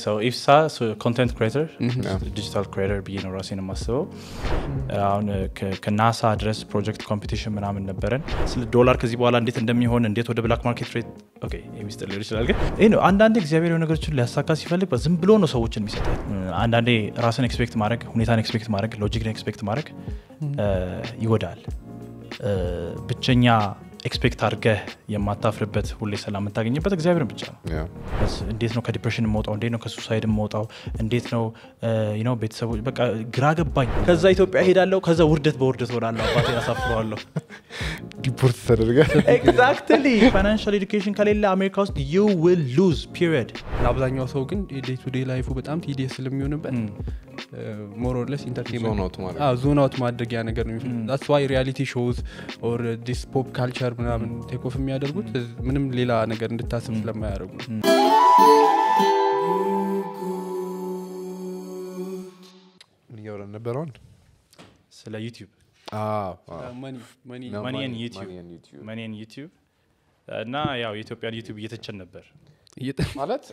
ሰው ኢፍሳ ኮንቴንት ክሬተር ዲጂታል ክሬተር ብዬ ነው ራሴን የማስበው። አሁን ከ- ከናሳ ድረስ ፕሮጀክት ኮምፒቲሽን ምናምን ነበረን። ስለ ዶላር ከዚህ በኋላ እንዴት እንደሚሆን እንዴት ወደ ብላክ ማርኬት ሬት ኦኬ የሚስጥር ሊሆን ይችላል። ግን ይህ ነው አንዳንዴ እግዚአብሔር የሆነ ነገሮችን ሊያሳካ ሲፈልግ በ- ዝም ብሎ ነው ሰዎችን የሚሰጠው። አንዳንዴ ራስን ኤክስፔክት ማድረግ፣ ሁኔታን ኤክስፔክት ማድረግ፣ ሎጂክን ኤክስፔክት ማድረግ እ፣ ይጎዳል። እ፣ ብቸኛ ኤክስፔክት አድርገህ የማታፍርበት ሁሌ ሰላም የምታገኝበት እግዚአብሔርን ብቻ ነው። ያ በስ- እንዴት ነው ከዲፕሬሽን የምወጣው? እንዴት ነው ከሱሳይድ የምወጣው? እንዴት ነው ነው ቤተሰቦች በቃ ግራ ገባኝ። ከዛ ኢትዮጵያ ሄዳለሁ፣ ከዛ ውርደት በውርደት ሆናለሁ፣ አባቴን አሳፍረዋለሁ። ዲፖርት ተደርገ ኤግዛክትሊ ፋይናንሻል ኤዱኬሽን ከሌለ አሜሪካ ውስጥ ዩ ዊል ሉዝ ፒሪድ። ለአብዛኛው ሰው ግን ዴይ ቱ ዴይ ላይፉ በጣም ቲዲየስ ስለሚሆንበት ሞሮለስ ዞን አውት ማድረግ። ዞን አውት ማድረጊያ ነገር ነው ስ ዋይ ሪያሊቲ ሾውዝ ኦር ዲስ ፖፕ ካልቸር ምናምን ቴክ ኦፍ የሚያደርጉት ምንም ሌላ ነገር እንድታስብ ስለማያደርጉ ነው። ምን እያወራን ነበር አሁን? ስለ ዩቲዩብ አዎ፣ አዎ። መኒ መኒ ነው፣ Money money- and YouTube. money and YouTube። መኔን ዩቲዩብ እና ያው የኢትዮጵያን ዩቲዩብ እየተቸን ነበር። እየጠ- ማለት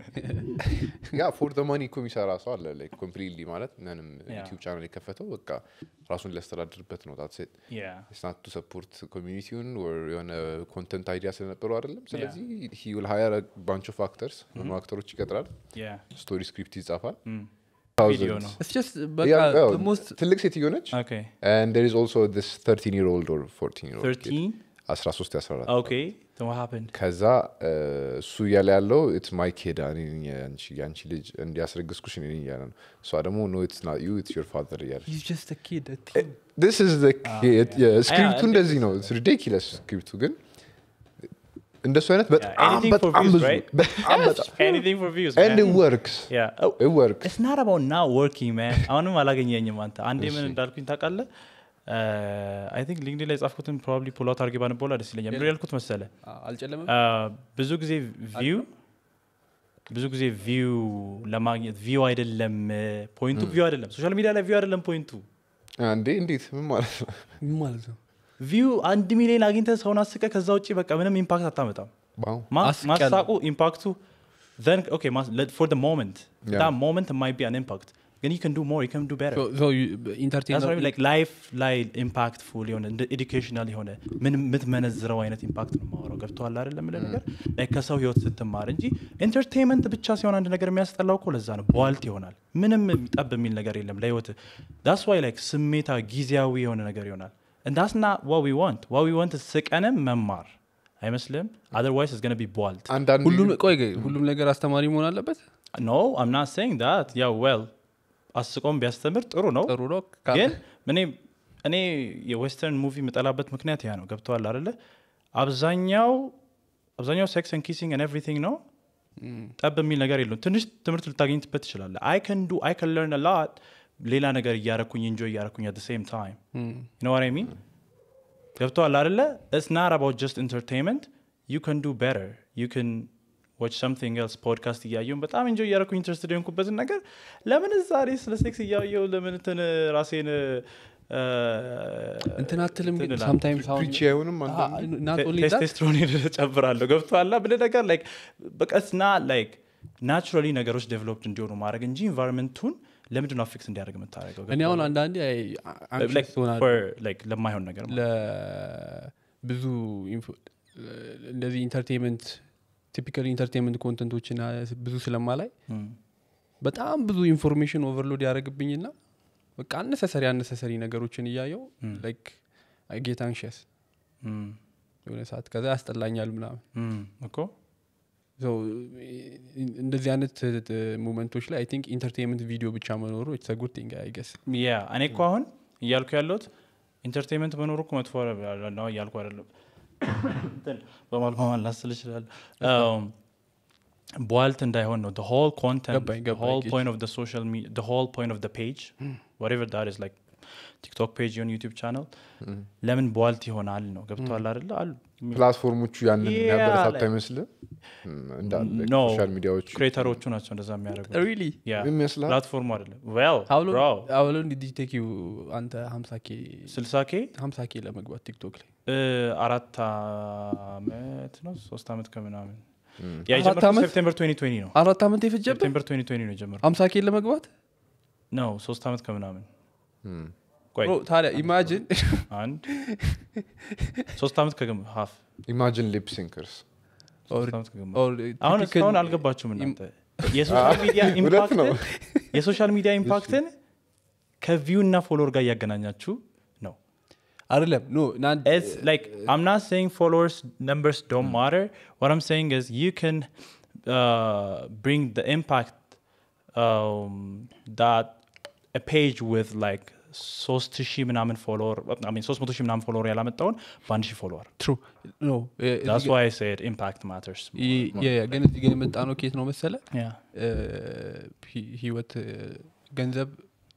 ያ ፎር ደ ማኒ እኮ የሚሰራ ሰው አለ ላይክ ኮምፕሊትሊ ማለት ምንም ያ። ዩቲዩብ ቻናል የከፈተው በቃ ራሱን ሊያስተዳድርበት ነው ታት ሴት ያ ስናት ቱ ሰፖርት ኮሚኒቲውን ወር የሆነ ኮንተንት አይዲያ ስለነበሩ አይደለም ስለዚህ ሂ ዊል ሀየር ባንች ኦፍ አክተርስ ሆኑ አክተሮች ይቀጥራል ያ ስቶሪ ስክሪፕት ይጻፋል ቪዲዮ ነው። It's just በቃ Yeah, yeah, the most ትልቅ ሴትዮ ነች ኦኬ and there is also this 13 year old or 14 year old kid 13 13 14 ኦኬ then what happened? ከዛ እ፣ እሱ እያለ ያለው ኢትስ ማይ ኬድ የአንቺ ልጅ እንዲያስረግዝኩሽ እኔ ነኝ እያለ ነው እሷ ደግሞ ኖ ኢትስ ናት ዩ ኢትስ ዮር ፋዘር እያለች he's just a kid a teen. this is the kid yeah, ስክሪፕቱ Yeah, እንደዚህ ነው ኢትስ ሪዲኩለስ ስክሪፕቱ ግን እንደሱ አይነት በጣም anything for በጣም views, ብዙ right? በጣም በጣም Anything for views, and man. it works Yeah. Oh, it works it's not about not working man አሁንም አላገኘኝም አንተ አንዴ ምን እንዳልኩኝ ታውቃለህ አይ ቲንክ ሊንክዲን ላይ የጻፍኩትን ፕሮባብሊ ፑል አውት አድርጌ ባነበውላ ደስ ይለኛል ምንድን ነው ያልኩት መሰለ አ- አልጨለመም ብዙ ጊዜ ቪው ብዙ ጊዜ ቪው ለማግኘት ቪው አይደለም ፖይንቱ ቪው አይደለም ሶሻል ሚዲያ ላይ ቪው አይደለም ፖይንቱ እንዴ እንዴት ምን ማለት ነው ምን ማለት ነው ቪው አንድ ሚሊዮን አግኝተ ሰውን አስቀ ከዛ ውጭ በቃ ምንም ኢምፓክት አታመጣም ዋው ማ- አስቂያለሁ። ማሳቁ ኢምፓክቱ then okay mas- let- for the moment Yeah. that moment might be an impact ግን you can do more you can do better So- so you- That's entertainer- what I mean, like life ላይ ኢምፓክትፉል የሆነ እንደ ኤዱኬሽናል የሆነ ምን የምትመነዝረው አይነት ኢምፓክት ነው የማወራው ገብተዋል አይደለም ምለ ነገር like ከሰው ህይወት ስትማር እንጂ ኢንተርቴንመንት ብቻ ሲሆን አንድ ነገር የሚያስጠላው እኮ ለዛ ነው በዋልት ይሆናል ምንም ጠብ የሚል ነገር የለም ለህይወት ዳስ ዋይ ላይክ ስሜታ ጊዜያዊ የሆነ ነገር ይሆናል እንዳስ ና ዋ ዊ ዋንት ዋ ዊ ዋንት ስቀንም መማር አይመስልም አዘርዋይስ ስ ቢ በዋልት አንዳንድ ሁሉም ቆይ ቆይ፣ ሁሉም ነገር አስተማሪ መሆን አለበት ኖ አም ናት ሴይንግ ዳት ያው ዌል አስቆም ቢያስተምር ጥሩ ነው ጥሩ ነው ካ- ግን እኔ እኔ የዌስተርን ሙቪ የምጠላበት ምክንያት ያ ነው ገብተዋል አደለ አብዛኛው አብዛኛው ሴክስ ን ኪሲንግ ን ኤቭሪቲንግ ነው ጠብ የሚል ነገር የለም ትንሽ ትምህርት ልታገኝትበት ትችላለ አይ ከን ዱ አይ ከን ለርን ላት ሌላ ነገር እያረኩኝ እንጆ እያረኩኝ አት ሴም ታይም ኖ ዋት ሚን ገብተዋል አደለ ኢትስ ናት አባውት ጀስት ኢንተርቴንመንት ዩ ከን ዱ ቤተር ዩ ከን ዎች ሰምቲንግ ኤልስ ፖድካስት እያየውን በጣም እንጆ እያረኩኝ ኢንትረስትድ የሆንኩበትን ነገር ለምን ዛሬ ስለ ሴክስ እያየው ለምን እንትን ራሴን እ፣ እንትን አትልም ግን እንትን እላለሁ። sometimes አሁን- ፕሪች አይሆንም አንዳንዴ አ- not only that, ቴስቴስትሮን ጨምራለሁ ገብቶሃል ብል ነገር ላይክ በቀስና ላይክ ናቹራሊ ነገሮች ዴቨሎፕድ እንዲሆኑ ማድረግ እንጂ ኢንቫይሮንመንቱን ለምንድን ነው ፊክስ እንዲያደርግ የምታደርገው እኔ አሁን አንዳንዴ አይ- anxious Like, ሆናለሁ። for, like, ለማይሆን ነገር ማለት ለብዙ ኢንፎ- እንደዚህ ኢንተርቴንመንት ቲፒካል ኢንተርቴንመንት ኮንተንቶችን ብዙ ስለማላይ ነው። ም፣ በጣም ብዙ ኢንፎርሜሽን ኦቨርሎድ ያደረግብኝና በቃ አነሰሰሪ አነሰሰሪ ነገሮችን እያየው ላይክ ጌት አንሽስ ም፣ የሆነ ሰዓት ከዛ ያስጠላኛል ምናምን ም፣ እኮ So, እንደዚህ አይነት ሞመንቶች ላይ አይ ቲንክ ኢንተርቴንመንት ቪዲዮ ብቻ መኖሩ ኢትስ ጉድ ቲንግ አይ ገስ ያ እኔ እኮ አሁን እያልኩ ያለሁት ኢንተርቴንመንት መኖሩ እኮ መጥፎ ነው እያልኩ አይደለም እንትን በማልማማል ላስል ይችላል ቧልት እንዳይሆን ነው ሆል ኮንተንት ገባኝ፣ ገባኝ፣ ሆል ጌች። ፖይንት ኦፍ ሶሻል ሆል ፖይንት ኦፍ ፔጅ ወሬቨር ዳት ኢዝ ላይክ ቲክቶክ ፔጅ የሆን ዩቲብ ቻናል ለምን ቧልት ይሆናል ነው ገብተዋል አይደለ አሉ ፕላትፎርሞቹ ያንን Yeah, የሚያበረታታ like- አይመስልም እንዳለ No. ሶሻል ሚዲያዎች ክሬተሮቹ ናቸው እንደዛ የሚያደርጉ ሪሊ ይመስላል ፕላትፎርሙ አይደለም ዌል ብሮ አውሎ እንዲ ቴክ ዩ አንተ ሀምሳ ኬ ስልሳ ኬ ሀምሳ ኬ ለመግባት ቲክቶክ ላይ እ፣ አራት አመት ነው ሶስት አመት ከምናምን ያ አራት የጀመርኩት ዓመት? ሴፕቴምበር 2020 ነው አራት ዓመት የፈጀብህ ሴፕቴምበር 2020 ነው የጀመርኩት አምሳ ኬ ለመግባት ነው ሶስት ዓመት ከምናምን እም። ቆይ ብሮ፣ ታዲያ ኢማጂን አንድ ሶስት ዓመት ከግም ሀፍ ኢማጂን ሊፕ ሲንከርስ ሶስት ዓመት ከግማሽ አሁን እስካሁን አልገባችሁም እናንተ አዎ፣ የሶሻል ሚዲያ እውነት ነው። ኢምፓክትን የሶሻል ሚዲያ ኢምፓክትን ከቪው እና ፎሎወር ጋር እያገናኛችሁ ነው አይደለም ኖ ና- It's like I'm not saying followers numbers don't matter. What I'm saying is you can uh, bring the impact um, that a page with like ሶስት ሺህ ምናምን ፎሎወር ሶስት መቶ ሺህ ምናምን ፎሎወር ያላመጣውን በአንድ ሺህ ፎሎወር ትሩ ኖ እ- እዚህ That's ጋ- why I said impact matters. ይ- የ- ግን እዚህ ግን የመጣ ነው ኬት ነው መሰለ Yeah. እ፣ ሂ- ህይወት እ፣ ገንዘብ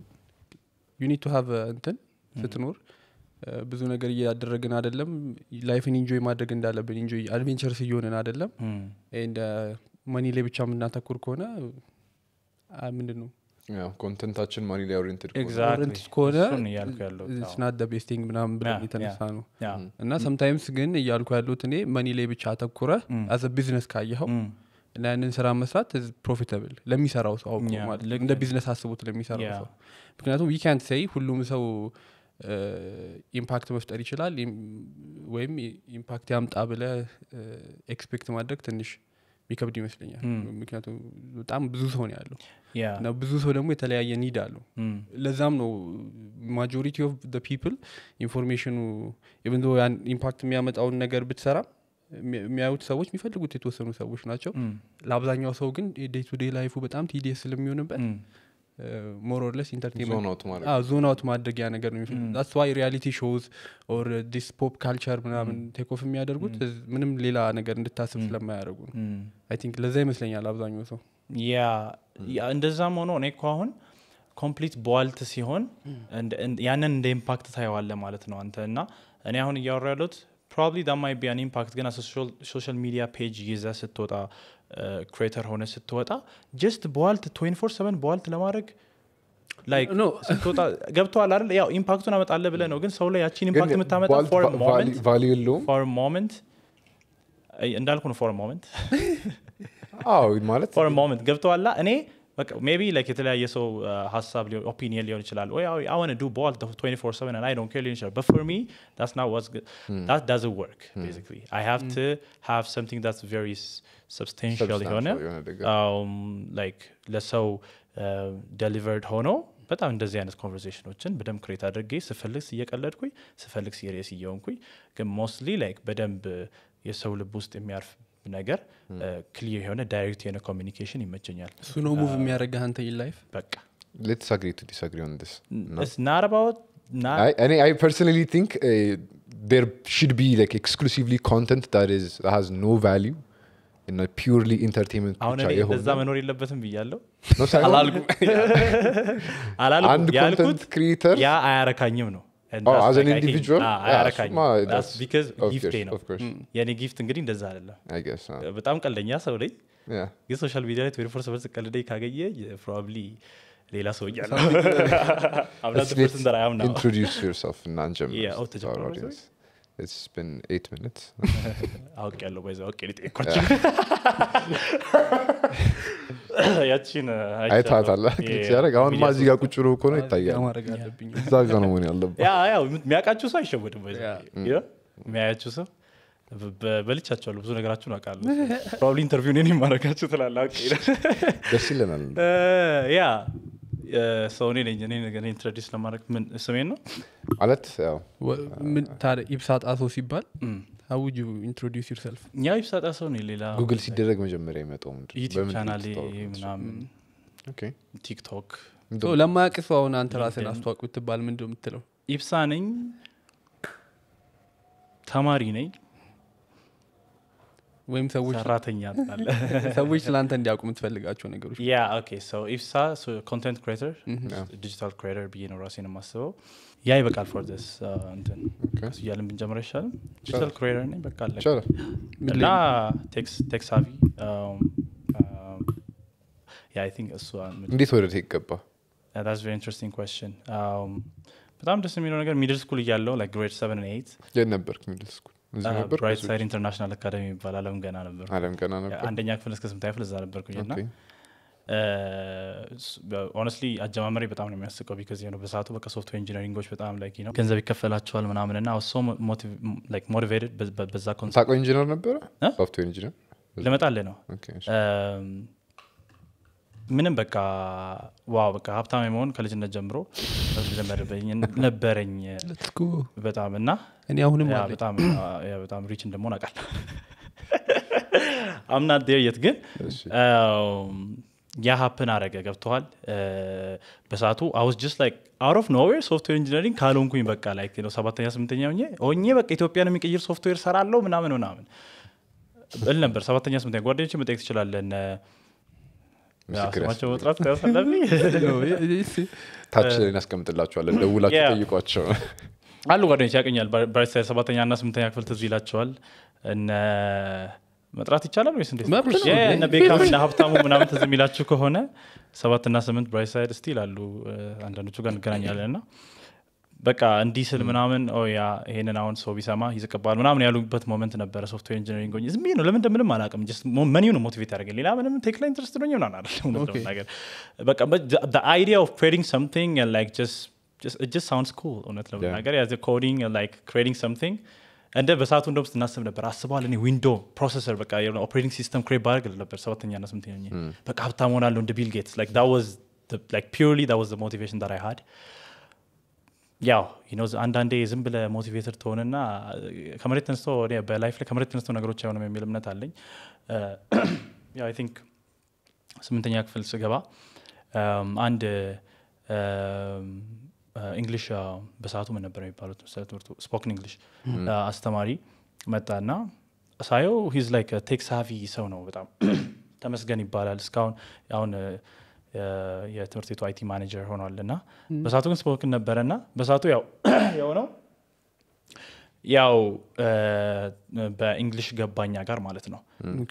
ዩኒድ ቱ ሃቭ እንትን ስትኖር እ፣ ብዙ ነገር እያደረግን አይደለም ላይፍን ኢንጆይ ማድረግ እንዳለብን ኢንጆይ አድቬንቸርስ እየሆንን አይደለም Hmm. ኤንድ መኒ ላይ ብቻ የምናተኩር ከሆነ አ፣ ምንድን ነው ያው ኮንተንታችን ማኒ ላይ ኦሪንትድ Exactly. ኦረንት ከሆነ እሱን እያልኩ ያለሁት። አዎ። ስናት ቤስቲንግ ምናምን ብለን Yeah, የተነሳ ነው Yeah. እና ሰምታይምስ ግን እያልኩ ያሉት እኔ መኒ ላይ ብቻ አተኩረ Mm. አዘ ቢዝነስ ካየኸው Mm. እና ያንን ስራ መስራት ፕሮፊታብል ለሚሰራው ሰው አውቆ Yeah, ማለት ልክ እንደ ነህ። ቢዝነስ አስቦት ለሚሰራው Yeah. ሰው ምክንያቱም ዊካንት ሰይ ሁሉም ሰው ኢምፓክት መፍጠር ይችላል ኢም- ወይም ኢምፓክት ያምጣ ብለ ኤክስፔክት ማድረግ ትንሽ የሚከብድ ይመስለኛል Mm. ምክንያቱም በጣም ብዙ ሰው ነው ያለው Yeah. እና ብዙ ሰው ደግሞ የተለያየ ኒድ አለው Mm. ለዛም ነው ማጆሪቲ ኦፍ ደ ፒፕል ኢንፎርሜሽኑ ኢቨን ያን ኢምፓክት የሚያመጣውን ነገር ብትሰራ የሚ- የሚያዩት ሰዎች የሚፈልጉት የተወሰኑ ሰዎች ናቸው Mm. ለአብዛኛው ሰው ግን ዴይ ቱ ዴይ ላይፉ በጣም ቲዲየስ ስለሚሆንበት Mm. ሞር ኦር ለስ ዞን ኢንተርቴንመንት አውት ማለት ዞን አውት ማድረጊያ ነገር ነው Mm. ዳስ ዋይ ሪያሊቲ ሾውዝ ኦር ዲስ ፖፕ ካልቸር ምናምን ቴክ ኦፍ የሚያደርጉት ምንም ሌላ ነገር እንድታስብ ስለማያደርጉ ነው Mm. አይ ቲንክ ለዛ ይመስለኛል አብዛኛው ሰው ያ ያ እንደዛም ሆኖ እኔ እኮ አሁን ኮምፕሊት ቧልት ሲሆን እንደ- እንደ- ያንን እንደ ኢምፓክት ታየዋለ ማለት ነው አንተ እና እኔ አሁን እያወራ ያሉት ፕሮባብሊ ዳ ማይ ቢያን ኢምፓክት ግን ሶሻል ሚዲያ ፔጅ ይዘ ስትወጣ ክሬተር ሆነ ስትወጣ ጀስት በዋልት 24 ሰቨን በዋልት ለማድረግ ላይክ No. ስትወጣ ገብተዋል አይደል ያው ኢምፓክቱን አመጣለ ብለ ነው ግን ሰው ላይ ያቺን ኢምፓክት የምታመጣ ፎር ሞመንት ቫሊ የለውም ፎር ሞመንት እንዳልኩ ነው ፎር ሞመንት አዎ ማለት ፎር ሞመንት ገብተዋላ እኔ ሜቢ ላይክ የተለያየ ሰው uh, ሀሳብ ኦፒኒየን ሊሆን ይችላል ወይ አወን ዱ ቦል 24 7 and I don't care ሊሆን ይችላል but for me that's not what's good that doesn't work basically I have to have something that's very s- substantial Substantial የሆነ የሆነ ነገር። um, like ለሰው ደሊቨርድ ሆኖ በጣም እንደዚህ አይነት ኮንቨርሴሽኖችን በደንብ ክሬት አድርጌ ስፈልግ እየቀለድኩኝ ስፈልግ ሲሪየስ እየሆንኩኝ ግን ሞስትሊ ላይክ በደንብ የሰው ልብ ውስጥ የሚያርፍ ነገር ክሊር የሆነ ዳይሬክት የሆነ ኮሚኒኬሽን ይመቸኛል እሱ ነው ሙቭ የሚያደረገህ አንተ ኢን ላይፍ በቃ ሌትስ አግሪ ቱ ዲስአግሪ ኦን ዲስ It's not about not I, and I personally think uh, there should be like exclusively content that is that has no value and a purely entertainment አሁን ብቻ እኔ የሆነ- እንደዛ መኖር የለበትም ብያለሁ ነው ሳይሆን አላልኩም አላልኩም አንድ ያልኩት ኮንተንት ክሪኤተር ያ አያረካኝም ነው And Oh, that's as an like I think- individual? አዎ፣ Yeah, አያረካኝም እሱማ That's that's- because of ጊፍቴ course, ነው of course. የእኔ ጊፍት እንግዲህ እንደዛ አይደለም I guess, uh, በጣም ቀልደኛ ሰው ነኝ yeah. ግን ሶሻል ሚዲያ ላይ ትዌንቲ ፎር ሰቨን ስቀልደኝ ካገኘ ፕሮባብሊ ሌላ ሰው እያለ Let's- let's introduce yourself እና እንጀምር Yeah, oh, to our ተጀምሯል audience. It's been eight minutes. አውቅ ያለው ባይዘ አውቅ ሊጠየኳቸው ያቺን አይታታለ ሲያደርግ አሁን ማ እዚህ ጋር ቁጭ ብሎ ከሆነ ይታያል ማድረግ አለብኝ እዛ ጋ ነው መሆን ያለበት ያ ያው የሚያውቃችሁ ሰው አይሸወድም by the Yeah. way. You know? የሚያያችሁ ሰው በ- በልቻቸዋለሁ ብዙ ነገራችሁን አውቃለሁ ፕሮባብሊ ኢንተርቪው እኔን የማደርጋችሁ ትላለህ አውቄ ነው። ደስ ይለናል ያ ሰው እኔ ነኝ እኔ ነገር ኢንትሮዲስ ለማድረግ ምን ስሜን ነው ማለት ያው ወ- ምን ታዲያ ኢብሳ ጣሶ ሲባል ሀውጅ ኢንትሮዲስ ዩርሰልፍ ያው ይብሳጣ ሰው ነው ሌላ ጉግል ሲደረግ መጀመሪያ የመጣው ምንድን ነው? ዩቲብ በምን ቻናሌ ትታወቅ? ምናምን ኦኬ። ቲክቶክ ለማያውቅ ሰው አሁን አንተ ራስን LinkedIn. አስተዋውቅ ብትባል ምንድን ነው የምትለው ኢብሳ ነኝ ተማሪ ነኝ ወይም ሰዎች ሰራተኛ ትላለህ ሰዎች ስለአንተ እንዲያውቁ የምትፈልጋቸው ነገሮች ያ ኦኬ ሶ ኢፍሳ ኮንቴንት ክሬተር Yeah. ዲጂታል ክሬተር ብዬ ነው ራሴን የማስበው ያ ይበቃል ፎር ስ እንትን Okay. ከሱ እያልን ብንጀምር አይሻልም ዲጂታል ክሬተር ነኝ በቃ አለቀ። ይቻላል። ምን እና ላይ- ቴክ ሳቪ ያ አይ ቲንክ እሱ እንዴት ወደ ቴክ ገባ ስ ቨሪ ኢንትረስቲንግ ኮስችን በጣም ደስ የሚለው ነገር ሚድል ስኩል እያለው ላይክ ግሬድ ሰቨን ኤይት የት ነበርክ ሚድል ስኩል እዚህ ነበር ብራይት ሳይድ ኢንተርናሽናል አካደሚ የሚባል አለም ገና ነበር አለም ገና ነበር አንደኛ ክፍል እስከ ስምንተኛ ክፍል እዛ ነበርኩኝ እና ኦኬ። ኦነስትሊ አጀማመሪ በጣም ነው የሚያስቀው ቢካዝ ነው በሰዓቱ በቃ ሶፍትዌር ኢንጂነሪንጎች በጣም ላይ ነው ገንዘብ ይከፈላቸዋል ምናምን እና ሶ ሞቲቬትድ በዛ ኮንሰፕት ታውቀው ኢንጂነር ነበረ እ? ሶፍትዌር ኢንጂነር ልመጣልህ ነው ኦኬ፣ እሺ። እም፣ ምንም በቃ ዋው በቃ ሀብታም የመሆን ከልጅነት ጀምሮ ነበረኝ ነበረኝ Let's go። በጣም እና እኔ አሁንም ያ አለኝ። በጣም ያ በጣም ሪች እንደመሆን አውቃለሁ አምናት ዴር የት ግን እሺ። እም፣ ያ ሀፕን አረገ ገብተዋል በሰዓቱ አውስ ጀስት ላይክ አውት ኦፍ ኖዌር ሶፍትዌር ኢንጂነሪንግ ካልሆንኩኝ በቃ ላይክ ነው ሰባተኛ ስምንተኛ ሆኜ ሆኜ በቃ ኢትዮጵያን የሚቀይር ሶፍትዌር ሰራለው ምናምን ምናምን እል ነበር ሰባተኛ ስምንተኛ ጓደኞች መጠየቅ ትችላለን ምስክር ስማቸው ያስፈልጋል። መጥራት ያሳለብኝ ነው፣ ይ- ይ- ታች ላይ እናስቀምጥላችኋለን ደውላችሁ Yeah. ጠይቋቸው አሉ ጓደኞች ያቀኛል ብራይት ሳይድ ሰባተኛ እና ስምንተኛ ክፍል ትዝ ይላቸዋል እነ መጥራት ይቻላል ወይስ እንዴት መብት ነው። Yeah, እነ ቤካም እና ሀብታሙ ምናምን ትዝ የሚላችሁ ከሆነ ሰባትና ስምንት ብራይት ሳይድ ስቲል አሉ አንዳንዶቹ ጋር እንገናኛለን እና በቃ እንዲህ ስል ምናምን ኦ ያ ይሄንን አሁን ሰው ቢሰማ ይዝቅባል ምናምን ያሉበት ሞመንት ነበረ ሶፍትዌር ኢንጂነሪንግ ሆኜ ዝም ብዬ ነው ለምን እንደምንም አላውቅም ጀስት መኒው ነው ሞቲቬት ያደርገኝ ሌላ ምንም ቴክ ላይ ኢንትረስት ሆኜ ምናምን አይደለም እውነት Okay. ለመናገር በቃ አይዲያ ኦፍ ክሬቲንግ ሰምቲንግ ላይክ ጀስት ሳውንድስ ኩል እውነት ለመናገር ያዘ ኮዲንግ ላይክ ክሬቲንግ ሰምቲንግ እንደ በሰዓቱ እንደውም ስናስብ ነበር አስበዋል እኔ ዊንዶ ፕሮሰሰር በቃ ኦፕሬቲንግ ሲስተም ክሬት ባደርግ ነበር ሰባተኛ ና ስምንተኛ ሆኜ። በቃ ሀብታም ሆናለሁ እንደ ቢል ጌትስ like that was the like purely that was the motivation that I had ያው you know አንዳንዴ ዝም ብለ ሞቲቬትድ ትሆንና ከመሬት ተነስቶ እኔ በላይፍ ላይ ከመሬት ተነስቶ ነገሮች አይሆንም የሚል እምነት አለኝ ያው አይ ቲንክ ስምንተኛ ክፍል ስገባ um, አንድ እንግሊሽ በሰዓቱ ምን ነበር የሚባሉት መሰለህ ትምህርቱ ስፖክን እንግሊሽ አስተማሪ መጣና ሳየው ሂዝ ላይክ ቴክ ሳቪ ሰው ነው በጣም ተመስገን ይባላል እስካሁን አሁን እ፣ የ- የትምህርት ቤቱ አይቲ ማኔጀር ሆኗል እና በሰዓቱ ግን ስፖክን ነበረ እና በሰዓቱ ያው የሆነው ያው እ፣ በእንግሊሽ ገባኛ ጋር ማለት ነው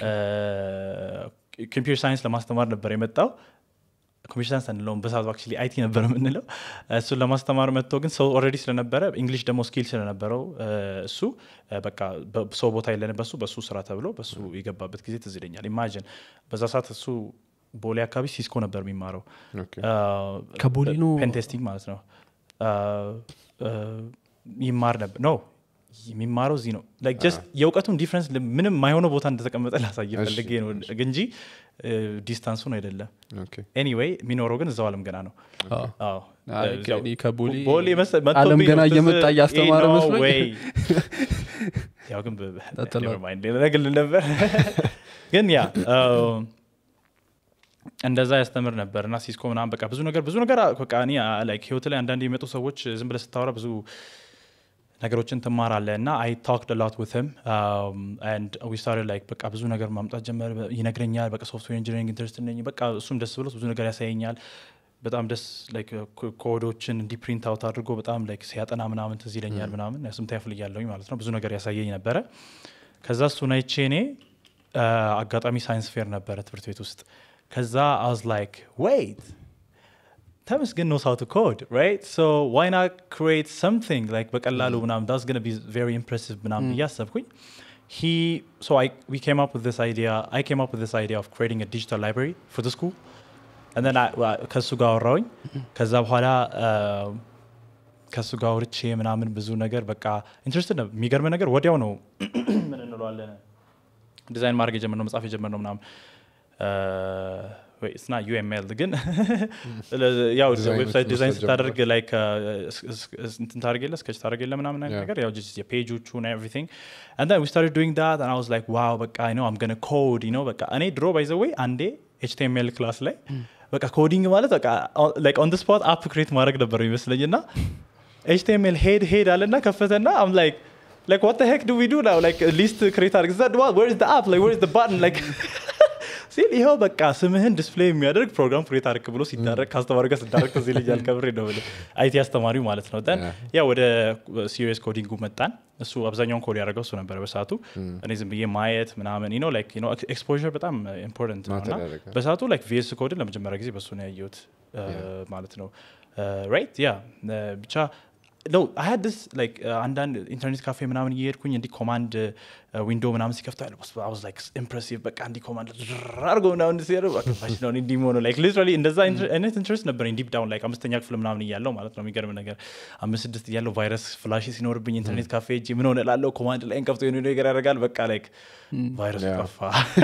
ኮምፒውተር ሳይንስ ለማስተማር ነበር የመጣው ኮምፒውተር ሳይንስ አንለውም በሰዓቱ አክቹዋሊ አይቲ ነበር የምንለው እሱን ለማስተማር መጥቶ ግን ሰው ኦልሬዲ ስለነበረ እንግሊሽ ደግሞ ስኪል ስለነበረው እ፣ እሱ እ፣ በቃ በ- ሰው ቦታ የለን በሱ በሱ ስራ ተብሎ በሱ የገባበት ጊዜ ትዝ ይለኛል ኢማጅን በዛ ሰዓት እሱ ቦሌ አካባቢ ሲስኮ ነበር የሚማረው ኦኬ። ከቦሌ ነው? ፔንቴስቲንግ ማለት ነው አ፣ አ፣ ይማር ነበር ነው የሚማረው እዚህ ነው ላይክ ጀስት የእውቀቱን ዲፍረንስ ምንም የማይሆነው ቦታ እንደተቀመጠ ላሳየ እሺ፣ ፈልጌ ነው እንጂ ዲስታንሱን አይደለም ኦኬ። ኤኒዌይ የሚኖረው ግን እዛው አለም ገና ነው አዎ። አዎ። አይ፣ ያው እኔ ከቦሌ ቦሌ መሰ- መጥቶብኝ አለም ገና ነው ትዝ- እየመጣ እያስተማረ No መስሎኝ። way። ያው ግን በ- That's a lot. never mind፣ ሌላ ነገር ልል ነበር ግን ያ አዎ፣ እንደዛ ያስተምር ነበር እና ሲስኮ ምናምን በቃ ብዙ ነገር ብዙ ነገር በቃ እኔ ላይክ ህይወት ላይ አንዳንድ የመጡ ሰዎች ዝም ብለህ ስታወራ ብዙ ነገሮችን ትማራለህ እና አይ ታክድ ላት ዊት ሂም አንድ ዊ ስታርትድ ላይክ በቃ ብዙ ነገር ማምጣት ጀመር ይነግረኛል በቃ ሶፍትዌር ኢንጂኒሪንግ ኢንትረስት ነኝ በቃ እሱም ደስ ብሎት ብዙ ነገር ያሳየኛል በጣም ደስ ላይክ ኮዶችን እንዲ ፕሪንት አውት አድርጎ በጣም ላይክ ሲያጠና ምናምን ትዝ ይለኛል ምናምን ስምንተኛ ክፍል እያለሁኝ ማለት ነው ብዙ ነገር ያሳየኝ ነበረ ከዛ እሱን አይቼ እኔ አ፣ አጋጣሚ ሳይንስ ፌር ነበረ ትምህርት ቤት ውስጥ ከዛ አዝ ላይክ ወይት ተመስገን knows how to code right so why not create something like በቀላሉ ምናምን that's gonna be very impressive ምናምን እያሰብኩኝ he so I we came up with this idea I came up with this idea of creating a digital library for the school and then I ከሱ ጋር አወራውኝ ከዛ በኋላ uh, ከሱ ጋር አውርቼ ምናምን ብዙ ነገር በቃ ኢንትረስትድ ነው የሚገርም ነገር ወዲያው ነው ምን እንለዋለን ዲዛይን ማድረግ የጀመርነው መጽሐፍ የጀመርነው ምናምን ስና ዩኤምኤል ግን ያው ዲዛይኖች ዌብሳይት ዲዛይን መስራት ስታደርግ ላይክ እንትን ታደርግ የለ ስኬች ታደርግ የለ ምናምን አይነት Yeah. ነገር ያው just የፔጆቹን ኤቭሪቲንግ and then we started doing that and I was like wow በቃ I know I'm gonna code you know በቃ እኔ ድሮ by the way አንዴ ኤችቲኤምኤል ክላስ ላይ በቃ ኮዲንግ ማለት በቃ like on the spot አፕ ክሬት ማድረግ ነበር ይመስለኝ እና ኤችቲኤምኤል ሄድ ሄድ አለና ከፈተና አም ላይክ like what the heck do we do now like ሊስት ክሬት አድርግ that what where is the app like where is the button like ሲል ይኸው በቃ ስምህን ዲስፕሌይ የሚያደርግ ፕሮግራም ክሬት አድርግ ብሎ ሲዳረግ ከአስተማሪ ጋር ሲዳረግ ከዚህ ልጅ አልከብሬ ነው ብለህ አይቲ አስተማሪው ማለት ነው ን Yeah. ያ ወደ ሲሪየስ ኮዲንጉ መጣን እሱ አብዛኛውን ኮድ ያደረገው እሱ ነበረ በሰዓቱ እኔ ዝም ብዬ ማየት ምናምን ነው ላይክ ኤክስፖዠር በጣም ኢምፖርታንት ነው እና ማተር ያደርጋል። በሰዓቱ ላይክ ቪኤስ ኮድን ለመጀመሪያ ጊዜ በሱ ነው ያየሁት እ፣ ማለት ነው ራይት ያ ብቻ ነው አያድስ ላይክ አንዳንድ ኢንተርኔት ካፌ ምናምን እየሄድኩኝ እንዲህ ኮማንድ ዊንዶ ምናምን ሲከፍቱ ያለ ዋዝ ላይክ ኢምፕሬሲቭ በቃ እንዲህ ኮማንድ አድርጎ ምናምን ሲሄዱ ነው እንዲህ መሆኑ ላይክ ሊትራሊ እንደዛ አይነት ኢንትረስት ነበረኝ ዲፕ ዳውን ላይክ አምስተኛ ክፍል ምናምን እያለው ማለት ነው የሚገርም ነገር አምስት ስድስት እያለው ቫይረስ ፍላሽ ሲኖርብኝ ኢንተርኔት ካፌ እጅ ምን ሆነ ላለው ኮማንድ ላይን ከፍቶ የሆነ ነገር ያደርጋል በቃ ላይክ ቫይረሱ Yeah. ጠፋ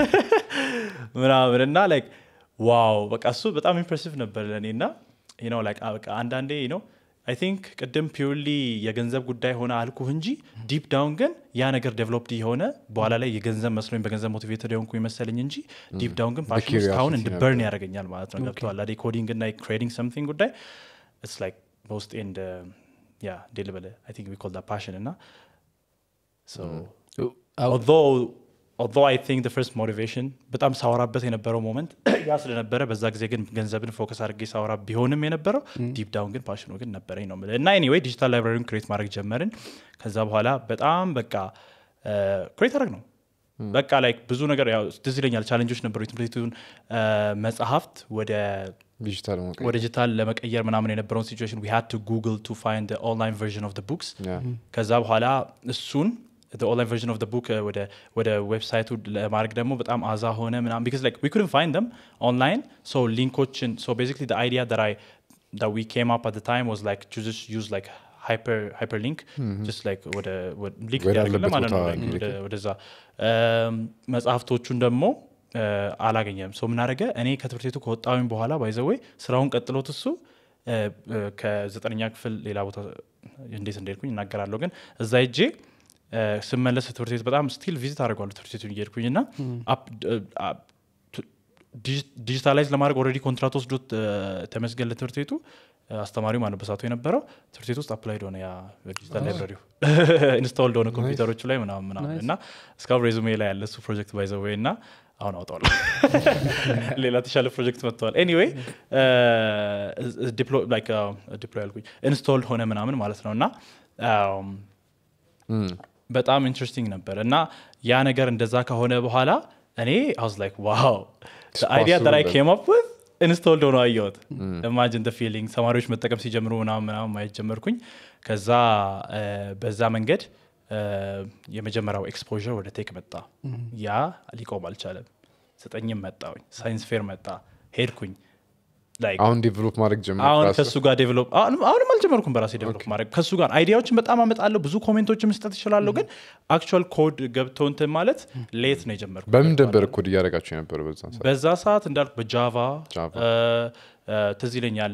ምናምን እና ላይክ ዋው በቃ እሱ በጣም ኢምፕሬሲቭ ነበር ለእኔ እና ነው ላይክ በቃ አንዳንዴ ነው አይ ቲንክ ቅድም ፒውርሊ የገንዘብ ጉዳይ ሆነ አልኩህ እንጂ ዲፕ ዳውን ግን ያ ነገር ዴቨሎፕድ የሆነ በኋላ ላይ የገንዘብ መስሎኝ በገንዘብ ሞቲቬትድ የሆንኩ ይመሰለኝ እንጂ ዲፕ ዳውን ግን ፓሽን curiosity እስካሁን ነበር። እንድበርን ያደርገኛል ማለት ነው ገብተዋል አደ ኮዲንግ እና ክሬዲንግ ሰምቲንግ ጉዳይ ኢትስ ላይክ በውስጤ እንደ ያ ዴል በለ አይ ቲንክ ዊ ኮል ዳ ፓሽን እና so although although I think the first motivation በጣም ሳወራበት የነበረው ሞመንት ያ ስለነበረ በዛ ጊዜ ግን ገንዘብን ፎከስ አድርጌ ሳወራ ቢሆንም የነበረው ዲፕ ዳውን ግን ፓሽኑ ግን ነበረኝ ነው የምልህ። እና ኤኒዌይ ዲጂታል ላይብራሪን ክሬት ማድረግ ጀመርን። ከዛ በኋላ በጣም በቃ ክሬት አድረግ ነው በቃ ላይክ ብዙ ነገር ያው ትዝ ይለኛል ቻሌንጆች ነበሩ። የትምህርት ቤቱን መጽሐፍት ወደ ዲጂታል ወደ ዲጂታል ለመቀየር ምናምን የነበረውን ሲቹዌሽን ዊ ሃድ ቱ ጉግል ቱ ፋይንድ ኦንላይን ቨርዥን ኦፍ ቡክስ ከዛ በኋላ እሱን ኦንላይን ቨርዥን ኦፍ ቡክ ወደ ዌብሳይቱ ለማድረግ ደግሞ በጣም አዛ ሆነ ምናምን ቢካዝ ላይክ ዊ ኩድንት ፋይንድ ደም ኦንላይን ሶ ሊንኮችን ሶ ቤሲክሊ the idea that I that we came up at the time was like to just use like hyper hyperlink just like ወደ ሊንክ ወደ ያደርግልህ ያለበት ማለት ነው ቦታ like እንዲልክ። ወደ- ወደዛ እም፣ መጽሐፍቶቹን ደግሞ እ፣ አላገኘም ሰው ምናደረገ እኔ ከትምህርት ቤቱ ከወጣሁኝ በኋላ ባይዘወይ ስራውን ቀጥሎት እሱ እ፣ እ፣ ከዘጠነኛ ክፍል ሌላ ቦታ እንዴት እንደሄድኩኝ እናገራለሁ ግን እዛ ሄጄ እ፣ ስመለስ ትምህርት ቤት በጣም ስቲል ቪዚት አድርገዋለሁ ትምህርት ቤቱን እየሄድኩኝ እና አፕ- እ፣ አ- ቱ- ዲጂ- ዲጂታላይዝ ለማድረግ ኦልሬዲ ኮንትራት ወስዶት እ፣ ተመስገን ለትምህርት ቤቱ እ፣ አስተማሪው ማለት በሳቱ የነበረው ትምህርት ቤት ውስጥ አፕላይድ ሆነ ያ ዲጂታል ላይብራሪው ኢንስታልድ ሆነ ኮምፒውተሮቹ ላይ ምናምን ምናምን እና እስካሁን ሬዙሜ ላይ ያለ እሱ ፕሮጀክት ባይዘዌ እና አሁን አውጣዋለሁ ሌላ ተሻለ ፕሮጀክት መጥተዋል ኤኒዌይ ዲፕሎይ አልኩኝ ኢንስቶልድ ሆነ ምናምን ማለት ነው እና አም፣ በጣም ኢንትረስቲንግ ነበር እና ያ ነገር እንደዛ ከሆነ በኋላ እኔ አውዝ ላይክ ዋው አይዲያ ዳት አይ possible ኬም አፕ ዊዝ ኢንስቶልድ ሆኖ አየሁት ኢማጂን ደ ፊሊንግ ተማሪዎች መጠቀም ሲጀምሩ ምናምን ምናምን ማየት ጀመርኩኝ ከዛ እ፣ በዛ መንገድ እ፣ የመጀመሪያው ኤክስፖዠር ወደ ቴክ መጣ ያ ሊቆም አልቻለም ዘጠኝም መጣሁኝ ሳይንስ ፌር መጣ ሄድኩኝ like አሁን ዴቨሎፕ ማድረግ ጀመር አሁን ራስህ? ከሱ ጋር ዴቨሎፕ አሁንም አሁንም አልጀመርኩም በራሴ ዴቨሎፕ ማድረግ ከሱ ጋር አይዲያዎችን በጣም አመጣለሁ ብዙ ኮሜንቶችን መስጠት ይችላለሁ ግን አክቹዋል ኮድ ገብቶ እንትን ማለት ሌት ነው የጀመርኩት በምን ነበር ኮድ እያደረጋቸው የነበረው በዛን ሰዓት በዛ ሰዓት እንዳልኩ በጃቫ ጃቫ። ትዝ ይለኛል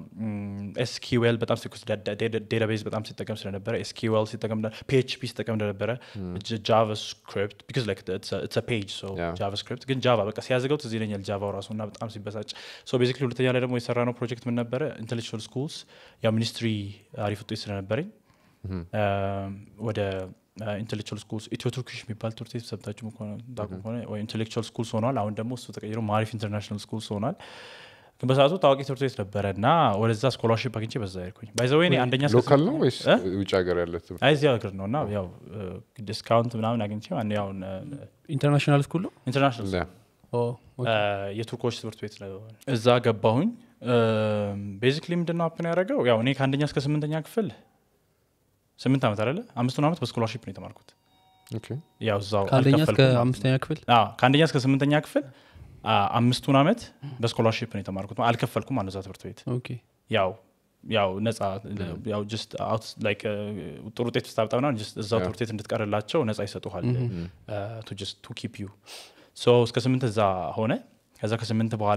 ኤስኪዌል በጣም ዴታቤዝ በጣም ሲጠቀም ስለነበረ ኤስኪዌል ሲጠቀም ፒኤችፒ ሲጠቀም እንደነበረ ጃቫስክሪፕት ቢካዝ ላይክ ኢትስ ፔጅ ሶ Yeah. ጃቫስክሪፕት ግን ጃቫ በቃ ሲያዘገው ትዝ ይለኛል ጃቫው ራሱ እና በጣም ሲበሳጭ ሶ ቤዚክሊ ሁለተኛ ላይ ደግሞ የሰራ ነው ፕሮጀክት ምን ነበረ ኢንቴሌክቹዋል ስኩልስ ያው ሚኒስትሪ አሪፍ ውጤት ስለነበረኝ ወደ ኢንቴሌክቹዋል ስኩልስ ኢትዮ ቱርኪሽ የሚባል ትምህርት ቤት ሰምታችሁ ከሆነ ታውቁ ከሆነ ወይ ኢንቴሌክቹዋል ስኩልስ ሆኗል አሁን ደግሞ እሱ ተቀይሮ ማሪፍ ኢንተርናሽናል ስኩልስ ሆኗል ግን በሰዓቱ ታዋቂ ትምህርት ቤት ነበረ እና ወደዛ ስኮላርሽፕ አግኝቼ በዛ ሄድኩኝ ባይዘወይ እኔ አንደኛ እስከ ሎካል ነው ወይስ እ? ውጭ ሀገር ያለ ትምህርት? አይ እዚህ ሀገር ነው እና ያው ዲስካውንት ምናምን አግኝቼ ያን ያው ኢንተርናሽናል ስኩል ነው ኢንተርናሽናል ያ። ኦ፣ ኦኬ። የቱርኮች ትምህርት ቤት ነው እዛ ገባሁኝ ቤዚክሊ ምንድን ነው አፕን ያደረገው ያው እኔ ከአንደኛ እስከ ስምንተኛ ክፍል ስምንት ዓመት አለ አምስቱን ዓመት በስኮላርሽፕ ነው የተማርኩት ኦኬ። ያው እዛው ከአንደኛ እስከ አልከፈልኩም ማለት ነው። አምስተኛ ክፍል አዎ፣ ከአንደኛ እስከ ስምንተኛ ክፍል አ፣ አምስቱን ዓመት በስኮላርሽፕ ነው የተማርኩት አልከፈልኩም ማለት እዛ ትምህርት ቤት ኦኬ ያው ያው ነጻ ያው ጀስት አውት ላይክ ጥሩ ውጤት ስታመጣ ምናምን ጀስት እዛው Yeah. ትምህርት ቤት እንድትቀርላቸው ነጻ ይሰጡሃል ቱ ጀስት ቱ ኪፕ ዩ ሶ እስከ ስምንት እዛ ሆነ ከዛ ከስምንት በኋላ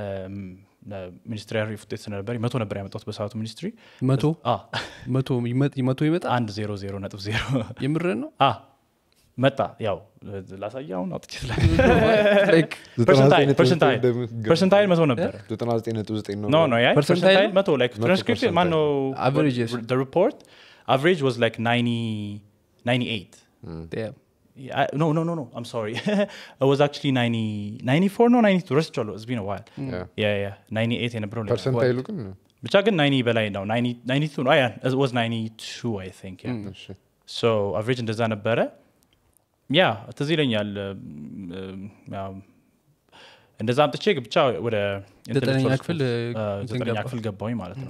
ሚኒስትሪ አሪፍ ውጤት ስለነበር መቶ ነበር ያመጣሁት በሰዓቱ ሚኒስትሪ መቶ አ፣ መቶ ይመ- መቶ ይመጣል አንድ ዜሮ ዜሮ ነጥብ ዜሮ የምርን ነው አ፣ መጣ ያው ላሳየ አሁን አውጥቼ ስላ Like, ፐርሰንታይል 99 ፐርሰንታይል እንደምትገባ- ፐርሰንታይል መቶ ነበረ 99.9 ነው No, no, yeah. Percentile? Percentile, መቶ like መቶ transcript percentile. ማን ነው Averages. the report average was like 90 98 damn. Yeah, I- no no no no I'm sorry it was actually 90 94 no 92 ረስቼዋለሁ it's been a while Yeah. yeah yeah 98 የነበረው ሌላ። ፐርሰንታይሉ ግን ብቻ ግን 90 በላይ ነው 90 92 ነው yeah it was 92 I think yeah እሺ። so average እንደዛ ነበረ ያ ትዝ ይለኛል እም፣ እም፣ ያው እንደዛ አምጥቼ ብቻ ወደ ዘጠነኛ intellectual ክፍል schools፣ እ, አ፣ እንትን ዘጠነኛ ገባ። ክፍል ገባሁኝ ማለት ነው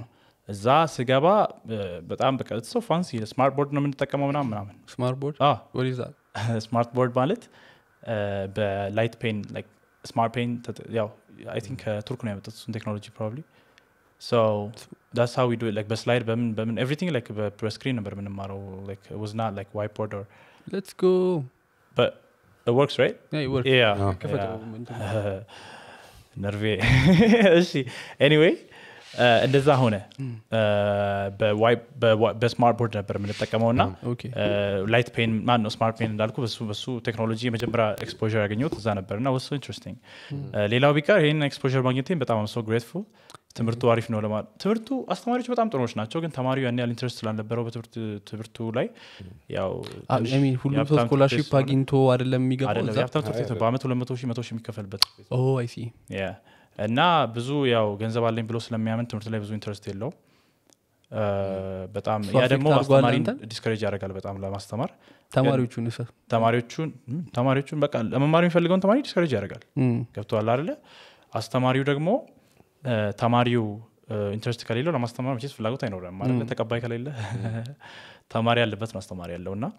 እዛ ስገባ እ፣ በጣም በቃ ሰው ፋንሲ ስማርት ቦርድ ነው የምንጠቀመው ምናምን ምናምን ስማርት ቦርድ አዎ ወደዛ ስማርት ቦርድ ማለት እ፣ በላይት ፔን ስማርት ፔን ያው አይ ቲንክ ከቱርክ ነው ያመጡት እሱን ቴክኖሎጂ ፕሮባብሊ ሶ ዳስ ሃው ዊ ዱ ላይክ በስላይድ በምን በምን ኤቭሪቲንግ ላይክ በስክሪን ነበር የምንማረው ላይክ ዋዝ ናት ላይክ ዋይት ቦርድ ኦር ሌትስ ጎ but it works right ወርክ yeah, አዎ። ከፈተው yeah. እንትን ነርቬ እሺ ኤኒዌይ እንደዛ ሆነ በዋይ- በዋ- በስማርት ቦርድ ነበር የምንጠቀመው እና ኦኬ ላይት ፔን ማን ነው ስማርት ፔን እንዳልኩ በሱ በሱ ቴክኖሎጂ የመጀመሪያ ኤክስፖር ያገኘሁት እዛ ነበር እና ወሱ ኢንትረስቲንግ ሌላው ቢቀር ይህን ኤክስፖር ማግኘቴን በጣም ሶ ግሬትፉል ትምህርቱ አሪፍ ነው ለማ ትምህርቱ አስተማሪዎች በጣም ጥሩዎች ናቸው ግን ተማሪው ያን ያህል ኢንትረስት ስላልነበረው በትምህርት ትምህርቱ ላይ ያው ትንሽ ሚን ሁሉም ሰው የሀብታም ስኮላርሽፕ ትምህርት ቤት ስለሆነ- አግኝቶ አይደለም የሚገባው አይደለም እዛ የሀብታም ትምህርት ቤት ነው በአመት ሁለት መቶ ሺህ መቶ ሺህ የሚከፈልበት ኦ አይ ሲ ያ እና ብዙ ያው ገንዘብ አለኝ ብሎ ስለሚያምን ትምህርት ላይ ብዙ ኢንትረስት የለው በጣም ያ Perfect ደግሞ አድርጓል አስተማሪን አንተን? ዲስከሬጅ ያደርጋል በጣም ለማስተማር ተማሪዎቹን እሰ ተማሪዎቹን ም፣ ተማሪዎቹን በቃ ለመማር የሚፈልገውን ተማሪ ዲስከሬጅ ያደርጋል ገብተዋል አይደለ አስተማሪው ደግሞ እ፣ ተማሪው ኢንትረስት ከሌለው ለማስተማር መቼስ ፍላጎት አይኖረም ማለት ተቀባይ ከሌለ ተማሪ ያለበት ነው አስተማሪ ያለው እና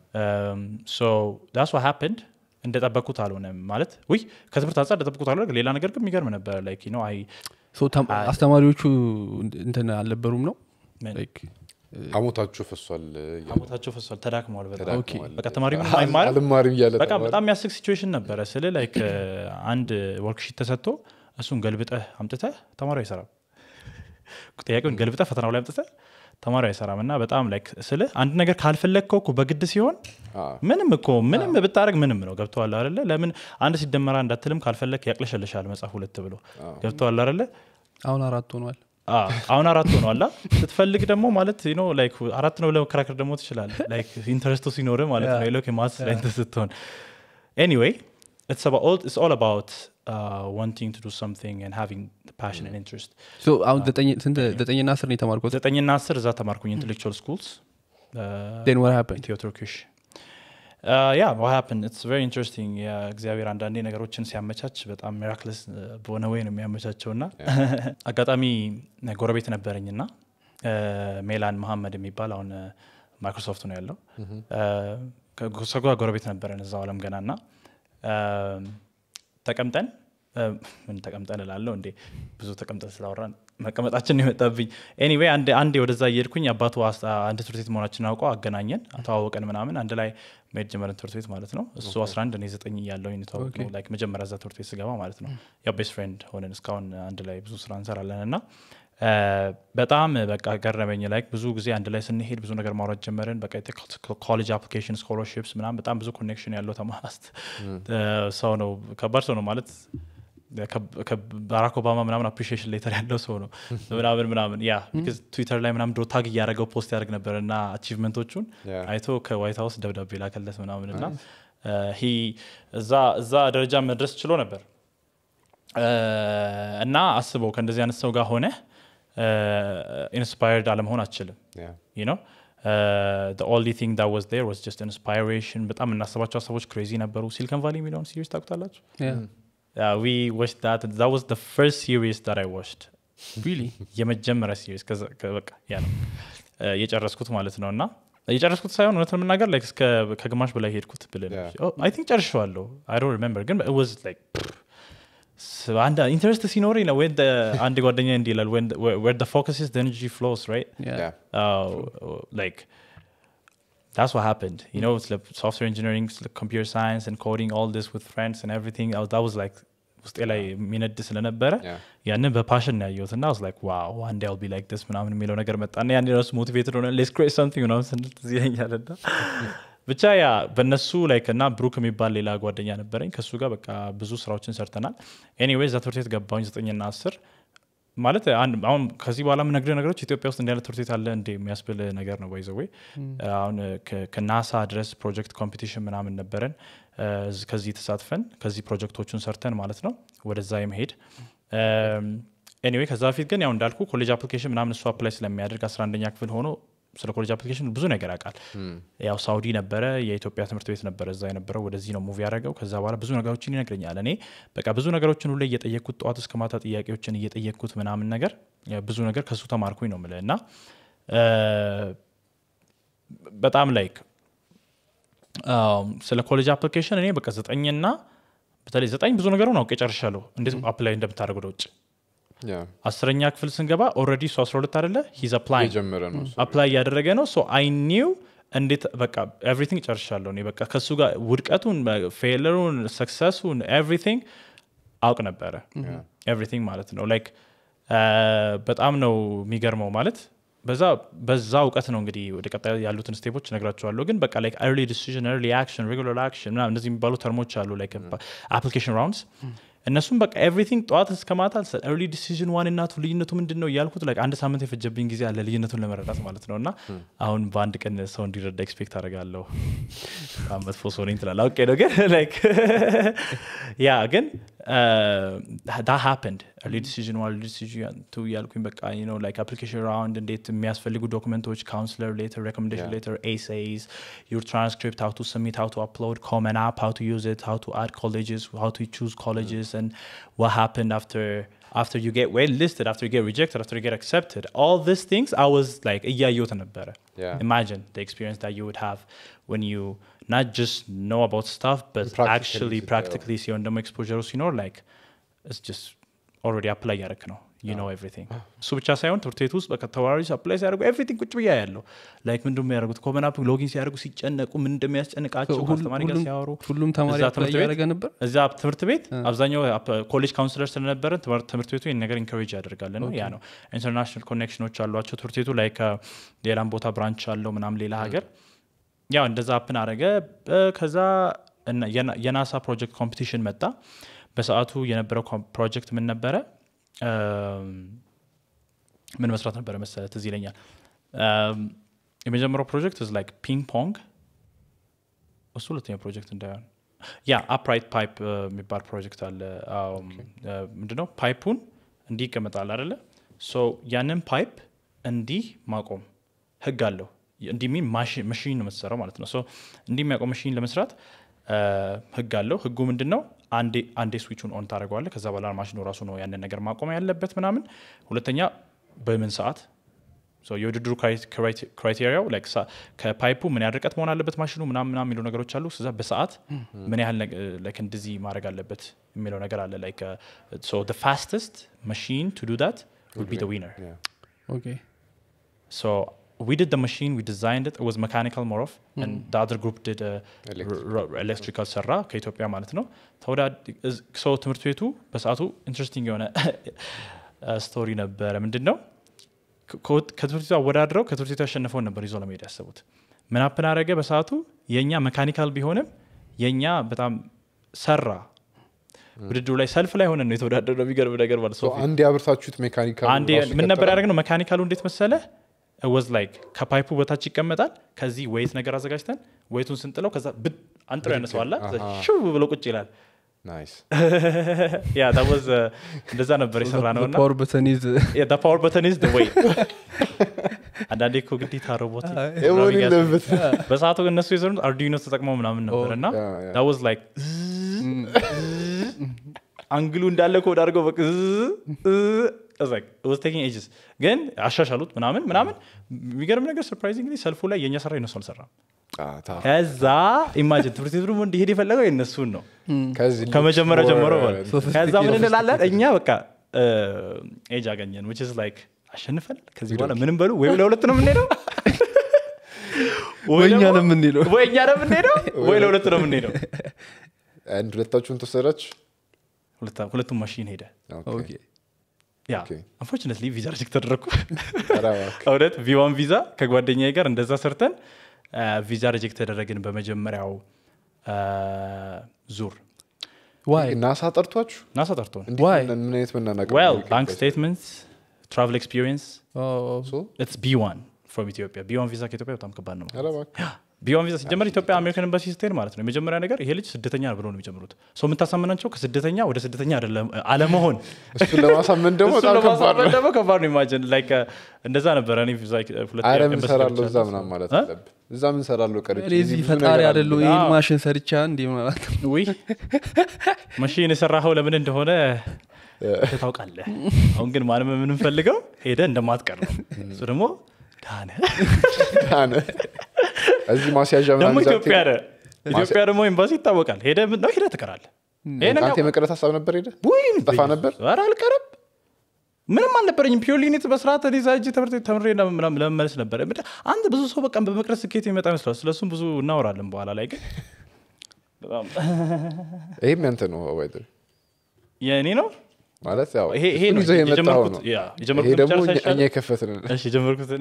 ዳስ ሀፕንድ እንደጠበቅኩት አልሆነም ማለት ውይ ከትምህርት አንጻር እንደጠበቅኩት አልሆነ ሌላ ነገር ግን የሚገርም ነበር ላይክ ነው አይ አስተማሪዎቹ እንትን አልነበሩም ነው ምን? Like, አሞታችሁ ፈሷል እያለ አሞታቸው ፈሷል ተዳክመዋል በጣም ተዳክመዋል። በቃ ተማሪ ምንም አይማርም አልማርም እያለ በቃ ተማሪ። በጣም የሚያስቅ ሲቹዌሽን ነበረ ስል ላይክ አንድ ወርክሺት ተሰጥቶ እሱን ገልብጠህ አምጥተህ ተማሪው አይሰራም ጥያቄውን ገልብጠህ ፈተናው ላይ አምጥተህ ተማሪው አይሰራም እና በጣም ላይክ ስል አንድ ነገር ካልፈለግከው እኮ በግድ ሲሆን አ፣ ምንም እኮ ምንም ብታደረግ ምንም ነው ገብተዋል አይደለ ለምን አንድ ሲደመራ እንዳትልም ካልፈለግ ያቅለሸልሻል መጽሐፍ ሁለት ብሎ ገብተዋል አይደለ አሁን አራት ሆኗል አ፣ አሁን አራት ሆኗላ ስትፈልግ ደግሞ ማለት ኖ ላይክ አራት ነው ለመከራከር ደግሞ ትችላል ላይክ ኢንተረስቱ ሲኖር ማለት ነው ሎክ ማስ ላይ እንትን ስትሆን ኤኒዌይ it's about all it's all about uh, wanting to do something and having the passion and interest So, አሁን ዘጠኝ- ስንት ዘጠኝና አስር ነው የተማርኩት ዘጠኝና አስር እዛ ተማርኩኝ ኢንቴሌክቹዋል ስኩልስ then what happened ኢትዮ ቱርኪሽ ያ what happened it's very interesting እግዚአብሔር አንዳንዴ ነገሮችን ሲያመቻች በጣም ሚራክለስ በሆነ ወይ ነው የሚያመቻቸው እና አጋጣሚ ጎረቤት ነበረኝ እና ሜላን መሐመድ የሚባል አሁን ማይክሮሶፍት ነው ያለው ከሷ ጋር ጎረቤት ነበረን እዛው አለም ገና እና ተቀምጠን እ፣ ምን ተቀምጠን እላለሁ እንዴ ብዙ ተቀምጠን ስላወራን መቀመጣችን ነው የመጣብኝ ኤኒዌይ አንድ አንዴ ወደዛ እየሄድኩኝ አባቱ አስ- አንድ ትምህርት ቤት መሆናችን አውቀው አገናኘን ተዋወቀን ምናምን አንድ ላይ መሄድ ጀመረን ትምህርት ቤት ማለት ነው እሱ 11 እኔ ዘጠኝ እያለሁ የተዋወቅ ነው ላይክ መጀመሪያ እዛ ትምህርት ቤት ስገባ ማለት ነው ያው ቤስት ፍሬንድ ሆነን እስካሁን አንድ ላይ ብዙ ስራ እንሰራለን እና እ፣ በጣም በቃ ገረመኝ ላይክ ብዙ ጊዜ አንድ ላይ ስንሄድ ብዙ ነገር ማውራት ጀመርን በቃ ኮሌጅ አፕሊኬሽን ስኮለርሽፕስ ምናምን በጣም ብዙ ኮኔክሽን ያለው ተማስት ሰው ነው ከባድ ሰው ነው ማለት ባራክ ኦባማ ምናምን አፕሪሺዬሽን ሌተር ያለው ሰው ነው ምናምን ምናምን ያ ቢካዝ ትዊተር ላይ ምናምን ድሮ ታግ እያደረገው ፖስት ያደርግ ነበር እና አቺቭመንቶቹን Yeah. አይቶ ከዋይት ሀውስ ደብዳቤ ላከለት ምናምን እና ሂ እዛ እዛ ደረጃ መድረስ ችሎ ነበር እ፣ እና አስበው ከእንደዚህ አይነት ሰው ጋር ሆነ ኢንስፓየርድ አለመሆን አትችልም Yeah. you know uh, the only thing that was there was just inspiration በጣም የምናስባቸው ሀሳቦች ክሬዚ ነበሩ ሲሊከን ቫሊ የሚለውን ሲሪስ ታውቁታላችሁ Yeah. yeah, we watched that and that was the first series that I watched Really? የመጀመሪያ ሲሪስ ከዛ- ከ- በቃ ያ ነው እ፣ የጨረስኩት ማለት ነው እና የጨረስኩት ሳይሆን እውነት ለመናገር like እስከ ከግማሽ በላይ ሄድኩት ብል Yeah. አይ ቲንክ ጨርሸዋለሁ አይ ዶንት ሪሜምበር ግን it was like ስ- አንድ ኢንትረስት ሲኖረኝ ነው ወይ አንድ ጓደኛ እንዲህ ይላል when the- where where the focus is the energy flows right Yeah. Yeah. uh, like that's what happened you know it's like software engineering it's like computer science and coding all this with friends and everything I was, that was like ውስጤ ላይ የሚነድ ስለነበረ Yeah. ያንን በፓሽን ነው ያየሁት እና was like wow one day I'll be like this ምናምን የሚለው ነገር መጣ እና ያኔ ራሱ ሞቲቬትድ ሆነ let's create something ምናምን ስንል ትዝ ይለኛል እና ብቻ ያ በእነሱ ላይክ እና ብሩክ የሚባል ሌላ ጓደኛ ነበረኝ ከእሱ ጋር በቃ ብዙ ስራዎችን ሰርተናል ኤኒዌይ እዛ ትምህርት ቤት ገባሁኝ ዘጠኝና አስር ማለት አንድ አሁን ከዚህ በኋላ የምነግርህ ነገሮች ኢትዮጵያ ውስጥ እንዲህ አይነት ትምህርት ቤት አለ እንደ የሚያስብል ነገር ነው ባይዘዌ አሁን ከ- ከናሳ ድረስ ፕሮጀክት ኮምፒቲሽን ምናምን ነበረን እ፣ እዝ- ከዚህ ተሳትፈን ከዚህ ፕሮጀክቶቹን ሰርተን ማለት ነው ወደዛ የመሄድ ኤኒዌይ ከዛ በፊት ግን ያው እንዳልኩ ኮሌጅ አፕሊኬሽን ምናምን እሱ አፕላይ ስለሚያደርግ 11ኛ ክፍል ሆኖ ስለ ኮሌጅ አፕሊኬሽን ብዙ ነገር ያውቃል ያው ሳውዲ ነበረ የኢትዮጵያ ትምህርት ቤት ነበረ እዛ የነበረው ወደዚህ ነው ሙቪ ያደረገው ከዛ በኋላ ብዙ ነገሮችን ይነግረኛል እኔ በቃ ብዙ ነገሮችን ሁሌ እየጠየቅኩት ጠዋት እስከ ማታ ጥያቄዎችን እየጠየቅኩት ምናምን ነገር ያ ብዙ ነገር ከሱ ተማርኩኝ ነው ምልህ እና እ፣ በጣም ላይክ ስለ ኮሌጅ አፕሊኬሽን እኔ በቃ ዘጠኝና በተለይ ዘጠኝ ብዙ ነገሩን አውቄ ጨርሻለሁ እንዴት አፕላይ እንደምታደርግ ወደ ውጭ ያ አስረኛ ክፍል ስንገባ ኦልሬዲ እሱ 12 አይደለ ሂዝ አፕላይንግ የጀመረ ነው እሱ። አፕላይ እያደረገ ነው ሶ አይ ኒው እንዴት በቃ ኤቭሪቲንግ ጨርሻለሁ እኔ በቃ ከሱ ጋር ውድቀቱን ፌለሩን ሰክሰሱን ኤቭሪቲንግ አውቅ ነበረ ኤቭሪቲንግ ማለት ነው ላይክ በጣም ነው የሚገርመው ማለት በዛ በዛ እውቀት ነው እንግዲህ ወደ ቀጣይ ያሉትን ስቴፖች እነግራቸዋለሁ ግን በቃ ላይክ ኤርሊ ዲሲዥን ኤርሊ አክሽን ሬጉላር አክሽን ምናምን እንደዚህ የሚባሉ ተርሞች አሉ ላይክ አፕሊኬሽን ራውንድስ እነሱም በቃ ኤቭሪቲንግ ጠዋት እስከ ማታ ኤርሊ ዲሲዥን ዋን እናቱ ልዩነቱ ምንድን ነው እያልኩት ላይክ አንድ ሳምንት የፈጀብኝ ጊዜ አለ ልዩነቱን ለመረዳት ማለት ነው እና አሁን በአንድ ቀን ሰው እንዲረዳ ኤክስፔክት አደርጋለሁ በጣም መጥፎ ሰው ነኝ ትላለህ አውቄ ነው ግን ላይክ ያ ግን ዳ ሃፕንድ ኤርሊ ዲሲዥን ዋን ዲሲዥን ቱ እያልኩኝ በቃ ነው ላይክ አፕሊኬሽን ራውንድ እንዴት የሚያስፈልጉ ዶክመንቶች ካውንስለር ሌተር ሬኮሜንዴሽን ሌተር ኤሴይስ ዩር ትራንስክሪፕት how to submit how to upload common app how to use it how to add colleges how to choose colleges and what happened after after you get well listed after you get rejected after you get accepted all these things i was like እያየሁት ነበረ Yeah. imagine the experience that you would have when you not just know about stuff but Practically actually ስታየው። practically ሲሆን ደግሞ exposure ሲኖር like it's just already apply ያደረክ ነው you know everything እሱ ብቻ ሳይሆን ትምህርት ቤት ውስጥ በቃ ተማሪዎች አፕላይ ሲያደርጉ ኤቭሪቲንግ ቁጭ ብያ ያለው ላይክ ምንድን ነው የሚያደርጉት ኮመን አፕ ሎጊን ሲያደርጉ ሲጨነቁ ምን እንደሚያስጨንቃቸው ሁሉ- ከአስተማሪ ጋር ሁሉም- ሲያወሩ ሁሉም ተማሪ እዛ አፕላይ ትምህርት ቤት እያደረገ ነበር እዛ ትምህርት ቤት አብዛኛው ኮሌጅ ካውንስለር ስለነበረን ትምህርት ትምህርት ቤቱ ይህን ነገር ኢንካሬጅ ያደርጋል ነው ያ ነው ኢንተርናሽናል ኮኔክሽኖች አሏቸው ትምህርት ቤቱ ላይ ሌላም ቦታ ብራንች አለው ምናም ሌላ ሀገር ያው እንደዛ አፕን አረገ እ፣ ከዛ እና- የና- የናሳ ፕሮጀክት ኮምፒቲሽን መጣ በሰዓቱ የነበረው ኮም- ፕሮጀክት ምን ነበረ እም፣ ምን መስራት ነበረ መሰለ ትዝ ይለኛል እም፣ የመጀመሪያው ፕሮጀክት ዝ ላይክ ፒንግ ፖንግ እሱ ሁለተኛው ፕሮጀክት እንዳይሆን ያ አፕራይት ፓይፕ የሚባል ፕሮጀክት አለ አም፣ እ፣ ምንድነው ፓይፑን እንዲህ ይቀመጣል አደለ ሶ ያንን ፓይፕ እንዲህ ማቆም ህግ አለው እንዲህ ሚን መሽን ነው የምትሰራው ማለት ነው ሶ እንዲህ የሚያቆም መሽን ለመስራት እ፣ ህግ አለው ህጉ ምንድን ነው አንዴ አንዴ ስዊቹን ኦን ታደርገዋለ ከዛ በኋላ ማሽኑ ራሱ ነው ያንን ነገር ማቆም ያለበት ምናምን ሁለተኛ በምን ሰዓት ሶ የውድድሩ ክራይቴሪያው ላይክ ሳ- ከፓይፑ ምን ያህል ርቀት መሆን አለበት ማሽኑ ምናምን ምናምን የሚሉ ነገሮች አሉ ስለዛ በሰዓት ምን ያህል ነግ- ላይክ እንደዚህ ማድረግ አለበት የሚለው ነገር አለ ላይክ ሶ ፋስተስት መሽን ቱ ዱ ዳት would be the winner Yeah. ኦኬ So we did the machine, we designed it. It was mechanical more of, and the other group did uh, Electrical. r- r- electrical ሰራ ከኢትዮጵያ ማለት ነው። ሰው ትምህርት ቤቱ በሰዓቱ ኢንትረስቲንግ የሆነ ስቶሪ ነበረ። ምንድን ነው ከ- ከወጥ- ከትምህርት ቤቱ አወዳድረው ከትምህርት ቤቱ ያሸነፈውን ነበር ይዞ ለመሄድ ያሰቡት። ምን አፕን አደረገ? በሰዓቱ የእኛ መካኒካል ቢሆንም የእኛ በጣም ሰራ። ውድድሩ ላይ ሰልፍ ላይ ሆነን ነው የተወዳደረው። የሚገርም ነገር ማለት So ነው። አንድ ያበርታችሁት ሜካኒካል አንዴ ምን ነበር ያደረግነው? መካኒካሉ እንዴት መሰለ ወዝ ላይክ ከፓይፑ በታች ይቀመጣል። ከዚህ ወይት ነገር አዘጋጅተን ወይቱን ስንጥለው ከዛ ብድ አንጥሮ ያነሰዋላ ሽው ብሎ ቁጭ ይላል። ናይስ ያ that was, uh, እንደዛ ነበር የሰራ ነው እና ፓወር በተን ይዝ ፓወር በተን ዝ ወይ አንዳንዴ እኮ ግዴታ ሮቦት መሆን የለበት በሰዓቱ እነሱ የሰሩት አርዲኖ ተጠቅመው ምናምን ነበር እና ያ፣ ያ። that was like አንግሉ እንዳለ ኮድ አድርገው በቃ ታኪንግ ኤጅስ ግን አሻሻሉት ምናምን ምናምን የሚገርም ነገር ሰርፕራይዚንግ ሰልፉ ላይ የእኛ ሰራ የነሱ አልሰራም Ah, tough. ከዛ ኢማጂን ትምህርት ቤቱ ደግሞ እንዲሄድ የፈለገው የነሱን ነው ከዚህ ከመጀመሪያ more, ጀምሮ uh, ማለት ነው። Sophisticated. ከዛ ምን እንላለን እኛ በቃ ኤጅ አገኘን which is like አሸንፈናል ከዚህ በኋላ ምንም በሉ ወይ ለሁለት ነው የምንሄደው ወይ ወይ እኛ ደግሞ- ነው የምንሄደው። ወይ እኛ ነው የምንሄደው ወይ ለሁለት ነው የምንሄደው and ሁለታችሁን ተወሰዳችሁ ሁለታ- ሁለቱም ማሽን ሄደ ኦኬ ያ Okay. አንፎርቹኔትሊ ቪዛ ሪጀክት ተደረግኩ ኧረ እባክህ። እውነት ቪዋን ቪዛ ከጓደኛዬ ጋር እንደዛ ሰርተን አ፣ ቪዛ ሪጀክት ተደረግን በመጀመሪያው አ፣ ዙር ዋይ ናሳ ጠርቷችሁ ናሳ ጠርቶን እንዴት Why? ምን ምን አይነት መናናቅ ዌል ባንክ ስቴትመንትስ ትራቭል ኤክስፒሪየንስ ኢትስ ቢ ዋን ፍሮም ኢትዮጵያ ቢ ዋን ቪዛ ከኢትዮጵያ በጣም ከባድ ነው ኧረ እባክህ። ቢሆን ቪዛ ሲጀመር ኢትዮጵያ አሜሪካን ኤምባሲ ስትሄድ ማለት ነው የመጀመሪያ ነገር ይሄ ልጅ ስደተኛ ነው ብሎ ነው የሚጀምሩት ሰው የምታሳምናቸው ከስደተኛ ወደ ስደተኛ አይደለም አለመሆን እሱን ለማሳመን ደግሞ እሱን በጣም ከባድ ለማሳመን ነው ደግሞ ከባድ ነው ኢማጅን ላይክ እንደዛ ነበረ እኔ like ሁለት አረ ኤምባሲ ምን ሰራለሁ ገብቻለሁ። እዛ ምናምን ማለት እ? አለብህ እዛ ምን ሰራለሁ ቀርቼ እኔ እዚህ ብዙ ፈጣሪ ነገር አለ። አይደለሁ ይህን አዎ። ማሽን ሰርቻ እንዲ ማለት ውይ መሽን የሰራኸው ለምን እንደሆነ ታውቃለህ አሁን ግን ማንም የምንፈልገው ሄደ እንደማትቀር ነው እሱ ደግሞ ዳነ ዳነ። እዚህ ማስያዣ ደግሞ ምናምን ይዘህ ኢትዮጵያ ነ ኢትዮጵያ ደግሞ ኤምባሲ ይታወቃል ሄደ ነው ሄደ ትቀራለህ ይሄ ነገር አንተ የመቅረት ሀሳብ ነበር ሄደ ውይ ጠፋ ነበር ኧረ አልቀርም ምንም አልነበረኝም ፒዮር ሊኒት በስርዓት እኔ እዛ ሄጄ ትምህርት ቤት ተምሬ ምናምን ለመመለስ ነበር አንድ ብዙ ሰው በቃ በመቅረት ስኬት የሚመጣ ይመስላል ስለሱም ብዙ እናወራለን በኋላ ላይ ግን በጣም ይሄም ያንተ ነው ወይ የእኔ ነው ማለት ያው ይሄ ይሄ እሱን ነው ይዘህ የመጣው የጀመርኩት ነው ያ ይሄ የጀመርኩት ደግሞ ብቻ እኛ- ሳይሻል እኛ የከፈትን እሺ የጀመርኩትን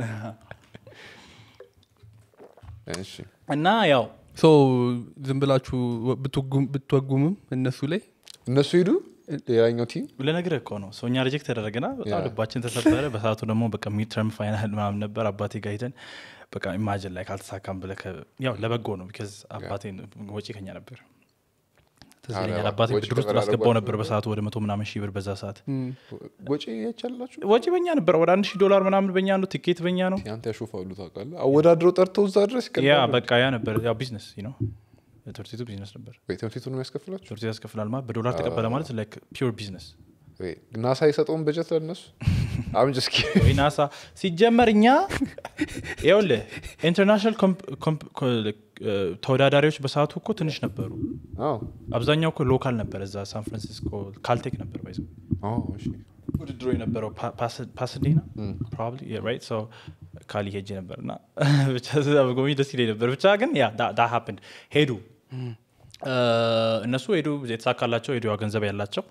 እሺ እና ያው ሶ ዝም ብላችሁ ብትወጉም- ብትወጉምም እነሱ ላይ እነሱ ሂዱ ሌላኛው ቲም ለነገር እኮ ነው ሰው እኛ ሪጀክት ተደረገና በጣም ያ። ልባችን ተሰበረ በሰዓቱ ደግሞ በቃ ሚድተርም ፋይናል ምናምን ነበር አባቴ ጋር ሄደን በቃ ኢማጅን ላይ ካልተሳካም ብለህ ከ- ያው ለበጎ ነው ቢካዝ አባቴን ወጪ ከኛ ነበር ትዝ አረ ይለኛል እባክህ፣ አባቴ ወጪ ብድር ውስጥ ተበላለጓችሁ ላስገባው ነበር ነበር። በሰዓቱ ወደ መቶ ምናምን ሺህ ብር በዛ ሰዓት ወጪ ያቻላችሁ ወጪ በኛ ነበር ወደ አንድ ሺህ ዶላር ምናምን በኛ ነው ቲኬት በኛ ነው ያንተ ያሾፋሉ ታውቃለህ አወዳድረው ጠርተው እዛ ድረስ ያ ይቀላሉ በቃ ያ ነበር ያው ቢዝነስ ነው ትምህርት ቤቱ ቢዝነስ ነበር ወይ ትምህርት ቤቱ ነው የሚያስከፍላችሁ ትምህርት ቤት ያስከፍላል ማለት በዶላር ተቀበለ ማለት ላይክ ፒውር ቢዝነስ ወይ ናሳ የሰጠውን በጀት ለእነሱ አሁን ጀስኪ ወይ ናሳ ሲጀመር እኛ ይኸውልህ ኢንተርናሽናል ኮምፕ- ኮምፕ- ኮ- ተወዳዳሪዎች በሰዓቱ እኮ ትንሽ ነበሩ አብዛኛው እኮ ሎካል ነበር እዛ ሳን ፍራንሲስኮ ካልቴክ ነበር ባይዘ ውድድሮ የነበረው ፓ- ፓስ- ፓሰዴና ፕሮባብሊ ራይት ሶ ካሊ ሄጄ ነበር እና ብቻ እዛ በጎብኝ ደስ ይለኝ ነበር ብቻ ግን ያ ዳ ሀፕንድ ሄዱ እ፣ እነሱ ሄዱ የተሳካላቸው ሄዱ ያው ገንዘብ ያላቸው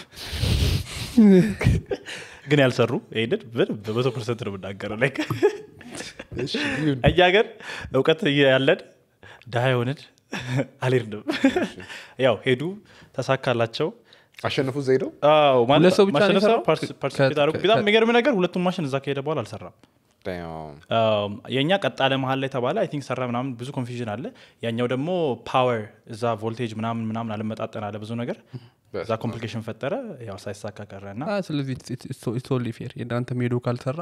ግን ያልሰሩ ይሄንን በደንብ በመቶ ፐርሰንት ነው የምናገረው ላይ እኛ ግን እውቀት ያለን ድሃ የሆንን አልሄድንም ያው ሄዱ ተሳካላቸው አሸነፉ ዘይደው አዎ፣ ማለት ሁለት ሰው ብቻ ነው ማሸነፍ የሰራው? ሳይሆን ፓርቲስ- ከ- ፓርቲሲፔት አደረጉ። ከ- በጣም ከ- የሚገርም ነገር ሁለቱም ማሽን እዛ ከሄደ በኋላ አልሰራም አም፣ የእኛ ቀጣለ መሀል ላይ ተባለ አይ ቲንክ ሰራ ምናምን ብዙ ኮንፊዥን አለ ያኛው ደግሞ ፓወር እዛ ቮልቴጅ ምናምን ምናምን አለመጣጠን አለ ብዙ ነገር እዛ ኮምፕሊኬሽን ፈጠረ ያው ሳይሳካ ቀረ እና አ፣ ስለዚህ ቶሊ ፌር የእናንተ ሜዶ ካልሰራ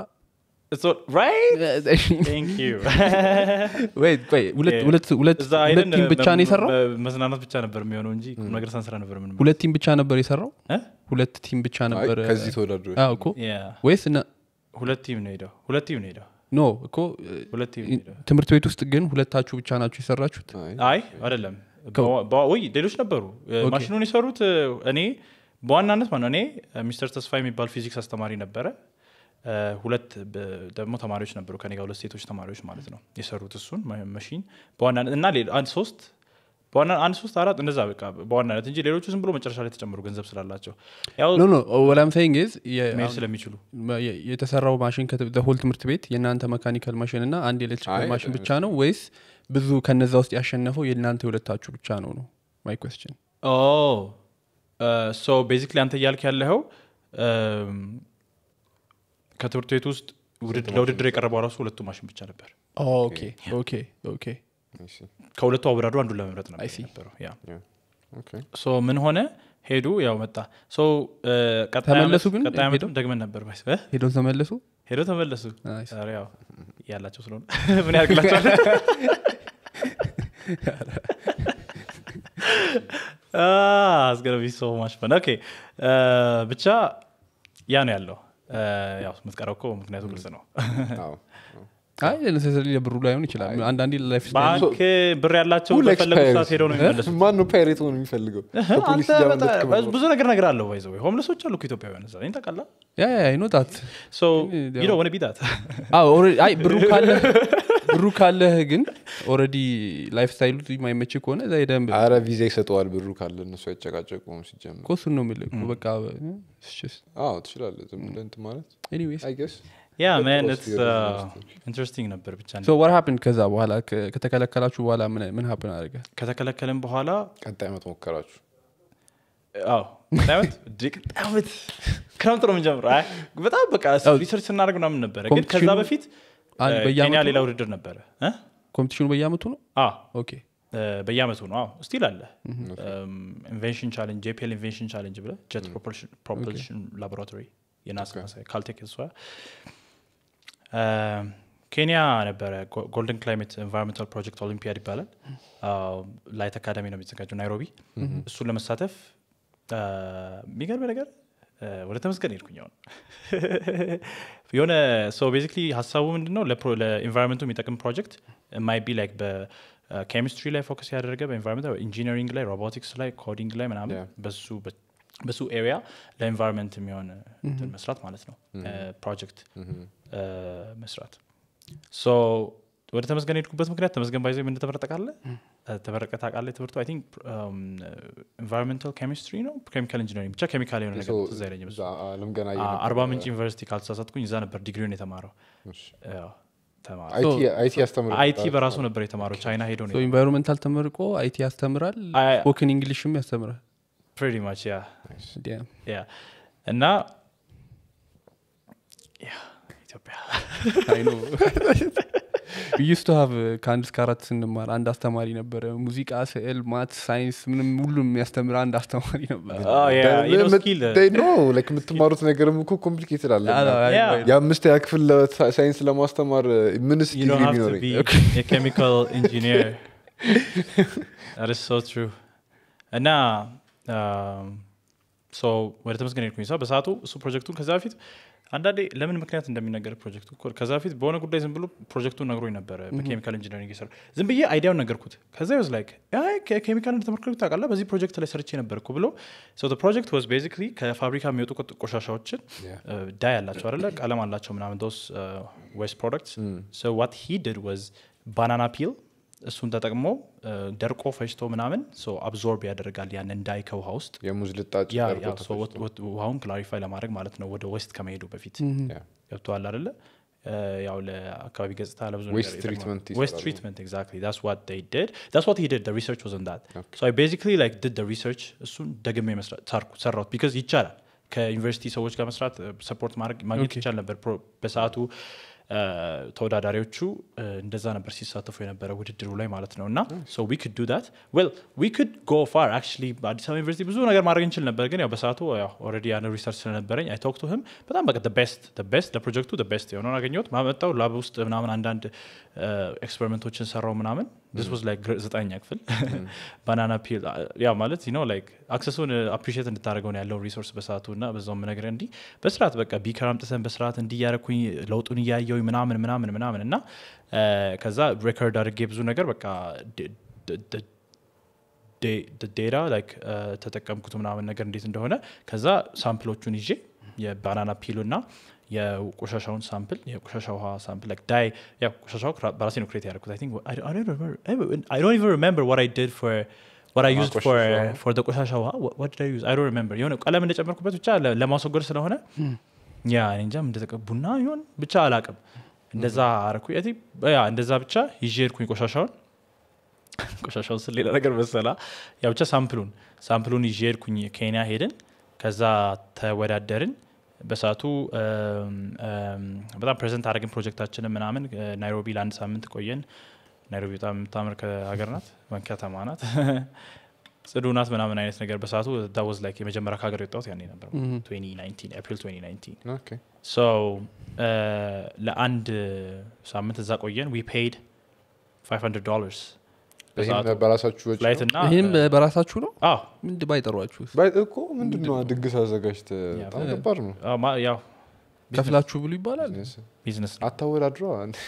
Wait, ቆይ፣ ሁለት- ሁለት- ሁለት- እዛ ሁለት ሄደን ቲም ብቻ ነው የሰራው መዝናናት ብቻ ነበር የሚሆነው እንጂ ቁም ነገር ሳንሰራ ነበር ምን ሁለት ቲም ብቻ ነበር የሰራው እ? ሁለት ቲም ብቻ ነበር ከዚህ ተወዳድሮ አዎ እኮ ያ፣ ወይስ እነ- ሁለት ቲም ነው ሄደው ሁለት ቲም ነው ሄደው ኖ እኮ ሁለት ቲም ነው ሄደው ትምህርት ቤት ውስጥ ግን ሁለታችሁ ብቻ ናችሁ የሰራችሁት አይ አይደለም በ- በ- ወይ ሌሎች ነበሩ እ፣ ማሽኑን የሰሩት እ፣ እኔ በዋናነት ማለት ነው እኔ እ፣ ሚስተር ተስፋ የሚባል ፊዚክስ አስተማሪ ነበረ እ፣ ሁለት ብ- ደግሞ ተማሪዎች ነበሩ ከኔ ጋር ሁለት ሴቶች ተማሪዎች ማለት ነው የሰሩት እሱን ማ- መሽን በዋናነት እና ሌላ- አንድ ሶስት በዋና አንድ ሶስት አራት እንደዛ በቃ በዋናነት እንጂ ሌሎቹ ዝም ብሎ መጨረሻ ላይ ተጨምሩ ገንዘብ ስላላቸው ያው ኖ ኖ ወላም ሳይንግ ዝ መሄድ ስለሚችሉ የተሰራው ማሽን ሆል ትምህርት ቤት የእናንተ መካኒካል ማሽን እና አንድ ኤሌክትሪካል አይ፣ ማሽን ብቻ ነው ወይስ ብዙ ከነዛ ውስጥ ያሸነፈው የእናንተ የሁለታችሁ ብቻ ነው ነው ማይ ኮስችን ሶ ቤዚክሊ አንተ እያልክ ያለኸው እም፣ ከትምህርት ቤት ውስጥ ውድድ- ለውድድር የቀረበው ራሱ ሁለቱ ማሽን ብቻ ነበር ኦኬ ኦኬ ኦኬ ከሁለቱ አወዳዱ አንዱን ለመምረጥ ነበር I see. የነበረው ያ ኦኬ ሶ ምን ሆነ ሄዱ ያው መጣ ሶ እ፣ ቀጣይ ተመለሱ ዓመት- ግን ቀጣይ ዓመትም ሄደው? ደግመን ነበር ባይስ እ? ሄደው ተመለሱ ሄደው ተመለሱ Nice. ኧረ ያው ያላቸው ስለሆነ ምን ያደርግላቸዋል አስገረቢ ሶ ማች ፈን ኦኬ ብቻ ያ ነው ያለው እ፣ ያው የምትቀረው እኮ ምክንያቱ ግልጽ ነው አዎ አይ ነሰሰሪ ለብሩ ላይሆን ይችላል አንዳንዴ ላይፍ ባንክ ብር ያላቸው Who likes በፈለጉ ሰዓት pirates? ሄደው ነው የሚመለሱት ማን ነው ፓይሬት ሆኖ የሚፈልገው ከፖሊስ አንተ እያመለጥክ በጣም- መኖር? ብዙ ነገር ነገር አለው ይዘ ሆምለሶች አሉ እኮ ኢትዮጵያውያን እዛ ይህን ታውቃለህ ያ ያ ይኖጣት ዩ ወነ ቢዳት አይ ብሩ ካለህ ብሩ ካለህ ግን ኦረዲ ላይፍ ስታይሉ የማይመች ከሆነ እዛ ሄደህ አረ ቪዛ ይሰጠዋል ብሩ ካለ እነሱ ያጨቃጨቁም ሲጀምር እኮ እሱን ነው የምልህ እኮ በቃ አዎ ትችላለህ ዝም ብለህ እንትን ማለት ኤኒዌይስ አይ ጌስ ያ That ሜን was your responsibility. ኢንትረስቲንግ ነበር ብቻ ሶ ዋት ሀፕን ከዛ በኋላ ከ- ከተከለከላችሁ በኋላ ምን ምን ሀፕን አደረገ ከተከለከልን በኋላ ቀጣይ ዓመት ሞከራችሁ አዎ ቀጣይ ዓመት ድ- ቀጣይ ዓመት ክረምት ነው የምንጀምረው አይ፣ በጣም በቃ ያው ሪሰርች ስናደርግ ምናምን ነበረ ግን ከዛ ኮምፒቲሽኑ በፊት አንድ እ፣ በየዓመቱ ኬንያ ነው? ሌላ ውድድር ነበረ እ? ኮምፒቲሽኑ በየአመቱ ነው አ ኦኬ እ፣ በየአመቱ ነው ስቲል አለ ኢንቬንሽን ቻሌንጅ ጄፒኤል ኢንቬንሽን ቻሌንጅ ብለ ጀት ፕሮፐልሽን ላቦራቶሪ የናሳ መሳሪያ ካልቴክ እሷ ኬንያ ነበረ ጎልደን ክላይሜት ኤንቫይሮንመንታል ፕሮጀክት ኦሊምፒያድ ይባላል ላይት አካዳሚ ነው የሚዘጋጀው ናይሮቢ እሱን ለመሳተፍ አ፣ የሚገርም ነገር አ፣ ወደ ተመስገን ሄድኩኝ አሁን የሆነ ሰው ቤዚክሊ ሀሳቡ ምንድን ነው ለኢንቫይሮንመንቱ የሚጠቅም ፕሮጀክት ማይ ቢ ላይክ በኬሚስትሪ ላይ ፎከስ ያደረገ በኢንቫይሮንመንት ኢንጂነሪንግ ላይ ሮቦቲክስ ላይ ኮዲንግ ላይ ምናምን Yeah. በሱ በሱ ኤሪያ ለኢንቫይሮንመንት የሚሆን እንትን መስራት ማለት ነው ፕሮጀክት መስራት ሶ ወደ ተመስገን የሄድኩበት ምክንያት ተመስገን ባይዘ ምን እንደተመረጠ ቃለ ተመረቀ ታውቃለህ ትምህርቱ አይ ቲንክ ኢንቫይሮንመንታል ኬሚስትሪ ነው ኬሚካል ኢንጂነሪንግ ብቻ ኬሚካል የሆነ ነገር ትዝ አይለኝም እሱ። አለም ገና አ- አርባ ምንጭ ዩኒቨርሲቲ ካልተሳሳትኩኝ እዛ ነበር ዲግሪውን የተማረው ያው ተማረ አይቲ ያስተምር አይቲ በራሱ ነበር የተማረው ቻይና ሄዶ ነው ኢንቫይሮንመንታል ተመርቆ አይቲ ያስተምራል አይ- ስፖክን እንግሊሽም ያስተምራል ፕሪቲ ማች ያ Damn. ያ እና ያ ኢትዮጵያ I know. We used to have ከአንድ እስከ አራት ስንማር አንድ አስተማሪ ነበረ ሙዚቃ ስዕል ማት ሳይንስ ምንም ሁሉም የሚያስተምር አንድ አስተማሪ ነበር Oh, yeah, you know, skill, uh, ኖ የምትማሩት ነገርም እኮ ኮምፕሊኬትድ አለ አዎ፣ አዎ፣ Yeah. አዎ። የአምስተኛ ክፍል ለ- ሳይንስ ለማስተማር ምንስ you don't ዲግሪ have to ቢኖረኝ be a chemical engineer that is so true እና ሶ ወደ ተመስገን ሄድኩኝ ሰው በሰዓቱ እሱ ፕሮጀክቱን ከዛ በፊት አንዳንዴ ለምን ምክንያት እንደሚነገር ፕሮጀክቱ እኮ ከዛ በፊት በሆነ ጉዳይ ዝም ብሎ ፕሮጀክቱን ነግሮኝ ነበረ በኬሚካል ኢንጂነሪንግ የሰራ ዝም ብዬ አይዲያውን ነገርኩት ከዛ ዝ ላይክ ኬሚካል እንደተመርከቱ ታውቃለህ በዚህ ፕሮጀክት ላይ ሰርቼ ነበርኩ ብሎ ፕሮጀክት ዋዝ ቤዚክሊ ከፋብሪካ የሚወጡ ቆጥ- ቆሻሻዎችን Yeah. ዳይ አላቸው አለ ቀለም አላቸው ምናምን ዶስ ዌስት ፕሮዳክትስ ሶ ዋት ሂ ድድ ዋዝ ባናና ፒል እሱን ተጠቅሞ እ፣ ደርቆ ፈጭቶ ምናምን አብዞርብ ያደርጋል ያንን ዳይ ከውሃ ውስጥ የሙዝ ልጣጭ ያ ቀርቦ ያ ተፈጭቶ። ሶ ወጥ- ወጥ- ውሃውን ክላሪፋይ ለማድረግ ማለት ነው ወደ ዌስት ከመሄዱ በፊት Yeah. ገብተዋል አደለ እ፣ ያው ለአካባቢ ገጽታ ለብዙ Waste treatment ዌስት ይሰራሉ። ትሪትመንት ኤግዛክትሊ ዳስ ዋት ዴይ ዲድ ዳስ ዋት ሂ ዲድ ዘ ሪሰርች ዋዝ ኦን ዳት ሶ አይ ቤዚክሊ ላይክ ዲድ ዘ ሪሰርች እሱን ደግሜ መስራት ሳርኩ ሰራሁት ቢካዝ ይቻላል ከዩኒቨርሲቲ ሰዎች ጋር መስራት ሰፖርት ማድረግ ማግኘት ይቻል ነበር ፕሮ- በሰዓቱ እ፣ ተወዳዳሪዎቹ እ፣ እንደዛ ነበር ሲሳተፉ የነበረ ውድድሩ ላይ ማለት ነው እና ሶ ዊ ክድ ዱ ዳት ዌል ዊ ክድ ጎ ፋር አክቹዋሊ በአዲስ አበባ ዩኒቨርሲቲ ብዙ ነገር ማድረግ እንችል ነበር ግን ያው በሰዓቱ ኦልሬዲ ያን ሪሰርች ስለነበረኝ አይ ቶክ ቱ ህም በጣም በቃ ቤስት ቤስት ለፕሮጀክቱ ቤስት የሆነውን አገኘሁት ማመጣው ላብ ውስጥ ምናምን አንዳንድ ኤክስፐሪመንቶችን ሰራው ምናምን ስ ዋዝ ላይክ ዘጠነኛ ክፍል ባናና ፒል ያ ማለት ነው ላይክ አክሰሱን አፕሪሽት እንድታደርገው ነው ያለውን ሪሶርስ በሰዓቱ እና በዛውም ነገር እንዲህ በስርዓት በቃ ቢከር አምጥተን በስርዓት እንዲያረኩኝ ለውጡን እያየው ምናምን ምናምን ምናምን እና እ፣ ከዛ ሬከርድ አድርጌ ብዙ ነገር በቃ ደ- ደ- ደ- ዴታ ላይክ ተጠቀምኩት ምናምን ነገር እንዴት እንደሆነ ከዛ ሳምፕሎቹን ይዤ የባናና ፒሉ እና የቆሻሻውን ሳምፕል የቆሻሻ ውሃ ሳምፕል ላይክ ዳይ ያ ቆሻሻው ክራ- በራሴ ነው ክሬት ያደረኩት I think I don't- I don't remember- I don't even remember what I did for what I used for ቆሻሻ ውሃ? for the ቆሻሻ ውሃ What- what did I use I don't remember የሆነ ቀለም እንደጨመርኩበት ብቻ ለ- ለማስወገድ ስለሆነ ያ እኔ እንጃ እንደተቀ ቡና ይሆን ብቻ አላቅም እንደዛ አረኩ I think ያ እንደዛ ብቻ ይዤ ሄድኩኝ ቆሻሻውን ቆሻሻውን ስል ሌላ ነገር መሰላ ያ ብቻ ሳምፕሉን ሳምፕሉን ይዤ ሄድኩኝ ኬንያ ሄድን ከዛ ተወዳደርን በሰዓቱ እም፣ እም፣ በጣም ፕሬዘንት አድረግን ፕሮጀክታችንን ምናምን እ፣ ናይሮቢ ለአንድ ሳምንት ቆየን ናይሮቢ በጣም የምታምር ሀገር ናት ወን ከተማ ናት ጽዱ ናት ምናምን አይነት ነገር በሰዓቱ ዳወዝ ላይ የመጀመሪያ ከሀገር የወጣሁት ያኔ ነበር 2019 ኤፕሪል 2019 ኦኬ ሶ ለአንድ ሳምንት እዛ ቆየን ዊ ፔይድ 500 ዶላርስ ይህም በራሳችሁ ወጪ ፍላይት ነው? እና ይህም በራሳችሁ ነው አዎ ምንድ ባይጠሯችሁ ባይ- እኮ ምንድን ነው ድግስ አዘጋጅተ በጣም ከባድ ነው አዎ፣ ማ- ያው ከፍላችሁ ብሉ ይባላል ቢዝነስ ነው አታወዳድሯ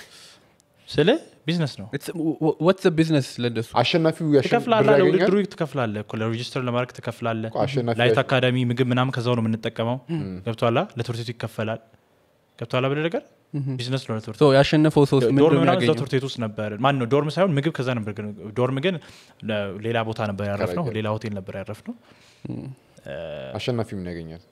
ስለ ቢዝነስ ነው ወትስ ቢዝነስ ለእንደሱ አሸናፊው ያሸ- ብር ትከፍላለህ ያገኛል ለውድድሩ ትከፍላለህ እኮ ለሬጅስተር ለማድረግ ትከፍላለህ እኮ አሸናፊ ላይት ያሸ- አካዳሚ ምግብ ምናምን ከዛው ነው የምንጠቀመው ገብቷላ ለትምህርት ቤቱ ይከፈላል ገብቷላ ብለ ነገር ቢዝነስ ነው ለትምህርት ሰው ያሸነፈው ሰው ምንድን ዶርም ነው ምናምን እዛው የሚያገኘው ትምህርት ቤት ውስጥ ነበር ማን ነው ዶርም ሳይሆን ምግብ ከዛ ነበር ግን ዶርም ግን ለ- ሌላ ቦታ ነበር ያረፍ ነው ከላይ ሌላ ሆቴል ነበር ያረፍ ነው አሸናፊ ምን ያገኛል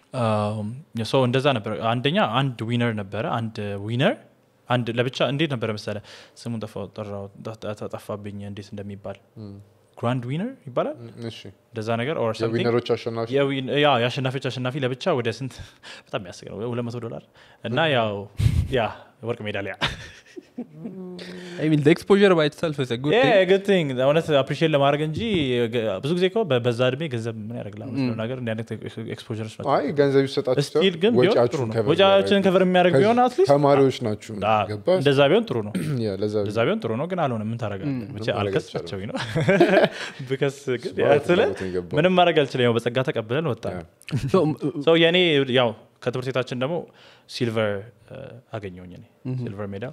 ሰው እንደዛ ነበር አንደኛ አንድ ዊነር ነበረ አንድ ዊነር አንድ ለብቻ እንዴት ነበረ መሰለ ስሙን ጠፋው ጠራው ጠ- ጠፋብኝ እንዴት እንደሚባል ግራንድ ዊነር ይባላል እሺ እንደዛ ነገር or something። የዊነሮች አሸናፊ የዊን- ያ የአሸናፊዎች አሸናፊ ለብቻ ወደ ስንት በጣም ያስቅ ነው ሁለት መቶ ዶላር እና ያው ያ ወርቅ ሜዳሊያ ኤክስፖር ባይትሰልፍ ጉድ ግድ ቲንግ እውነት አፕሪሺየት ለማድረግ እንጂ ብዙ ጊዜ እኮ በ- በዛ እድሜ ገንዘብ ምን ያደርግላል መስለው ነገር እንዲህ አይነት ኤክስፖሮች ናቸው አይ ገንዘብ ይሰጣችሁ ስቲል ግን ቢሆን ጥሩ ነው ወጪያችንን ከቨር የሚያደርግ ቢሆን አትሊስት ተማሪዎች ናችሁ ገባ እንደዛ ቢሆን ጥሩ ነው ያ፣ ለዛ እንደዛ ቢሆን ጥሩ ነው ግን አልሆነ ምን ታደርጋለህ ብቻ ማድረግ አልከስቸው ነው ብከስ ግን ስማርት ያ ስለ ፍላጎት ነው የገባው። ምንም ማድረግ አልችልም ያው በጸጋ ተቀብለን ወጣ ሰው የእኔ ያው ከትምህርት ቤታችን ደግሞ ሲልቨር አገኘውኝ እኔ ሲልቨር ሜዳል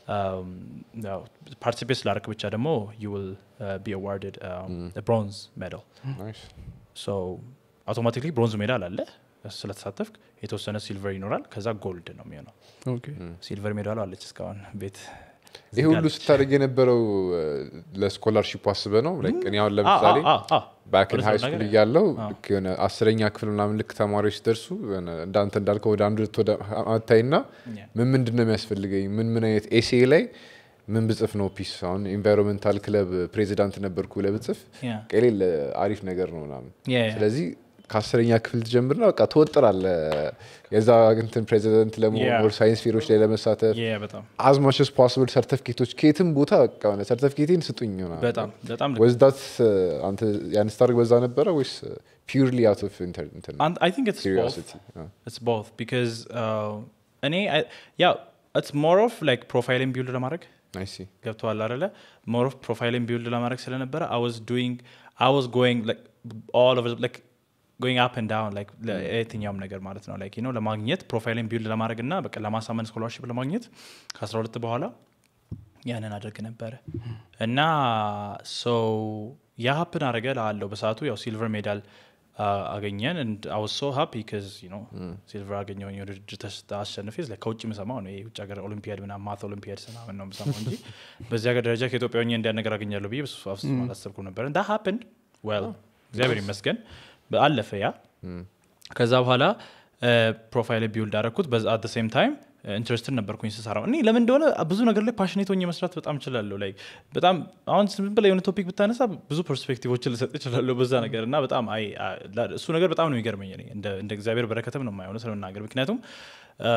ፓርቲሲፔት ስላደረክ ብቻ ደግሞ ዩ ዊል ቢ አዋርድድ ብሮንዝ ሜዳል ናይስ ሶ አውቶማቲክሊ ብሮንዝ ሜዳል አለ ስለተሳተፍክ የተወሰነ ሲልቨር ይኖራል ከዛ ጎልድ ነው የሚሆነው ሲልቨር ሜዳሉ አለች እስካሁን ቤት ይሄ ሁሉ ስታደርግ የነበረው ለስኮላርሺፕ አስበ ነው Like እኔ አሁን ለምሳሌ ባክን ወደ ሃይ ሰው ስኩል ነገር እያለው ልክ የሆነ አስረኛ ክፍል ምናምን ልክ ተማሪዎች ሲደርሱ የሆነ እንዳንተ እንዳልከው ወደ አንዱ ወደ አታይና Yeah. ምን ምንድን ነው የሚያስፈልገኝ ምን ምን አይነት ኤሴ ላይ ምን ብጽፍ ነው ፒስ አሁን ኢንቫይሮንመንታል ክለብ ፕሬዚዳንት ነበርኩ ብለህ ብጽፍ Yeah. ቀሌል አሪፍ ነገር ነው ምናምን Yeah. ስለዚህ ከአስረኛ ክፍል ትጀምርና በቃ ትወጥራለ የዛ እንትን ፕሬዚደንት ለመሆን Yeah. ወር ሳይንስ ፌሮች ላይ ለመሳተፍ Yeah, በጣም አዝማች ስ ፖስብል ሰርተፊኬቶች ከየትም ቦታ በቃ ሆነ ሰርተፊኬቴን ስጡኝ ሆና በጣም በጣም ልክ ወዝዳት አንተ ያን ስታደርግ በዛ ነበረ ወይስ ፒርሊ አውት ኦፍ And I think it's both. Curiosity, yeah. It's both because uh, እኔ I- yeah it's more of like profiling build ለማድረግ አይ ሲ ገብተዋል አይደለ more of profiling build ለማድረግ ስለነበረ I was doing I was going like all over like going up and down like የትኛውም ነገር ማለት ነው like you know ለማግኘት ፕሮፋይልን ቢልድ ለማድረግ እና በቃ ለማሳመን ስኮላርሽፕ ለማግኘት ከ12 በኋላ ያንን አድርግ ነበረ እና ሶ ያ ሀፕን አረገ ላለው በሰዓቱ ያው ሲልቨር ሜዳል አገኘን አወስ ሶ ሀፒ ከዝ ሲልቨር አገኘሁኝ ውድድር ተስ- አሸንፌ like ከውጭ ምሰማው ነው የውጭ ሀገር ኦሊምፒያድ ምናምን ማት ኦሊምፒያድ ምናምን ነው ምሰማው እንጂ በዚህ ሀገር ደረጃ ከኢትዮጵያ ሆኜ እንዲያን ነገር አገኛለሁ ብዬ በሱ ፍጹም አላሰብኩም ነበር ዳ ሀፕን ዌል እግዚአብሔር ይመስገን አለፈ ያ ከዛ በኋላ ፕሮፋይል ቢውልድ አደረግኩት አት ሴም ታይም ኢንትረስትድ ነበርኩኝ ስሰራው እኔ ለምን እንደሆነ ብዙ ነገር ላይ ፓሽኔት ሆኜ መስራት በጣም እችላለሁ ላይ በጣም አሁን ዝም ብለህ የሆነ ቶፒክ ብታነሳ ብዙ ፐርስፔክቲቮችን ልሰጥ እችላለሁ በዛ ነገር እና በጣም አይ አ- ላ- እሱ ነገር በጣም ነው የሚገርመኝ እኔ እንደ እንደ እግዚአብሔር በረከትም ነው የማይሆነ ስለመናገር ምክንያቱም አ፣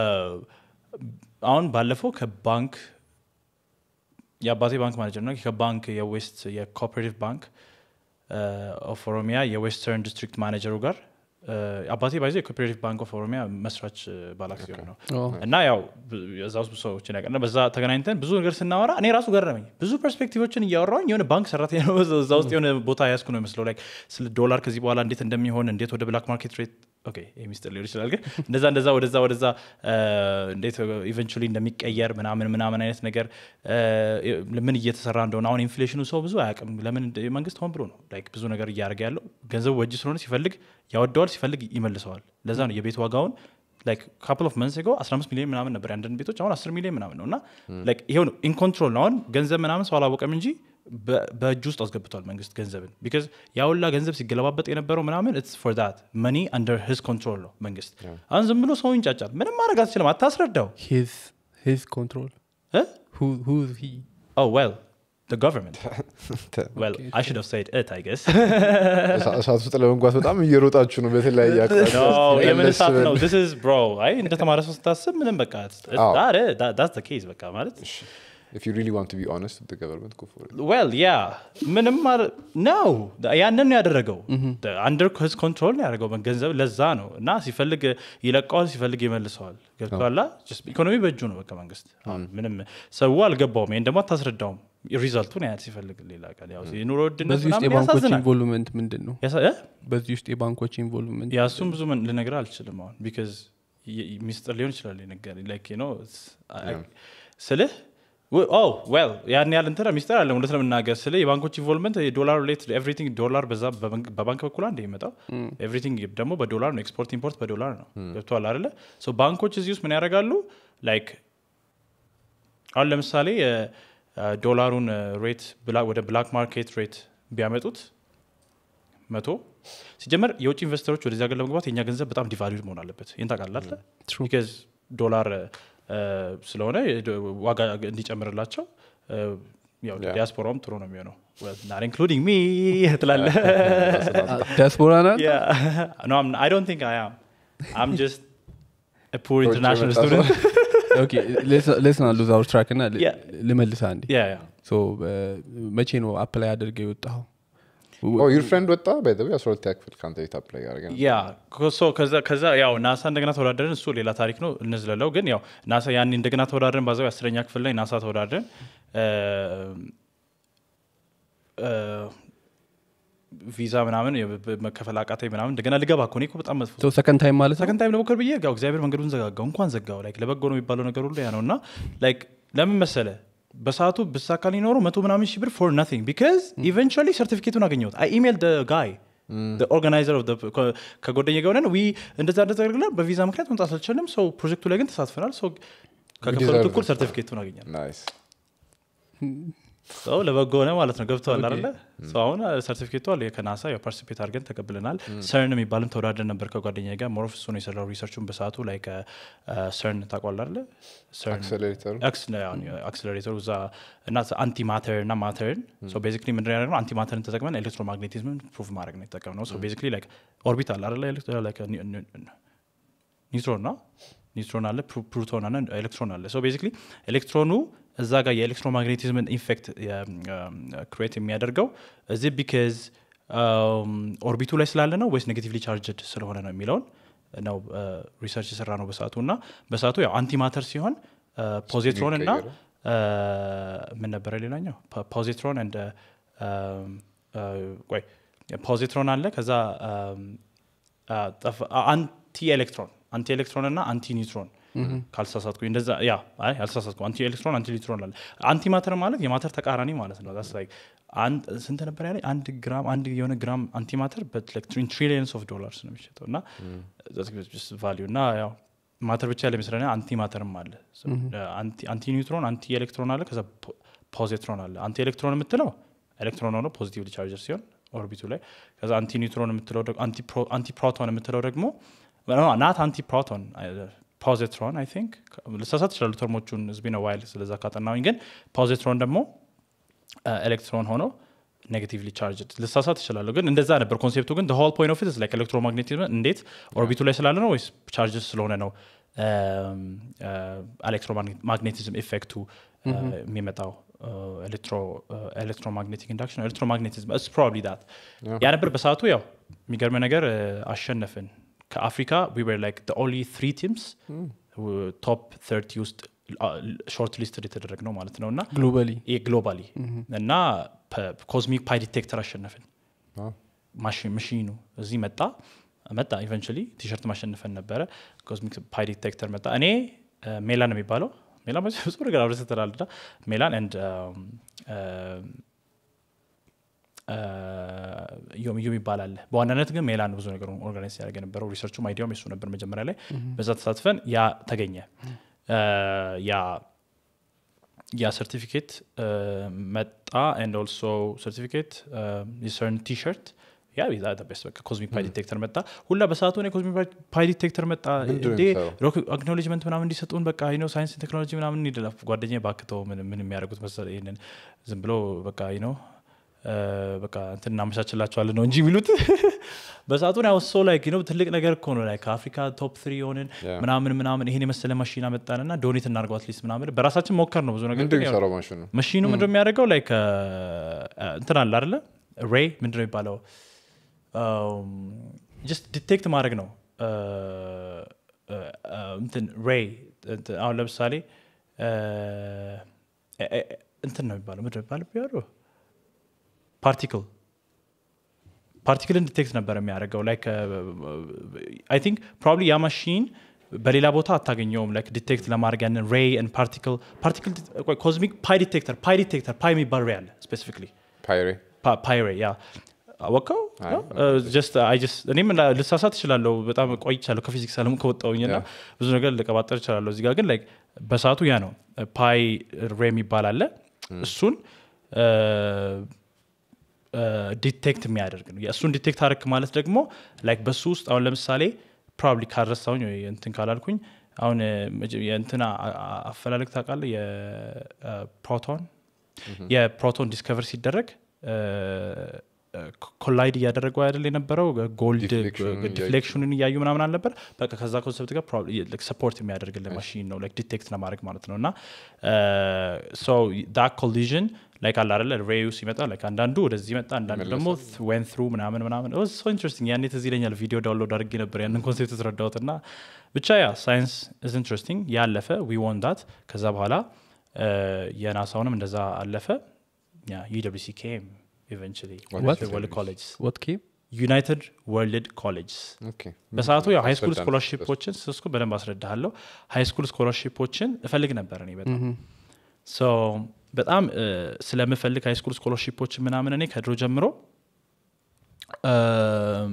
አሁን ባለፈው ከባንክ የአባቴ ባንክ ማኔጀር ነው ከባንክ የዌስት የኮኦፐሬቲቭ ባንክ ኦፍ ኦሮሚያ የዌስተርን ዲስትሪክት ማኔጀሩ ጋር አ፣ አባቴ ባይዘ የኮኦፐሬቲቭ ባንክ ኦፍ ኦሮሚያ መስራች ባላክሲዮን ነው እና ያው ብ- እዛ ውስጥ ብዙ ሰዎችን ያውቃል እና በዛ ተገናኝተን ብዙ ነገር ስናወራ እኔ ራሱ ገረመኝ ብዙ ፐርስፔክቲቮችን እያወራኝ የሆነ ባንክ ሰራተኛ ነው እዛ- እዛ ውስጥ የሆነ ቦታ ያስኩ ነው ይመስለው ላይክ ስለ ዶላር ከዚህ በኋላ እንዴት እንደሚሆን እንዴት ወደ ብላክ ማርኬት ሬት ኦኬ ይህ ሚስጥር ሊሆን ይችላል ግን እንደዛ እንደዛ ወደዛ ወደዛ አ፣ እንዴት ኢቨንቹሊ እንደሚቀየር ምናምን ምናምን አይነት ነገር አ፣ ምን እየተሰራ እንደሆነ አሁን ኢንፍሌሽኑ ሰው ብዙ አያውቅም ለምን እንደ- መንግስት ሆን ብሎ ነው ላይክ ብዙ ነገር እያደረገ ያለው ገንዘቡ በእጅ ስለሆነ ሲፈልግ ያወደዋል ሲፈልግ ይመልሰዋል ለዛ ነው የቤት ዋጋውን ላይክ ካፕል ኦፍ መንስ ጎ 15 ሚሊዮን ምናምን ነበር የአንዳንድ ቤቶች አሁን 10 ሚሊዮን ምናምን ነው እና ላይክ ይሄው ነው ኢንኮንትሮል ነው አሁን ገንዘብ ምናምን ሰው አላወቀም እንጂ በ- በእጁ ውስጥ አስገብቷል መንግስት ገንዘብን ቢካዝ ያውላ ገንዘብ ሲገለባበጥ የነበረው ምናምን ኢትስ ፎር ዳት መኒ አንደር ሂዝ ኮንትሮል ነው መንግስት አሁን ዝም ብሎ ሰው ይንጫጫል ምንም ማድረግ አትችልም አታስረዳው ሂዝ ኮንትሮል ሂ oh well the government well i should have said it i guess እሳት ውስጥ ለመግባት በጣም እየሮጣችሁ ነው በተለያየ አቅጣጫ no የምን መለስ እሳት በል። ነው this is bro አይ እንደ ተማረ ሰው ስታስብ ምንም በቃ it's- it's አዎ። that it, that- that's the case በቃ ማለት if you really want to be honest with the government go for it ዌል ያ ምንም ነው ያንን ነው ያደረገው አንደር ህዝ ኮንትሮል ነው ያደረገው ገንዘብ ለዛ ነው እና ሲፈልግ ይለቀዋል ሲፈልግ ይመልሰዋል ገብቷላ ኢኮኖሚ በእጁ ነው በቃ መንግስት አሁን ምንም ሰው አልገባውም ይህን ደግሞ አታስረዳውም ሪዛልቱን ያህል ሲፈልግ ሌላ ቃል ያው የኑሮ ውድነት በዚህ ውስጥ ምናምን የባንኮች ያሳዝናል ኢንቮልቭመንት ምንድን ነው ያሳ- እ? በዚህ ውስጥ የባንኮች ኢንቮልቭመንት ያ እሱም ብዙ ምን- ልነግር አልችልም አሁን ቢካዝ ሚስጥር ሊሆን ይችላል ነገር ላይክ ኖ ስልህ ዌል ያን ያህል እንትን ሚስጥር አለ እውነት ለመናገር ስለ የባንኮች ኢንቮልቭመንት የዶላር ሌት ኤቭሪቲንግ ዶላር በዛ በባንክ- በባንክ በኩል አንድ የሚመጣው ኤቭሪቲንግ ደግሞ በዶላር ነው ኤክስፖርት ኢምፖርት በዶላር ነው ገብተዋል አይደለ ሶ ባንኮች እዚህ ውስጥ ምን ያደርጋሉ ላይክ አሁን ለምሳሌ ዶላሩን ሬት ወደ ብላክ ማርኬት ሬት ቢያመጡት መቶ ሲጀመር የውጭ ኢንቨስተሮች ወደዚህ ሀገር ለመግባት የኛ ገንዘብ በጣም ዲቫሉድ መሆን አለበት ይህን ታውቃለህ True. ቢካዝ ዶላር እ፣ ስለሆነ የዶ- ዋጋ እንዲጨምርላቸው እ፣ ያው Yeah. ዲያስፖራውም ጥሩ ነው የሚሆነው ናት ኢንክሉዲንግ ሚ ትላለህ ዲያስፖራ ናት Yeah. no, I'm, I don't think I am. I'm just a poor ከውጭ international የመጣ ሰው። student. ሌስ ና ሉዝ አውር ትራክ እና ል- Yeah. ልመልስ አንዴ ያ ያ ሶ መቼ ነው አፕላይ አድርገ የወጣኸው ዩር ፍሬንድ ወጣ ባይዘዊ አስራ ሁለተኛ ክፍል ከአንተ ቤት አፕላይ ያደረገ ነው ያ ኮ- ከዛ- ከዛ ያው ናሳ እንደገና ተወዳደርን እሱ ሌላ ታሪክ ነው እንዝለለው ግን ያው ናሳ ያኔ እንደገና ተወዳደርን ባዛው አስረኛ ክፍል ላይ ናሳ ተወዳደርን እ፣ እ፣ ቪዛ ምናምን የ- መከፈል አቃተኝ ምናምን እንደገና ልገባ እኮ እኔ እኮ በጣም መጥፎ ሰከንድ ታይም ማለት ነው ሰከንድ ታይም ለሞከር ብዬ ያው እግዚአብሔር መንገዱን ዘጋጋው እንኳን ዘጋው ላይክ ለበጎ ነው የሚባለው ነገር ሁሉ ያ ነው እና ላይክ ለምን መሰለ በሰዓቱ ብሳካ ሊኖሩ መቶ ምናምን ሺህ ብር ፎር ናቲንግ ቢካዝ ኢቨንቹዋሊ ሰርቲፊኬቱን አገኘሁት አይ ኢሜል ጋይ ኦርጋናይዘር ከጓደኛ ጋር ሆነን ዊ እንደዛ እንደዛ አድርገናል በቪዛ ምክንያት መምጣት አልቻለም ሰው ፕሮጀክቱ ላይ ግን ተሳትፈናል ሰው ከከፈሉት deserve እኩል it. ሰርቲፊኬቱን አገኛል ናይስ ሰው ለበጎ ሆነ ማለት ነው ገብተዋል አለ ሰው አሁን ሰርቲፊኬቱ አለ ከናሳ ያው ፓርቲሲፔት አድርገን ተቀብለናል ሰርን የሚባልም ተወዳደር ነበር ከጓደኛ ጋር ሞሮፍ እሱ ነው የሰራው ሪሰርቹን በሰዓቱ ላይ ሰርን ታቋል አለ ሰርን አክሰሌሬተሩ አክስለሬተሩ እዛ እና አንቲ ማተር እና ማተርን ቤዚክሊ ምንድን ያደረግ ነው አንቲ ማተርን ተጠቅመን ኤሌክትሮማግኔቲዝምን ፕሩቭ ማድረግ ነው የተጠቀም ነው ቤዚክሊ ኦርቢታል አለ ኒውትሮን ነው ኒውትሮን አለ ፕሩ- ፕሩቶን አለ ኤሌክትሮን አለ ሶ ቤዚክሊ ኤሌክትሮኑ እዛ ጋር የኤሌክትሮማግኔቲዝምን ኢንፌክት ክሬት የሚያደርገው እዚህ ቢካዝ ኦርቢቱ ላይ ስላለ ነው ወይስ ኔጌቲቭሊ ቻርጅድ ስለሆነ ነው የሚለውን ነው ሪሰርች የሰራ ነው በሰዓቱ እና በሰዓቱ ያው አንቲማተር ሲሆን ፖዚትሮን እና የሚቀየረው? ምን ነበረ ሌላኛው ፖዚትሮን እንደ ቆይ ፖዚትሮን አለ ከዛ አንቲ ኤሌክትሮን አንቲ ኤሌክትሮን እና አንቲ ኒውትሮን ካልተሳሳትኩኝ እንደዛ ያ አይ አልተሳሳትኩ አንቲ ኤሌክትሮን አንቲ ኒውትሮን አለ አንቲ ማተር ማለት የማተር ተቃራኒ ማለት ነው ስ አንድ ስንት ነበር ያለ አንድ ግራም አንድ የሆነ ግራም አንቲ ማተር ትሪሊየንስ ኦፍ ዶላርስ ነው የሚሸጠው እና ቫሊዩ እና ያው ማተር ብቻ ያለ መስለኛ አንቲ ማተርም አለ አንቲ ኒውትሮን አንቲ ኤሌክትሮን አለ ከዛ ፖዚትሮን አለ አንቲ ኤሌክትሮን የምትለው ኤሌክትሮን ሆኖ ፖዚቲቭ ቻርጀር ሲሆን ኦርቢቱ ላይ ከዛ አንቲ ኒውትሮን የምትለው ደግሞ አንቲ ፕሮቶን የምትለው ደግሞ ናት አንቲ ፕሮቶን ፖዚትሮን አይ ቲንክ ልሳሳት ይችላሉ ተርሞቹን ዝቢነ ዋይል ስለዛ ካጠናውኝ ግን ፖዚትሮን ደግሞ ኤሌክትሮን ሆኖ ኔጋቲቭሊ ቻርጅድ ልሳሳት ይችላለሁ ግን እንደዛ ነበር ኮንሴፕቱ ግን ሆል ፖይንት ኦፍ ላይክ ኤሌክትሮማግኔቲዝም እንዴት ኦርቢቱ ላይ ስላለ ነው ወይስ ቻርጅስ ስለሆነ ነው ኤሌክትሮማግኔቲዝም ኢፌክቱ የሚመጣው ኤሌክትሮማግኔቲክ ኢንዳክሽን ኤሌክትሮማግኔቲዝም ስ ፕሮባብሊ ዳት ያ ነበር በሰዓቱ ያው የሚገርም ነገር አሸነፍን ከአፍሪካ ዊ ወር ላይክ ኦንሊ ትሪ ቲምስ ቶፕ ተርቲ ውስጥ ሾርት ሊስትድ የተደረግ ነው ማለት ነው እና ግሎባሊ ግሎባሊ እና ኮዝሚክ ፓይ ዲቴክተር አሸነፍን ዋው። መሽኑ እዚህ መጣ መጣ ኢቨንቹሊ ቲሸርት ማሸነፈን ነበረ ኮዝሚክ ፓይ ዲቴክተር መጣ እኔ ሜላን የሚባለው ሜላን ብዙ ነገር አብረ ስትላል ና ሜላን ንድ ዩም ይባላል በዋናነት ግን ሜላን ብዙ ነገር ኦርጋናይዝ ያደርግ የነበረው ሪሰርቹም አይዲያውም የሱ ነበር መጀመሪያ ላይ በዛ ተሳትፈን ያ ተገኘ ያ ያ ሰርቲፊኬት መጣ ኤንድ ኦልሶ ሰርቲፊኬት የሰርን ቲሸርት ያ ቤስ በቃ ኮዝሚክ ፓይ ዲቴክተር መጣ ሁላ በሰዓቱ እኔ ኮዝሚክ ፓይ ዲቴክተር መጣ ምንድን ነው እንዴ የሚሰራው? አክኖሌጅመንት ምናምን እንዲሰጡን በቃ ነው ሳይንስ ቴክኖሎጂ ምናምን ይደላ ጓደኛ ባክተው ምን ምን የሚያደርጉት መሰለ ይህንን ዝም ብሎ በቃ ነው በቃ እንትን እናመቻችላቸዋለን ነው እንጂ የሚሉት በሰዓቱ ያው ሶ ላይ ነው ትልቅ ነገር እኮ ነው ላይ ከአፍሪካ ቶፕ ትሪ የሆንን Yeah. ምናምን ምናምን ይሄን የመሰለ ማሽን አመጣን እና ዶኔት እናርገው አትሊስት ምናምን በራሳችን ሞከር ነው ብዙ ነገር ምንድን ግን ያው የሚሰራው ማሽኑ መሽኑ ምንድን የሚያደርገው ላይ እንትን አለ አይደለ ሬይ ምንድን ነው የሚባለው ጀስት ዲቴክት ማድረግ ነው እንትን ሬይ አሁን ለምሳሌ እንትን ነው የሚባለው ምንድን ነው የሚባለው ቢያሉ ፓርቲክል ፓርቲክልን ዲቴክት ነበር የሚያደርገው ላይክ አይ ቲንክ ፕሮባብሊ ያ ማሽን በሌላ ቦታ አታገኘውም ላይክ ዲቴክት ለማድረግ ያንን ሬይ ን ፓርቲክል ፓርቲክል ኮዝሚክ ፓይ ዲቴክተር ፓይ ዲቴክተር ፓይ የሚባል ሬይ አለ ስፔሲፊክሊ ፓይሬ ፓይ ሬይ ያ አወቀው አይ፣ ጀስት እኔም ላ- ልሳሳት እችላለሁ በጣም ቆይቻለሁ ከፊዚክስ አለም ከወጣውኝ ና Yeah. ብዙ ነገር ልቀባጠር እችላለሁ እዚህ ጋር ግን ላይክ በሰዓቱ ያ ነው ፓይ ሬ የሚባል አለ እሱን ዲቴክት የሚያደርግ ነው እሱን ዲቴክት አድርግ ማለት ደግሞ ላይክ በሱ ውስጥ አሁን ለምሳሌ ፕሮባብሊ ካረሳውኝ ወይ እንትን ካላልኩኝ አሁን መጀ- የእንትና አ- አ- አፈላለግ ታውቃለህ የፕሮቶን የፕሮቶን ዲስከቨር ሲደረግ ኮላይድ እያደረገው አይደል የነበረው ጎልድ Deflection እያዩ- ዲፍሌክሽኑን እያዩ ምናምን አልነበር በቃ ከዛ ኮንሰፕት ጋር ሰፖርት የሚያደርግልን ማሽን ነው ዲቴክት ለማድረግ ማለት ነው እና ዳ ኮሊዥን ላይክ አለ አይደለ ሬዩ ሲመጣ ላይክ አንዳንዱ ወደዚህ መጣ አንዳንዱ ደግሞ ወን ትሩ ምናምን ምናምን ሶ ኢንትረስቲንግ ያኔ ትዝ ይለኛል ቪዲዮ ዳውንሎድ አድርጌ ነበር ያንን ኮንሴፕት የተረዳሁት እና ብቻ ያ ሳይንስ ኢዝ ኢንትረስቲንግ ያለፈ ዊ ወን ዳት ከዛ በኋላ የናሳውንም እንደዛ አለፈ ዩደብሊሲ ኬም ኢቨንቹሊ What? ወርልድ ኮሌጅ ወት ኬም ዩናይትድ ወርልድ ኮሌጅ ኦኬ በሰዓቱ ያው ሃይ ስኩል አስረዳን። ስኮላርሺፖችን ስስኩ በደንብ አስረዳሃለሁ ሃይ ስኩል ስኮላርሺፖችን እፈልግ ነበር እኔ በጣም ሶ በጣም እ፣ ስለምፈልግ ሃይ ስኩል ስኮላርሺፖችን ምናምን እኔ ከድሮ ጀምሮ እም፣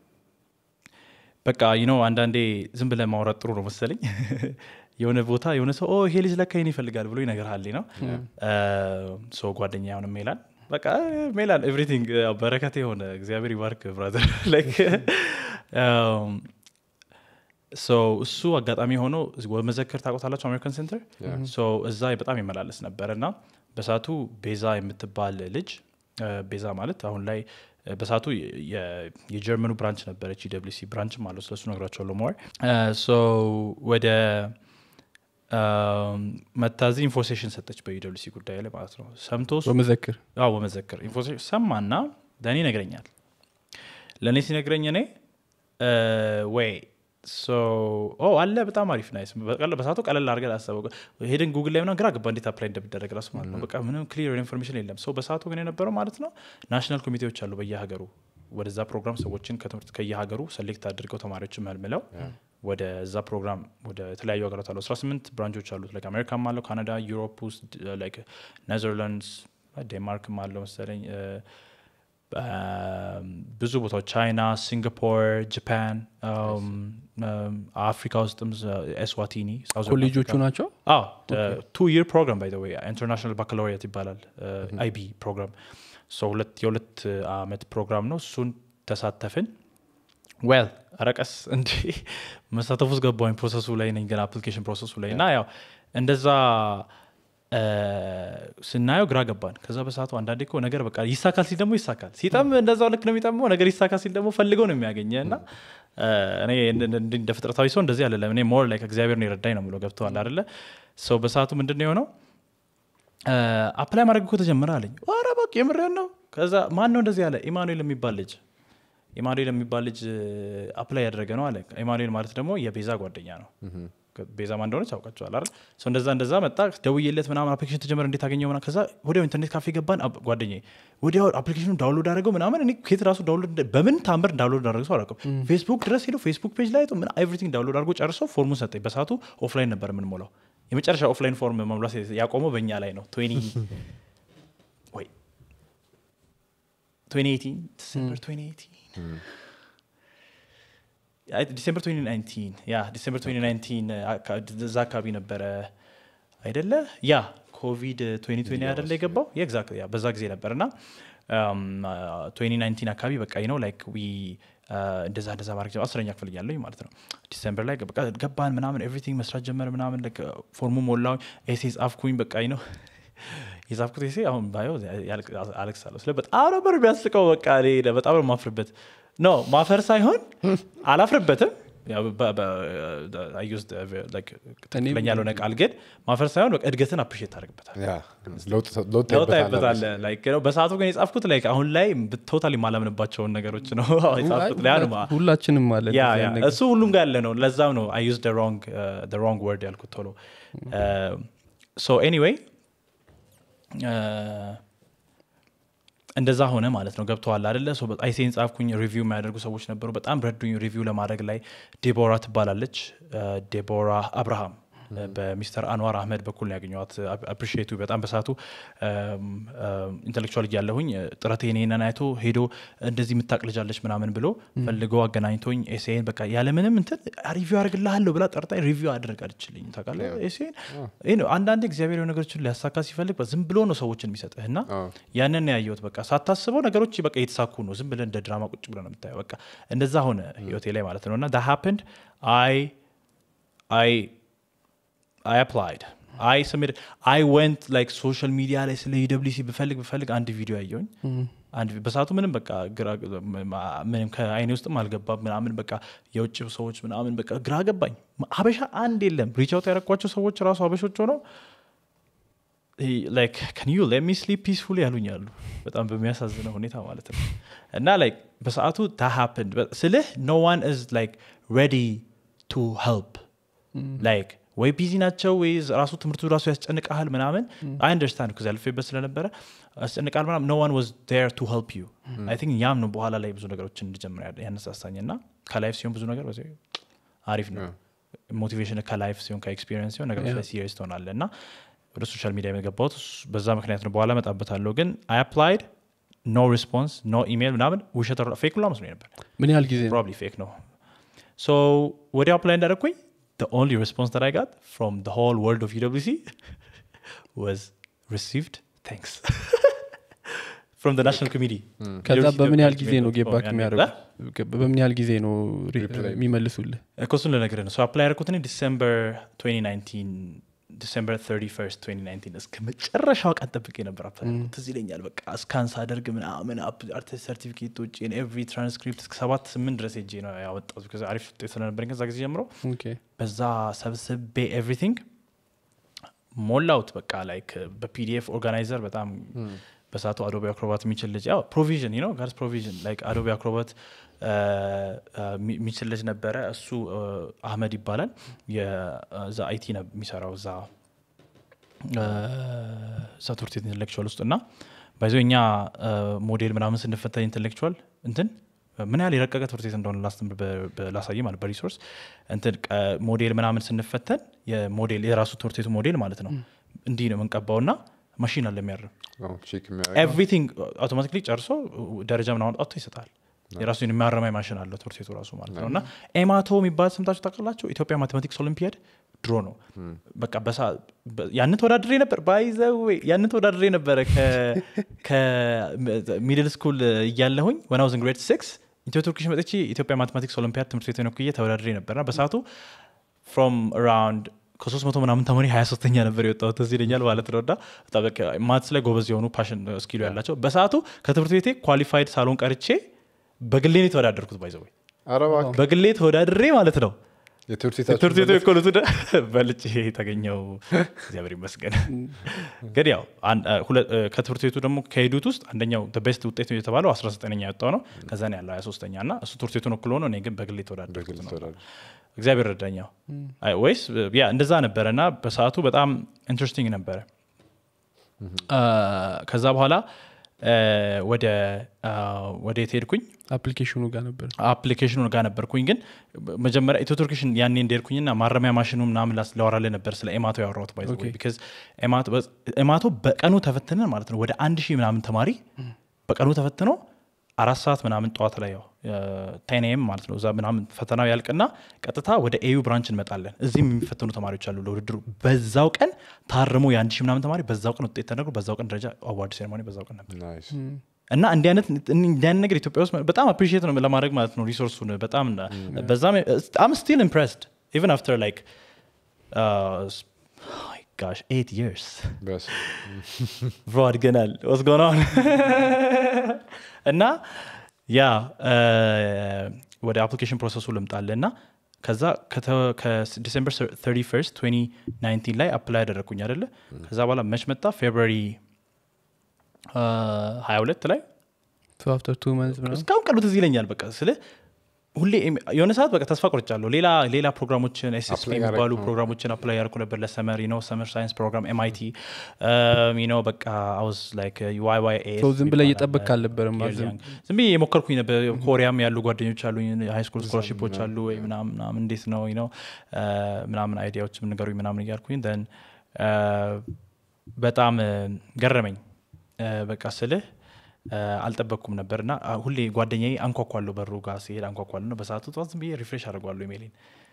በቃ ዩ ነው አንዳንዴ ዝም ብለህ ማውራት ጥሩ ነው መሰለኝ የሆነ ቦታ የሆነ ሰው ኦ ይሄ ልጅ ለካ ይሄን ይፈልጋል ብሎ ይነግርሃል ነው ሶ ጓደኛ አሁንም ሜላል በቃ ሜላል ኤቭሪቲንግ በረከት የሆነ እግዚአብሔር ይባርክ ብራዘር ላይክ ሶ እሱ አጋጣሚ ሆኖ ወመዘክር ታውቁታላችሁ አሜሪካን ሴንተር ሶ እዛ በጣም ይመላለስ ነበር እና በሳቱ ቤዛ የምትባል ልጅ እ፣ ቤዛ ማለት አሁን ላይ እ፣ በሳቱ የ- የጀርመኑ ብራንች ነበረች ኢደብሊሲ ብራንችም አለው ስለሱ ነግራቸዋለሁ ሞር ሶ ወደ አም፣ መታዚ ኢንፎርሴሽን ሰጠች በዩደብሊሲ ጉዳይ ላይ ማለት ነው ሰምቶ እሱ በመዘክር አዎ በመዘክር ኢንፎርሜሽን ሰማና ለእኔ ይነግረኛል ለእኔ ሲነግረኝ እኔ እ፣ ወይ ሶ ኦ አለ በጣም አሪፍ ናይስ በቀለ- በሰዓቱ ቀለል አድርገን አሰበው ሄድን ጉግል ላይ ምናምን ግራ ገባ እንዴት አፕላይ እንደሚደረግ ራሱ ማለት ነው በቃ ምንም ክሊር ኢንፎርሜሽን የለም ሰው በሰዓቱ ግን የነበረው ማለት ነው ናሽናል ኮሚቴዎች አሉ በየሀገሩ ወደዛ ፕሮግራም ሰዎችን ከትምህርት ከየሀገሩ ሰሌክት አድርገው ተማሪዎችን መልምለው ወደዛ ፕሮግራም ወደ የተለያዩ ሀገራት አሉ 18 ብራንቾች አሉት ላይክ አሜሪካም አለው ካናዳ ዩሮፕ ውስጥ ላይክ ኔዘርላንድስ ዴንማርክም አለው መሰለኝ እ፣ በ- ብዙ ቦታዎች ቻይና ሲንጋፖር ጃፓን እም፣ እም፣ አፍሪካ ውስጥም ኤስዋቲኒ ኮሌጆቹ ናቸው ቱ ይር ፕሮግራም ባይ ወይ ኢንተርናሽናል ባካሎሪያት ይባላል አይቢ ፕሮግራም ሶ ሁለት የሁለት አመት ፕሮግራም ነው እሱን ተሳተፍን ዌል ረቀስ እንዲ መሳተፍ ውስጥ ገባኝ ፕሮሰሱ ላይ ነኝ ግን አፕሊኬሽን ፕሮሰሱ ላይ እና ያው እንደዛ እ፣ ስናየው ግራ ገባን ከዛ በሰዓቱ አንዳንዴ እኮ ነገር በቃ ይሳካል ሲል ደግሞ ይሳካል ሲጠም እንደዛው ልክ ነው የሚጠመው ነገር ይሳካል ሲል ደግሞ ፈልገው ነው የሚያገኘ እና እ፣ እኔ እንደ- እንደ- እንደ ፍጥረታዊ ሰው እንደዚህ አለለም እኔ ሞር ላይ እግዚአብሔር ነው የረዳኝ ነው ብሎ ገብተዋል አደለ ሰው በሰዓቱ ምንድን ነው የሆነው አፕላይ ማድረግ እኮ ተጀመረ አለኝ ኧረ በቃ የምሬን ነው ከዛ ማን ነው እንደዚህ ያለ ኢማኑኤል የሚባል ልጅ ኢማኑኤል የሚባል ልጅ አፕላይ ያደረገ ነው አለ ኢማኑኤል ማለት ደግሞ የቤዛ ጓደኛ ነው ቤዛ ማን እንደሆነች አውቃቸዋል አይደል ሰው እንደዛ እንደዛ መጣ ደውዬለት ምናምን አፕሊኬሽን ተጀመረ እንዴት አገኘው ምናምን ከዛ ወዲያው ኢንተርኔት ካፌ ገባን አብ- ጓደኛዬ ወዲያው አፕሊኬሽኑ ዳውንሎድ አደረገው ምናምን እኔ ከየት ራሱ ዳውንሎድ እንደ- በምን ታምር ዳውንሎድ እንዳደረገ ሰው አላውቅም ፌስቡክ ድረስ ሄዶ ፌስቡክ ፔጅ ላይ አይቶ ምን ኤቭሪቲንግ ዳውንሎድ አድርጎ ጨርሶ ፎርሙን ሰጠኝ በሰዓቱ ኦፍላይን ነበር የምንሞላው የመጨረሻ ኦፍላይን ፎርም መሙላት ያቆመው በእኛ ላይ ነው ትዌኒ ወይ 2018 ዲሴምበር 2018 አይ፣ ዲሴምበር 2019 ያ ዲሴምበር 2019 አካ- እዛ አካባቢ ነበረ አይደለ ያ ኮቪድ 2020 አይደለ የገባው ኤግዛክት ያ በዛ ጊዜ ነበር እና 2019 አካባቢ በቃ ነው ላይክ ዊ እንደዛ እንደዛ ማድረግ ጀመር አስረኛ ክፍል እያለሁኝ ማለት ነው ዲሴምበር ላይ በቃ ገባን ምናምን ኤቭሪቲንግ መስራት ጀመር ምናምን like ፎርሙ ሞላው ኤሴ ጻፍኩኝ በቃ ነው የጻፍኩት ኤሴ አሁን ባየው አለቅሳለሁ ስለ በጣም ነበር የሚያስቀው በቃ እኔ በጣም ነው ማፍርበት ኖ ማፈር ሳይሆን አላፍርበትም ያው በ- በ- I used a very, like, ትክክለኛ ያልሆነ ቃል ግን ማፈር ሳይሆን በቃ እድገትን አፕሪሼት ታደርግበታል ያ ለውጥ ለውጥ ለውጥ ታይበታለህ። አይበታለ like ነው በሰዓቱ ግን የጻፍኩት like አሁን ላይ ቶታሊ ማላምንባቸውን ነገሮች ነው የጻፍኩት ላይ ነው ማ- ሁላችንም አለ ያ እንደዚህ ያ አይነት ነገር። እሱ ሁሉም ጋር ያለ ነው ለዛም ነው አይ ዩዝ ሮንግ ወርድ ያልኩት ቶሎ ሶ ኤኒዌይ እንደዛ ሆነ ማለት ነው ገብተዋል አደለ አይሴን ጻፍኩኝ ሪቪው የሚያደርጉ ሰዎች ነበሩ በጣም ረዱኝ ሪቪው ለማድረግ ላይ ዴቦራ ትባላለች ዴቦራ አብርሃም በሚስተር አንዋር አህመድ በኩል ነው ያገኘኋት አፕሪሺየቱ በጣም በሳቱ ኢንቴሌክቹዋል እያለሁኝ ጥረት ኔንን አይቶ ሄዶ እንደዚህ የምታቅልጃለች ምናምን ብሎ ፈልገው አገናኝቶኝ ኤሴን በቃ ያለምንም እንትን ሪቪው አድርግልሃለሁ ብላ ጠርጣኝ ሪቪው አደረጋችልኝ ታውቃለህ ኤሴን ይህ ነው አንዳንዴ እግዚአብሔር የሆነ ነገሮችን ሊያሳካ ሲፈልግ ዝም ብሎ ነው ሰዎችን የሚሰጥህ እና አዎ። ያንን ነው ያየሁት በቃ ሳታስበው ነገሮች በቃ የተሳኩ ነው ዝም ብለህ እንደ ድራማ ቁጭ ብለህ ነው የምታየው በቃ እንደዛ ሆነ ህይወቴ ላይ ማለት ነው እና ዳ ሀፕንድ አይ አይ አይ አፕላይድ አይ ስሚድ አይ ወንት ላይክ ሶሻል ሚዲያ ላይ ስለ ዩደብሊሲ ብፈልግ ብፈልግ አንድ ቪዲዮ ያየውኝ አንድ በሰዓቱ ምንም በቃ ግራ ምንም ከአይኔ ውስጥም አልገባም ምናምን በቃ የውጭ ሰዎች ምናምን በቃ ግራ ገባኝ ሀበሻ አንድ የለም ሪቻውት ያረኳቸው ሰዎች ራሱ ሀበሾች ሆነው ላይክ ከን ዩ ሌት ሚ ስሊፕ ፒስፉል ያሉኝ አሉ በጣም በሚያሳዝነው ሁኔታ ማለት ነው እና ላይክ በሰዓቱ ታ ሀፕንድ ስልህ ኖ ዋን ኢዝ ላይክ ሬዲ ቱ ሄልፕ ላይክ ወይ ቢዚ ናቸው ወይ ራሱ ትምህርቱ ራሱ ያስጨንቃል ምናምን አይ አንደርስታንድ ከዚ ያልፌበት ስለነበረ ያስጨንቃል ምናምን ኖ ዋን ዋዝ ዴር ቱ ሄልፕ ዩ አይ ቲንክ ያም ነው በኋላ ላይ ብዙ ነገሮችን እንድጀምር ያነሳሳኝ እና ከላይፍ ሲሆን ብዙ ነገር በዚህ አሪፍ ነው ሞቲቬሽን ከላይፍ ሲሆን ከኤክስፒሪንስ ሲሆን ነገሮች ላይ ሲሪየስ ትሆናለ እና ወደ ሶሻል ሚዲያ የገባሁት በዛ ምክንያት ነው በኋላ መጣበታለሁ ግን አይ አፕላይድ ኖ ሪስፖንስ ኖ ኢሜል ምናምን ውሸት ፌክ ሁላ መስሎኝ ነበር ምን ያህል ጊዜ ነው ፕሮባብሊ ፌክ ነው ሶ ወዲያው አፕላይ እንዳደረግኩኝ the only response that I got from the whole world of UWC was received thanks from the national committee. ከዛ በምን ያህል ጊዜ ነው Oh, ጌባክ ያኔ- የሚያደርጉት በምን ያህል ጊዜ ነው ሪ- Reply. የሚመልሱልህ እኮ እሱን ልነግርህ ነው። አፕላይ ያደረኩት እኔ ዲሰምበር 2019 ዲሰምበር 31 2019 እስከ መጨረሻው ቀን ጠብቄ ነበር አፕላይ ያደረኩት። ትዝ ይለኛል በቃ እስካን ሳደርግ ምናምን አርቲስት ሰርቲፊኬት ውጭ ኤቭሪ ትራንስክሪፕት እስከ ሰባት ስምንት ድረስ ሄጄ ነው ያወጣሁት። because አሪፍ ውጤት ስለነበረኝ ከዛ ጊዜ ጀምሮ ኦኬ በዛ ሰብስቤ ኤቭሪቲንግ ሞላውት በቃ ላይክ በፒዲኤፍ ኦርጋናይዘር በጣም በሰዓቱ አዶቢ አክሮባት የሚችል ልጅ ያው ፕሮቪዥን ነው ጋርስ ፕሮቪዥን ላይክ አዶቢ አክሮባት የሚችል ልጅ ነበረ እሱ አ፣ አህመድ ይባላል የዛ አይቲ ነው የሚሰራው እዛ አ፣ እዛ ትምህርት ቤት ኢንቴሌክቹዋል ውስጥ እና ባይዞ እኛ አ፣ ሞዴል ምናምን ስንፈተን ኢንቴሌክቹዋል እንትን ምን ያህል የረቀቀ ትምህርት ቤት እንደሆነ ላስተምር በ- በ- ላሳይ ማለት በሪሶርስ እንትን ቀ- ሞዴል ምናምን ስንፈተን የሞዴል የራሱ ትምህርት ቤቱ ሞዴል ማለት ነው እንዲህ ነው የምንቀባው እና ማሽን አለ የሚያርም ቼክ የሚያደርግ ኤቭሪቲንግ አውቶማቲክሊ ጨርሶ ደረጃ ምናምን አውጥቶ ይሰጣል የራሱን የሚያረማኝ ማሽን አለው ትምህርት ቤቱ ራሱ ማለት ነው እና ኤማቶ የሚባል ስምታችሁ ታውቃላችሁ ኢትዮጵያ ማቴማቲክስ ኦሊምፒያድ ድሮ ነው በቃ በሳ- በ- ያንን ተወዳድሬ ነበር ባይዘዌ ያንን ተወዳድሬ ነበረ ከሚድል ስኩል እያለሁኝ ወን አውዝ ግሬድ ሲክስ ኢትዮ ቱርኪሽ መጥቼ ኢትዮጵያ ማቴማቲክስ ኦሊምፒያድ ትምህርት ቤት ወክዬ ተወዳድሬ ነበርና በሰዓቱ ፍሮም አራውንድ ከሶስት መቶ ምናምን ተማሪ ሀያ ሶስተኛ ነበር የወጣሁት ትዝ ይለኛል ማለት ነው እና በጣም በቃ ማትስ ላይ ጎበዝ የሆኑ ፓሽን ስኪሉ ያላቸው በሰዓቱ ከትምህርት ቤቴ ኳሊፋይድ ሳሎን ቀርቼ በግሌ ነው የተወዳደርኩት ባይዘወይ አረባ በግሌ ተወዳድሬ ማለት ነው የትምህርት ትምህርት ቤቱ ቤታችሁ የኮሉት በልጭ የተገኘው እግዚአብሔር ይመስገን ግን ያው አን- አ- ሁለ- እ፣ ከትምህርት ቤቱ ደግሞ ከሄዱት ውስጥ አንደኛው ቤስት ውጤት ነው የተባለው 19ኛ ያወጣው ነው ከዛ ነው ያለው 23ኛ እና እሱ ትምህርት ቤቱን ወክሎ ነው እኔ ግን በግሌ ተወዳደርኩት በግል ነው ተወዳድረህ። እግዚአብሔር ረዳኛው አይ ወይስ ያ እንደዛ ነበረ እና በሰዓቱ በጣም ኢንትረስቲንግ ነበረ አ፣ ከዛ በኋላ አ፣ ወደ አ፣ ወደ የት ሄድኩኝ አፕሊኬሽኑ ጋር ነበር አፕሊኬሽኑ ጋር ነበርኩኝ ግን መጀመሪያ ኢትዮ ቱርኪሽን ያኔ እንደሄድኩኝና ማረሚያ ማሽኑ ምናምን ላስ- ላወራልህ ነበር ስለ ኤማቶ ያወራሁት ባይ Okay. ቢካዝ ኤማቶ በቀኑ ተፈትነን ማለት ነው ወደ አንድ ሺህ ምናምን ተማሪ በቀኑ ተፈትኖ አራት ሰዓት ምናምን ጠዋት ላይ ያው ቴንኤም ማለት ነው እዛ ምናምን ፈተናው ያልቅና ቀጥታ ወደ ኤዩ ብራንች እንመጣለን እዚህም የሚፈተኑ ተማሪዎች አሉ ለውድድሩ በዛው ቀን ታርሞ የአንድ ሺህ ምናምን ተማሪ በዛው ቀን ውጤት ተነግሮ በዛው ቀን ደረጃ አዋርድ ሴሬሞኒ በዛው ቀን ነበር ናይስ እና እንዲህ አይነት እንዲህ አይነት ነገር ኢትዮጵያ ውስጥ በጣም አፕሪሺየት ነው ለማድረግ ማለት ነው ሪሶርሱን በጣም በዛም አም ስቲል ኢምፕሬስድ ኢቨን አፍተር ላይክ ጋሽ ኤት ይርስ በስ ብሮ አድገናል ወስጎናል እና ያ ወደ አፕሊኬሽን ፕሮሰሱ ልምጣለ እና ከዛ ከዲሴምበር 31 2019 ላይ አፕላይ ያደረግኩኝ አደለ ከዛ በኋላ መች መጣ ፌብሩዋሪ 22 ላይ ሶ አፍተር ቱ መንዝ ምናምን እስካሁን ቀሉ ትዝ ይለኛል በቃ ስለ ሁሌ የሆነ ሰዓት በቃ ተስፋ ቆርጫለሁ ሌላ ሌላ ፕሮግራሞችን ኤስኤስፒ Apply የሚባሉ ያደረግ- ፕሮግራሞችን አፕላይ ያደርኩ ነበር ለሰመር ነው ሰመር ሳይንስ ፕሮግራም ኤምአይቲ ነው በቃ አውዝ ላይክ ዋይ ዋይ So ዝም ብለህ እየጠበቅክ አልነበረም ማለት ነው? ዝም ብዬ የሞከርኩኝ ነበር ኮሪያም ያሉ ጓደኞች አሉ ሃይ ስኩል ስኮላርሽፖች አሉ ወይ ምናምን ምናምን እንዴት ነው ነው ምናምን አይዲያዎች ንገሩኝ ምናምን እያልኩኝ ን በጣም እ፣ ገረመኝ እ፣ በቃ ስልህ እ፣ አልጠበቅኩም ነበር እና አ፣ ሁሌ ጓደኛዬ አንኳኳለሁ በሩ ጋር ሲሄድ አንኳኳለሁ ነው በሰዓቱ ጠዋት ዝም ብዬ ሪፍሬሽ አድርጓለሁ ኢሜይሌን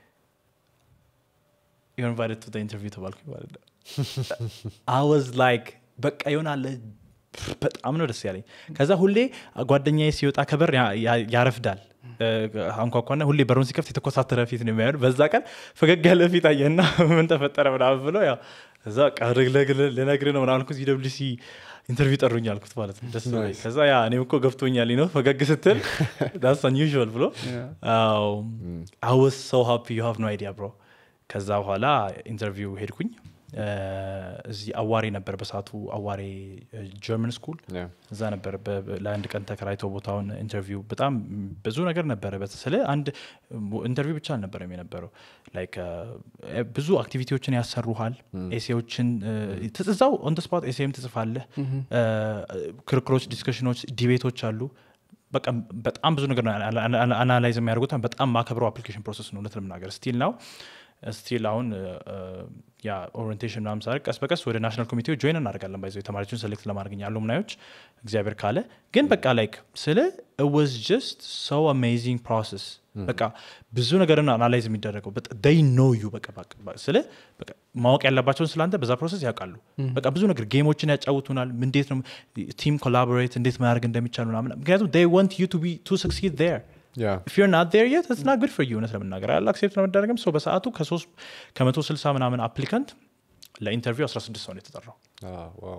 ዩር ኢንቫይትድ ቱ ኢንተርቪው ተባልኩኝ ማለት ነው አወዝ ላይክ በቃ ይሆናለ በጣም ነው ደስ ያለኝ ከዛ ሁሌ ጓደኛዬ ሲወጣ ከበር ያ- ያ- ያረፍዳል እ፣ አንኳኳና ሁሌ በሩን ሲከፍት የተኮሳተረ ፊት ነው የሚያዩ በዛ ቀን ፈገግ ያለ ፊት አየና ምን ተፈጠረ ምናምን ብሎ ያው እዛ በቃ ልነግርህ ነው ምናምን አልኩት ዩደብሊሲ ኢንተርቪው ጠሩኝ አልኩት ማለት ነው ደስ ብሎኝ ከዛ ያ እኔም እኮ ገብቶኛል ነው ፈገግ ስትል ዳስ አንዩዥዋል ብሎ አይ ዋዝ ሶ ሃፒ ዩ ሃቭ ኖ አይዲያ ብሮ ከዛ በኋላ ኢንተርቪው ሄድኩኝ እ፣ እዚህ አዋሬ ነበር በሰዓቱ አዋሬ ጀርመን ስኩል Yeah. እዛ ነበር በ- በ- ለአንድ ቀን ተከራይቶ ቦታውን ኢንተርቪው በጣም ብዙ ነገር ነበረ በ- ስለ አንድ ኢንተርቪው ብቻ አልነበረም የነበረው ላይክ እ፣ ብዙ አክቲቪቲዎችን ያሰሩሃል ኤሴዎችን እዛው ኦን ስፖት ኤሴም ትጽፋለህ እ፣ ክርክሮች ዲስከሽኖች ዲቤቶች አሉ በቃ በጣም ብዙ ነገር አናላይዝ የሚያደርጉት በጣም ማከብረው አፕሊኬሽን ፕሮሰስ ነው እውነት ለመናገር ስቲል ናው ስቲል አሁን እ፣ ያ ኦሪንቴሽን ምናምን ሳደርግ ቀስ በቀስ ወደ ናሽናል ኮሚቴው ጆይን እናደርጋለን ባይዘ ተማሪዎችን ሴሌክት ለማድረግ ያሉ ምናዮች እግዚአብሔር ካለ ግን በቃ ላይክ ስለ ወዝ ጀስት ሶ አሜዚንግ ፕሮሰስ በቃ ብዙ ነገርን አናላይዝ የሚደረገው ይ ኖ ዩ በቃ በቃ- በቃ ስለ በቃ ማወቅ ያለባቸውን ስለአንተ በዛ ፕሮሰስ ያውቃሉ በቃ ብዙ ነገር ጌሞችን ያጫውቱናል እንዴት ነው ቲም ኮላቦሬት እንዴት ማድረግ እንደሚቻል ምናምን ምክንያቱም ይ ወንት ዩ ቱ ቢ ቱ ሰክሲድ ር Yeah. if you're not there yet it's not good for you እውነት ለመናገር ያለ አክሴፕት ለመደረግም ሰው በሰዓቱ ከሶስት ከመቶ ስልሳ ምናምን አፕሊካንት ለኢንተርቪው 16 ሰው ነው የተጠራው Ah, wow.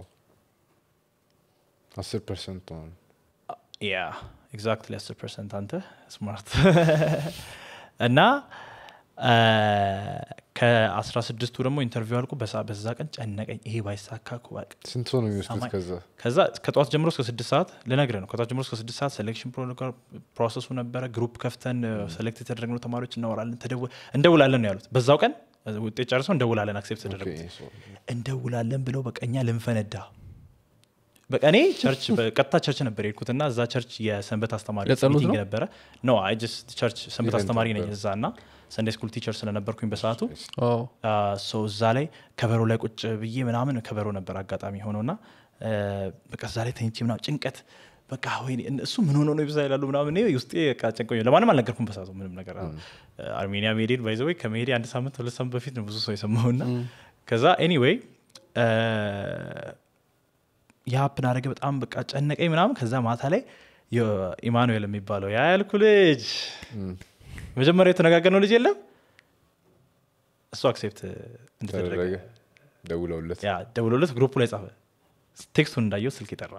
አስር ፐርሰንት ሆነ ያ ኤግዛክትሊ 10 ፐርሰንት አንተ ስማርት እና ከ16ቱ ደግሞ ኢንተርቪው አልኩ በሳ- በዛ ቀን ጨነቀኝ ይሄ ባይሳካ እኮ በቃ ስንት ሰው ነው የሚወስዱት ሰማይ- ከዛ ከዛ ከጠዋት ጀምሮ እስከ ስድስት ሰዓት ልነግርህ ነው ከጠዋት ጀምሮ እስከ ስድስት ሰዓት ሴሌክሽን ፕሮሰሱ ነበረ ግሩፕ ከፍተን ሴሌክት የተደረግነው ተማሪዎች እናወራለን ተደው- እንደውላለን ነው ያሉት በዛው ቀን ውጤት ጨርሰው እንደውላለን አክሴፕት ተደረጉት Okay, so- እንደውላለን ብለው በቃ እኛ ልንፈነዳ በቃ እኔ ቸርች በቀጥታ ቸርች ነበር የሄድኩትና እዛ ቸርች የሰንበት አስተማሪ ለጸሎት ሚቲንግ ነው? ነበረ ኖ አይ ጀስት ቸርች ሰንበት ኢቨንት አስተማሪ ነኝ ነበር። እዛ እና ሰንዴ ስኩል ቲቸር ስለነበርኩኝ በሰዓቱ አዎ። ሰው እዛ ላይ ከበሮ ላይ ቁጭ ብዬ ምናምን ከበሮ ነበር አጋጣሚ ሆነውና በቃ እዛ ላይ ተኝቼ ምናምን ጭንቀት በቃ ወይ እሱ ምን ሆኖ ነው ይብዛ ይላሉ ምናምን እኔ ውስጤ በቃ ጨንቆኝ ለማንም አልነገርኩም በሰዓቱ ምንም ነገር አርሜኒያ መሄዴን ባይዘ ወይ ከመሄዴ አንድ ሳምንት ሁለት ሳምንት በፊት ነው ብዙ ሰው የሰማውና ከዛ ኤኒዌይ የሀፕን አደረገ በጣም በቃ ጨነቀኝ ምናምን ከዛ ማታ ላይ ኢማኑኤል የሚባለው ያ ያልኩ ልጅ መጀመሪያ የተነጋገርነው ልጅ የለም እሱ አክሴፕት እንደተደረገ ተደረገ ደውለውለት ያ ደውሎለት ግሩፕ ላይ ጻፈ ቴክስቱን እንዳየው ስልክ የጠራ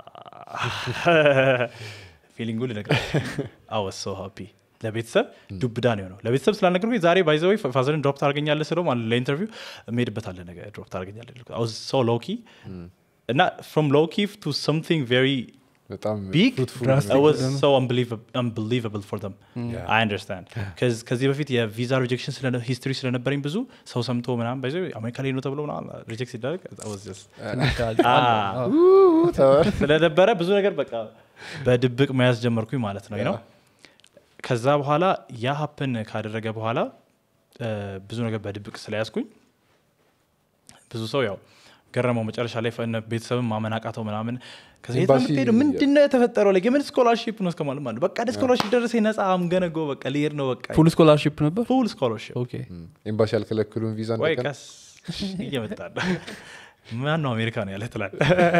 ፊሊንጉ ልነግርህ አወ ሶ ሃፒ ለቤተሰብ ዱብዳ ነው የሆነው ለቤተሰብ ስላልነገርኩኝ ዛሬ ባይዘወይ ፋዘርን ድሮፕ ታደርገኛለህ ስለው ማለት ለኢንተርቪው የምሄድበታለህ ነገ ድሮፕ ታደርገኛለህ ሶ ሎኪ እና ፍሮም ሎኪ ቱ something very በጣም big fruitful drastic it ነው። was so unbelievable, unbelievable for them Yeah. i understand ከዚ- ከዚህ በፊት የቪዛ ሪጀክሽን ሂስትሪ ስለነበረኝ ብዙ ሰው ሰምቶ ምናምን ባይዘ አሜሪካ ላይ ነው ተብሎ ሪጀክት ሲደረግ I was just- Ah. ኡ፣ ተባለ። ስለነበረ ብዙ ነገር በቃ በድብቅ መያዝ ጀመርኩኝ ማለት ነው ነው ከዛ በኋላ ያ ሀፕን ካደረገ በኋላ እ፣ ብዙ ነገር በድብቅ ስለያዝኩኝ ብዙ ሰው ያው ገረመው መጨረሻ ላይ ፈነ ቤተሰብን ማመናቃተው ምናምን ከዛ የት ነው ኤምባሲ- የምትሄደው ምንድን ነው የተፈጠረው ላይ የምን ስኮላርሺፕ ነው እስከማለት ማለት ነው። በቃ ስኮላርሺፕ ደረሰኝ ነጻ አምገነጎ በቃ ልሄድ ነው በቃ ፉል ስኮላርሽፕ ነበር ፉል ስኮላርሺፕ ኦኬ እም፣ ኤምባሲ ያልከለክሉን ቪዛ ወይ እንደቀን ቀስ እየመጣ ነው ማን ነው አሜሪካ ነው ያለ ትላል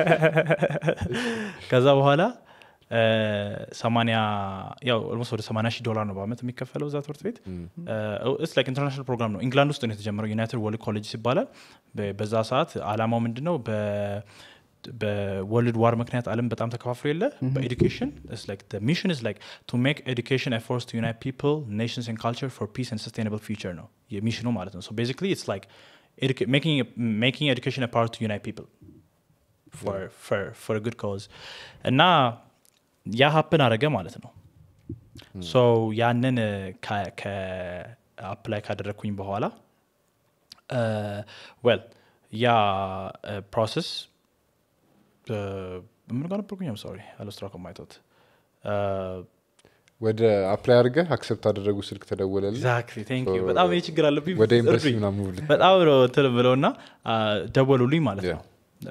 ከዛ በኋላ እ፣ ሰማንያ ያው ኦልሞስት ወደ ሰማንያ ሺህ ዶላር ነው በአመት የሚከፈለው እዛ ትምህርት ቤት ስ ላይክ ኢንተርናሽናል ፕሮግራም ነው ኢንግላንድ ውስጥ ነው የተጀመረው ዩናይትድ ወርልድ ኮሌጅ ይባላል በ- በዛ ሰዓት አላማው ምንድን ነው በወርልድ ዋር ምክንያት አለም በጣም ተከፋፍሎ የለ በኤዱኬሽን ሚሽን ስ ላይክ ቱ ሜክ ኤዱኬሽን ኤፎርስ ቱ ዩናይት ፒፕል ኔሽንስ ን ካልቸር ፎር ፒስ ን ሰስቴናብል ፊቸር ነው የሚሽኑ ማለት ነው ሶ ቤዚክሊ ኢትስ ላይክ making education a power to unite people for, for, for a good cause እና ያ ሀፕን አደረገ ማለት ነው ሶ ያንን ከአፕላይ ካደረግኩኝ በኋላ ዌል ያ ፕሮሰስ ምን ጋር ነበርኩኝ ም ሶሪ አለስትራኮ ማይቶት ወደ አፕላይ አድርገህ አክሰፕት አደረጉ ስልክ ተደወለልህ ኤግዛክትሊ ቴንክ ዩ በጣም ይህ ችግር አለብኝ ወደ ኤምባሲ እርዱኝ። ምናምን ሙቭ በጣም ነው እንትን ብለው እና ደወሉልኝ ማለት Yeah. ነው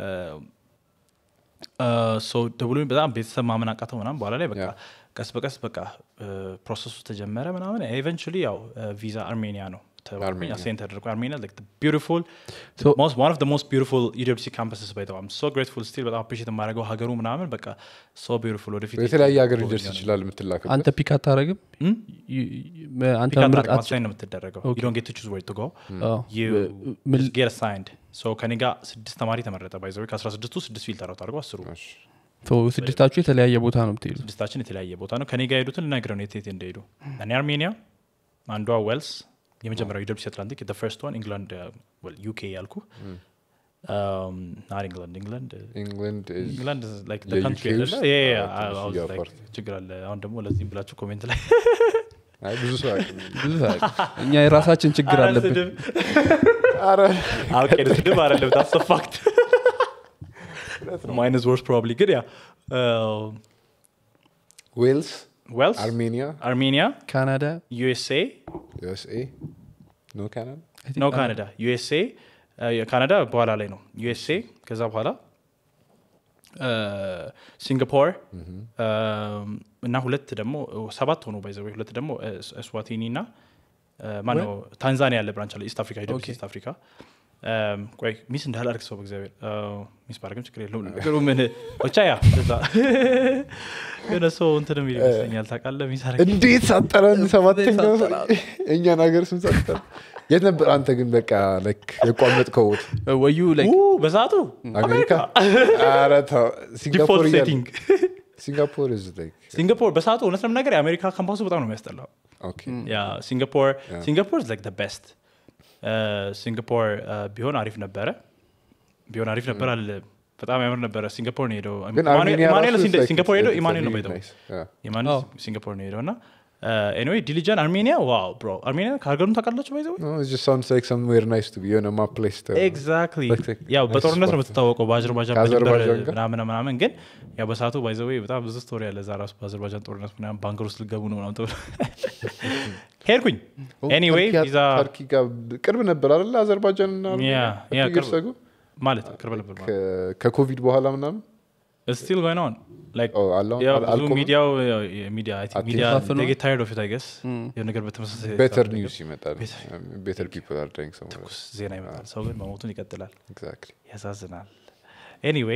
ሶ ደውሉልኝ በጣም ቤተሰብ ማመን አቃተው ምናምን በኋላ ላይ በቃ Yeah. ቀስ በቀስ በቃ ፕሮሰሱ ተጀመረ ምናምን ኤቨንቹሊ ያው ቪዛ አርሜኒያ ነው ተባልኩኝ አርሜኒያ። አሳይን ተደረግኩ አርሜኒያ like the beautiful the So- most one of the most beautiful UWC campuses by the way I'm so grateful still በጣም appreciate የማደርገው ሀገሩ ምናምን በቃ so beautiful ወደፊት የተለያየ ሀገር ጎበኛ ሊደርስ ነኝ። ይችላል የምትላክበት አንተ ፒክ አታረግም Hmm? ይ- ይ- አንተ ፒክ ምርጥ አታደርግም፣ አትችል- assign ነው የምትደረገው you Okay. don't get to choose where to go አዎ። you ምን- just get assigned so ከኔ ጋር ስድስት ተማሪ ተመረጠ ባይዘ ከ16ቱ ስድስት ፊልተር አድርገው አስሩ እሺ። ሶ ስድስታችሁ የተለያየ ቦታ ነው የምትሄዱ ስድስታችን የተለያየ ቦታ ነው ከኔ ጋር ሄዱትን ልነግረው ነው የት የት እንደሄዱ እኔ አርሜኒያ አንዷ ዌልስ የመጀመሪያው ዩደብሲ አትላንቲክ ፈርስት ዋን ኢንግላንድ ዩኬ ያልኩ ናት ኢንግላንድ ኢንግላንድ ኢንግላንድ is- ኢንግላንድ ላይክ የUK ካንትሪ አይደለ ውስጥ? Yeah, yeah, አዎ፣ I- I was ትንሽ like, ያፈር- ችግር አለ አሁን ደግሞ ለዚህም ብላችሁ ኮሜንት ላይ አይ ብዙ ሰው ያውቅም። ብዙ ሰዓት እኛ የራሳችን ችግር ኧረ አለብን ስድብ ኧረ አውቄ ነው ስድብ አይደለም that's a fact mine is worse probably ግን ያ ዌልስ ዌልስ አርሜኒያ አርሜኒያ ካናዳ ዩኤስኤ ዩኤስኤ ኖ ካናዳ I think ኖ Canada. ካናዳ ዩኤስኤ ካናዳ በኋላ ላይ ነው ዩኤስኤ ከዛ በኋላ ሲንጋፖር እና ሁለት ደግሞ ሰባት ሆኖ ባይዘ ሁለት ደግሞ ስዋቲኒ እና ማነው ታንዛኒያ ያለ ብራንች አለ ኢስት አፍሪካ ሄደ Okay. ኢስት አፍሪካ ቆይ ሚስ እንዳላርግ ሰው በእግዚአብሔር ሚስ ባረግም ችግር የለውም ነገሩ ምን ብቻ ያ እዛ የሆነ ሰው እንትን የሚል ይመስለኛል ታውቃለህ ሚስ አረግ እንዴት ሳጠረን ሰባተኛው ሰው እኛን ሀገር ስም ሳጠረ የት ነበር አንተ ግን በቃ ላይክ የቋመጥከው Uh, were you like በሰዓቱ አሜሪካ ኧረ ተው ሲንጋፖር ዲፎልት እያለ ሴቲንግ ሲንጋፖር is like ሲንጋፖር በሰዓቱ እውነት ለመናገር የአሜሪካ ካምፓሱ በጣም ነው የሚያስጠላው ኦኬ ያ ሲንጋፖር ሲንጋፖር ላይክ ቤስት ሲንጋፖር ቢሆን አሪፍ ነበረ ቢሆን አሪፍ ነበር አለ በጣም ያምር ነበረ ሲንጋፖር ነው ሄደው ግን አርሜኒያ ኢማኑኤል ራሱ is like ሲንጋፖር it's- ሄደው it's ኢማኑኤል ነው really ባይተው nice. Yeah. ኢማኑኤል ሲንጋፖር ነው ሄደው እና ኤኒዌይ ዲሊጀን አርሜኒያ ዋው ብሮ አርሜኒያ ከሀገሩን ታውቃላችሁ ባይዘው No, it just sounds like somewhere nice to be የሆነ ማ place to ኤግዛክትሊ Like the- ያው nice በጦርነት ነው spot. የምትታወቀው በአዘርባጃን ከአዘርባጃን በድንበር ጋር? ምናምን ምናምን ግን ያው በሰዓቱ ባይዘዌ በጣም ብዙ ስቶሪ አለ እዛ ራሱ በአዘርባጃን ጦርነት ምናምን ባንከር ውስጥ ልገቡ ነው ምናምን ተብሎ ሄድኩኝ Oh, ኤኒዌይ ተርኪ- ቪዛ ተርኪ ጋር ቅርብ ነበር አይደለ አዘርባጃን እና ያ ያ years ቅርብ- ago? ማለት ቅርብ ነበር ማለት ከ- ከኮቪድ በኋላ ምናምን ስቲል ጎይን ኦን ላይክ Oh, አለ- ያው አል- ብዙ አልቆመም? ሚዲያው ያው የሚዲያ አይ ቲንክ Attention. ሚዲያ ታፍኗል? they get tired of it I guess የሆነ ነገር በተመሳሳይ ቤተር ሰዓት ኒውስ ይመጣል ቤተር ፒፕል አር ዶይንግ ሰም ትኩስ ዜና ይመጣል ሰው ግን መሞቱን ይቀጥላል ኤግዛክትሊ ያሳዝናል ኤኒዌይ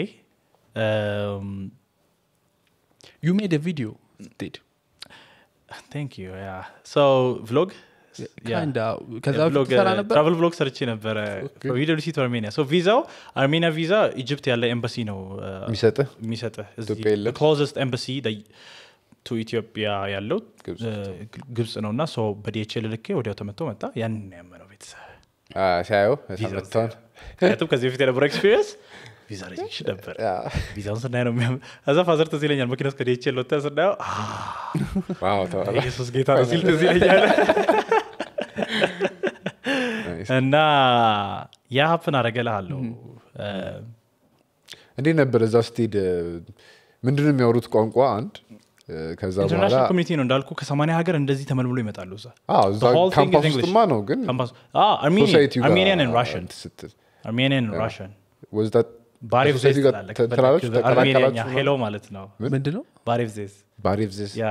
you made a video did ቴንክ ዩ ያ ሶ ቭሎግ kinda ከዛ በፊት ትሰራ ነበር ትራቨል ብሎግ ሰርቼ ነበረ ዩደብሲ ቱ አርሜኒያ ሶ ቪዛው አርሜኒያ ቪዛ ኢጅፕት ያለ ኤምባሲ ነው uh, የሚሰጥህ የሚሰጥህ ኢትዮጵያ የለም? ክሎዘስት ኤምባሲ ቱ ኢትዮጵያ ያለው ግብጽ uh, ግብጽ ነው እና ሶ በዲኤችኤል ልኬ ወዲያው ተመቶ መጣ ያንን ነው ያመነው ቤተሰብ አ፣ ሲያየው ቪዛ ተመታን ምክንያቱም ከዚህ በፊት የነበረው ኤክስፒሪየንስ ቪዛ ሬጀክሽን ነበር ቪዛውን ስናይ ነው የሚያም እዛ ፋዘር ትዝ ይለኛል መኪና ውስጥ ከዲኤችኤል ወጥተን ስናየው ዋው ተባለ ኢየሱስ ጌታ ነው ሲል ትዝ ይለኛል Nice. እና ያ ሀፕን አረገልሃለሁ እንዴት ነበር እዛ ስትሄድ ምንድን የሚያወሩት ቋንቋ አንድ እ፣ ከዛ በኋላ ኢንተርናሽናል ኮሚኒቲ ነው እንዳልኩ ከሰማኒያ ሀገር እንደዚህ ተመልምሎ ይመጣሉ እዛ አዎ፣ እዛ The whole thing is ካምፓስ English. ውስጥማ ነው ግን ካምፓስ ሶሳይቲው ጋር አርሜኒያን ን ራሽን እንትን ስትል አርሜኒያን ን ራሽን was that ባሬቭ ዜዝ ከሶሳይቲው ጋር ትላለህ። ተ- ተላላችሁ? በቃ አርሜኒያኛ ተቀላቀላችሁ ሄሎ ማለት ነው ምንድን ነው ባሬቭ ዜዝ ባሪፍ ዚስ ያ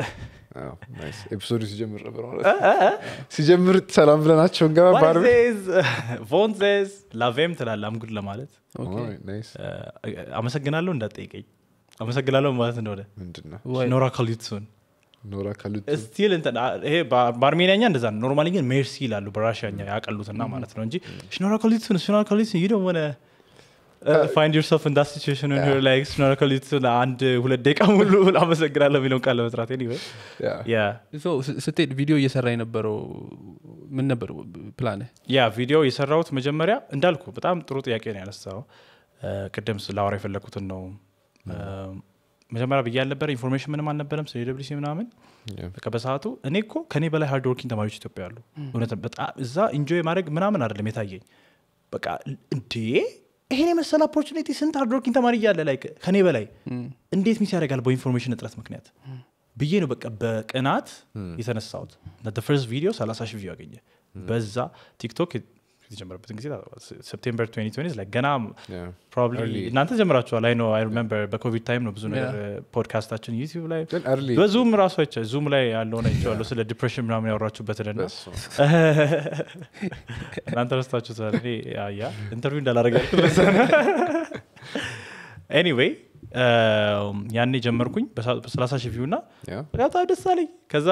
ኤፒሶዱ ሲጀምር ነበር ማለት ነው። ሲጀምር ሰላም ብለናቸው እንገባ ባሪፍ ባሬቭ ቮን ዜዝ ላቬም ትላለህ አምጉድ ለማለት Alright, nice. እ፣ አመሰግናለሁ እንዳትጠይቀኝ አመሰግናለሁ ማለት እንደሆነ ምንድን ነው Why? ኖራ ካሉትሱን ኖራ ካሉት ስቲል እንትን አ- ይሄ በ- በአርሜኒያኛ እንደዛ ነው ኖርማሊ ግን ሜርሲ ይላሉ በራሽያኛ ያቀሉትና ማለት ነው እንጂ ሽኖራ ኮሊትሱን ሽኖራ ኮሊትሱን ዩ ሆነ ፋይንድ ዮርሰልፍ ኢን ዳት ሲቹዌሽን ዌር ዩር ላይክ ሽኖራ ኮሊትሱን አንድ ሁለት ደቂቃ ሙሉ አመሰግናለሁ የሚለውን ቃል ለመስራት ኤኒዌይ Yeah. ያ So, ስ- ስትሄድ ቪዲዮ እየሰራ የነበረው ምን ነበር ፕላን ያ ቪዲዮ የሰራሁት መጀመሪያ እንዳልኩ በጣም ጥሩ ጥያቄ ነው ያነሳው ቅድም ስ- ላወራ የፈለግኩትን ነው እ፣ መጀመሪያ ብዬ ያልነበረ ኢንፎርሜሽን ምንም አልነበረም ስለ ደብሊሲ ምናምን Yeah. በቃ በሰዓቱ እኔ እኮ ከኔ በላይ ሃርድ ወርኪንግ ተማሪዎች ኢትዮጵያ አሉ እውነት በጣም እዛ ኢንጆይ ማድረግ ምናምን አይደለም የታየኝ በቃ እንዴ ይሄን የመሰለ ኦፖርቹኒቲ ስንት ሃርድ ወርኪንግ ተማሪ እያለ ላይ ከኔ በላይ እንዴት ሚስ ያደርጋል በኢንፎርሜሽን እጥረት ምክንያት ብዬ ነው በቃ በቅናት የተነሳሁት ፈርስት ቪዲዮ 30 ሺህ ቪዲዮ አገኘ በዛ ቲክቶክ የጀመረበትን ጊዜ ሴፕቴምበር 2020 like ገና Yeah. ፕሮባብሊ Early. እናንተ ጀምራችኋል አይ ኖ አይ ሪሜምበር በኮቪድ ታይም ነው ብዙ ነገር ፖድካስታችን ዩቲዩብ ላይ ግን early በዙም ራሱ አይቼ ዙም ላይ ያለውን አይቼዋለሁ ስለ ዲፕሬሽን ምናምን ያወራችሁበትን እና በስመ እናንተ ረስታችሁታል እኔ ያ ያ ኢንተርቪው እንዳላረገ ኤኒዌይ ያኔ ጀመርኩኝ በሰላሳ ሺህ ቪው እና ያ በጣም ደስ አለኝ ከዛ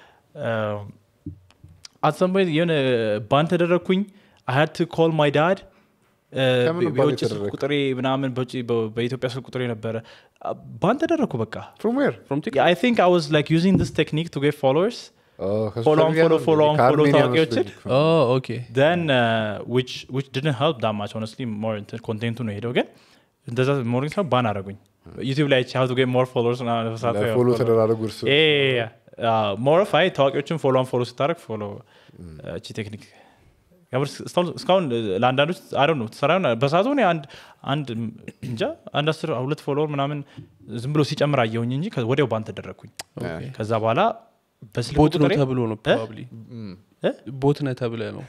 አትሰንፖይንት የሆነ ባን ተደረግኩኝ አሀድ ቱ ኮል ማይ ዳድ ከምን ban የውጭ ስልክ የተደረግክ? ቁጥሬ ምናምን በውጭ- በ- በኢትዮጵያ ስልክ ቁጥሬ ነበረ ባን ተደረግኩ በቃ from where from TikTok? አይ ቲንክ አይ ዋዝ ላይክ ዩዚንግ ዲስ ቴክኒክ ቱ ጌት ፎሎወርስ Oh, ከሱ Follow on ታዲያ follow, ነው follow on እንዴ? follow ከአርሜኒያ ታዋቂዎችን? መስሎኝ እኮ። Oh, okay. then uh, which which didn't help that much honestly more እንትን ኮንቴንቱ ነው የሄደው ግን እንደዛ ሞርኒንግ ሰው ባን አደረጉኝ ዩቲዩብ ላይ ቻው ቱ ጌት ሞር ፎሎወርስ ለፎሎ ተደራረጉ እርስ ሞር ኦፍ አይ ታዋቂዎችን ፎሎ አን ፎሎ ስታደረግ ፎሎ እቺ ቴክኒክ የምር እስካሁን- እስካሁን ለአንዳንዶች አይ ነው ትሰራ ይሆናል። በሰዓቱ እኔ አንድ አንድ እንጃ አንድ አስር ሁለት ፎሎወር ምናምን ዝም ብሎ ሲጨምር አየሁኝ እንጂ ከ- ወዲያው ባን ተደረግኩኝ Okay. ከዛ በኋላ በስልክ ቦት ነው ቁጥሬ ተብሎ ነው ፕሮባብሊ እ? ቦት ነህ ተብለ ነው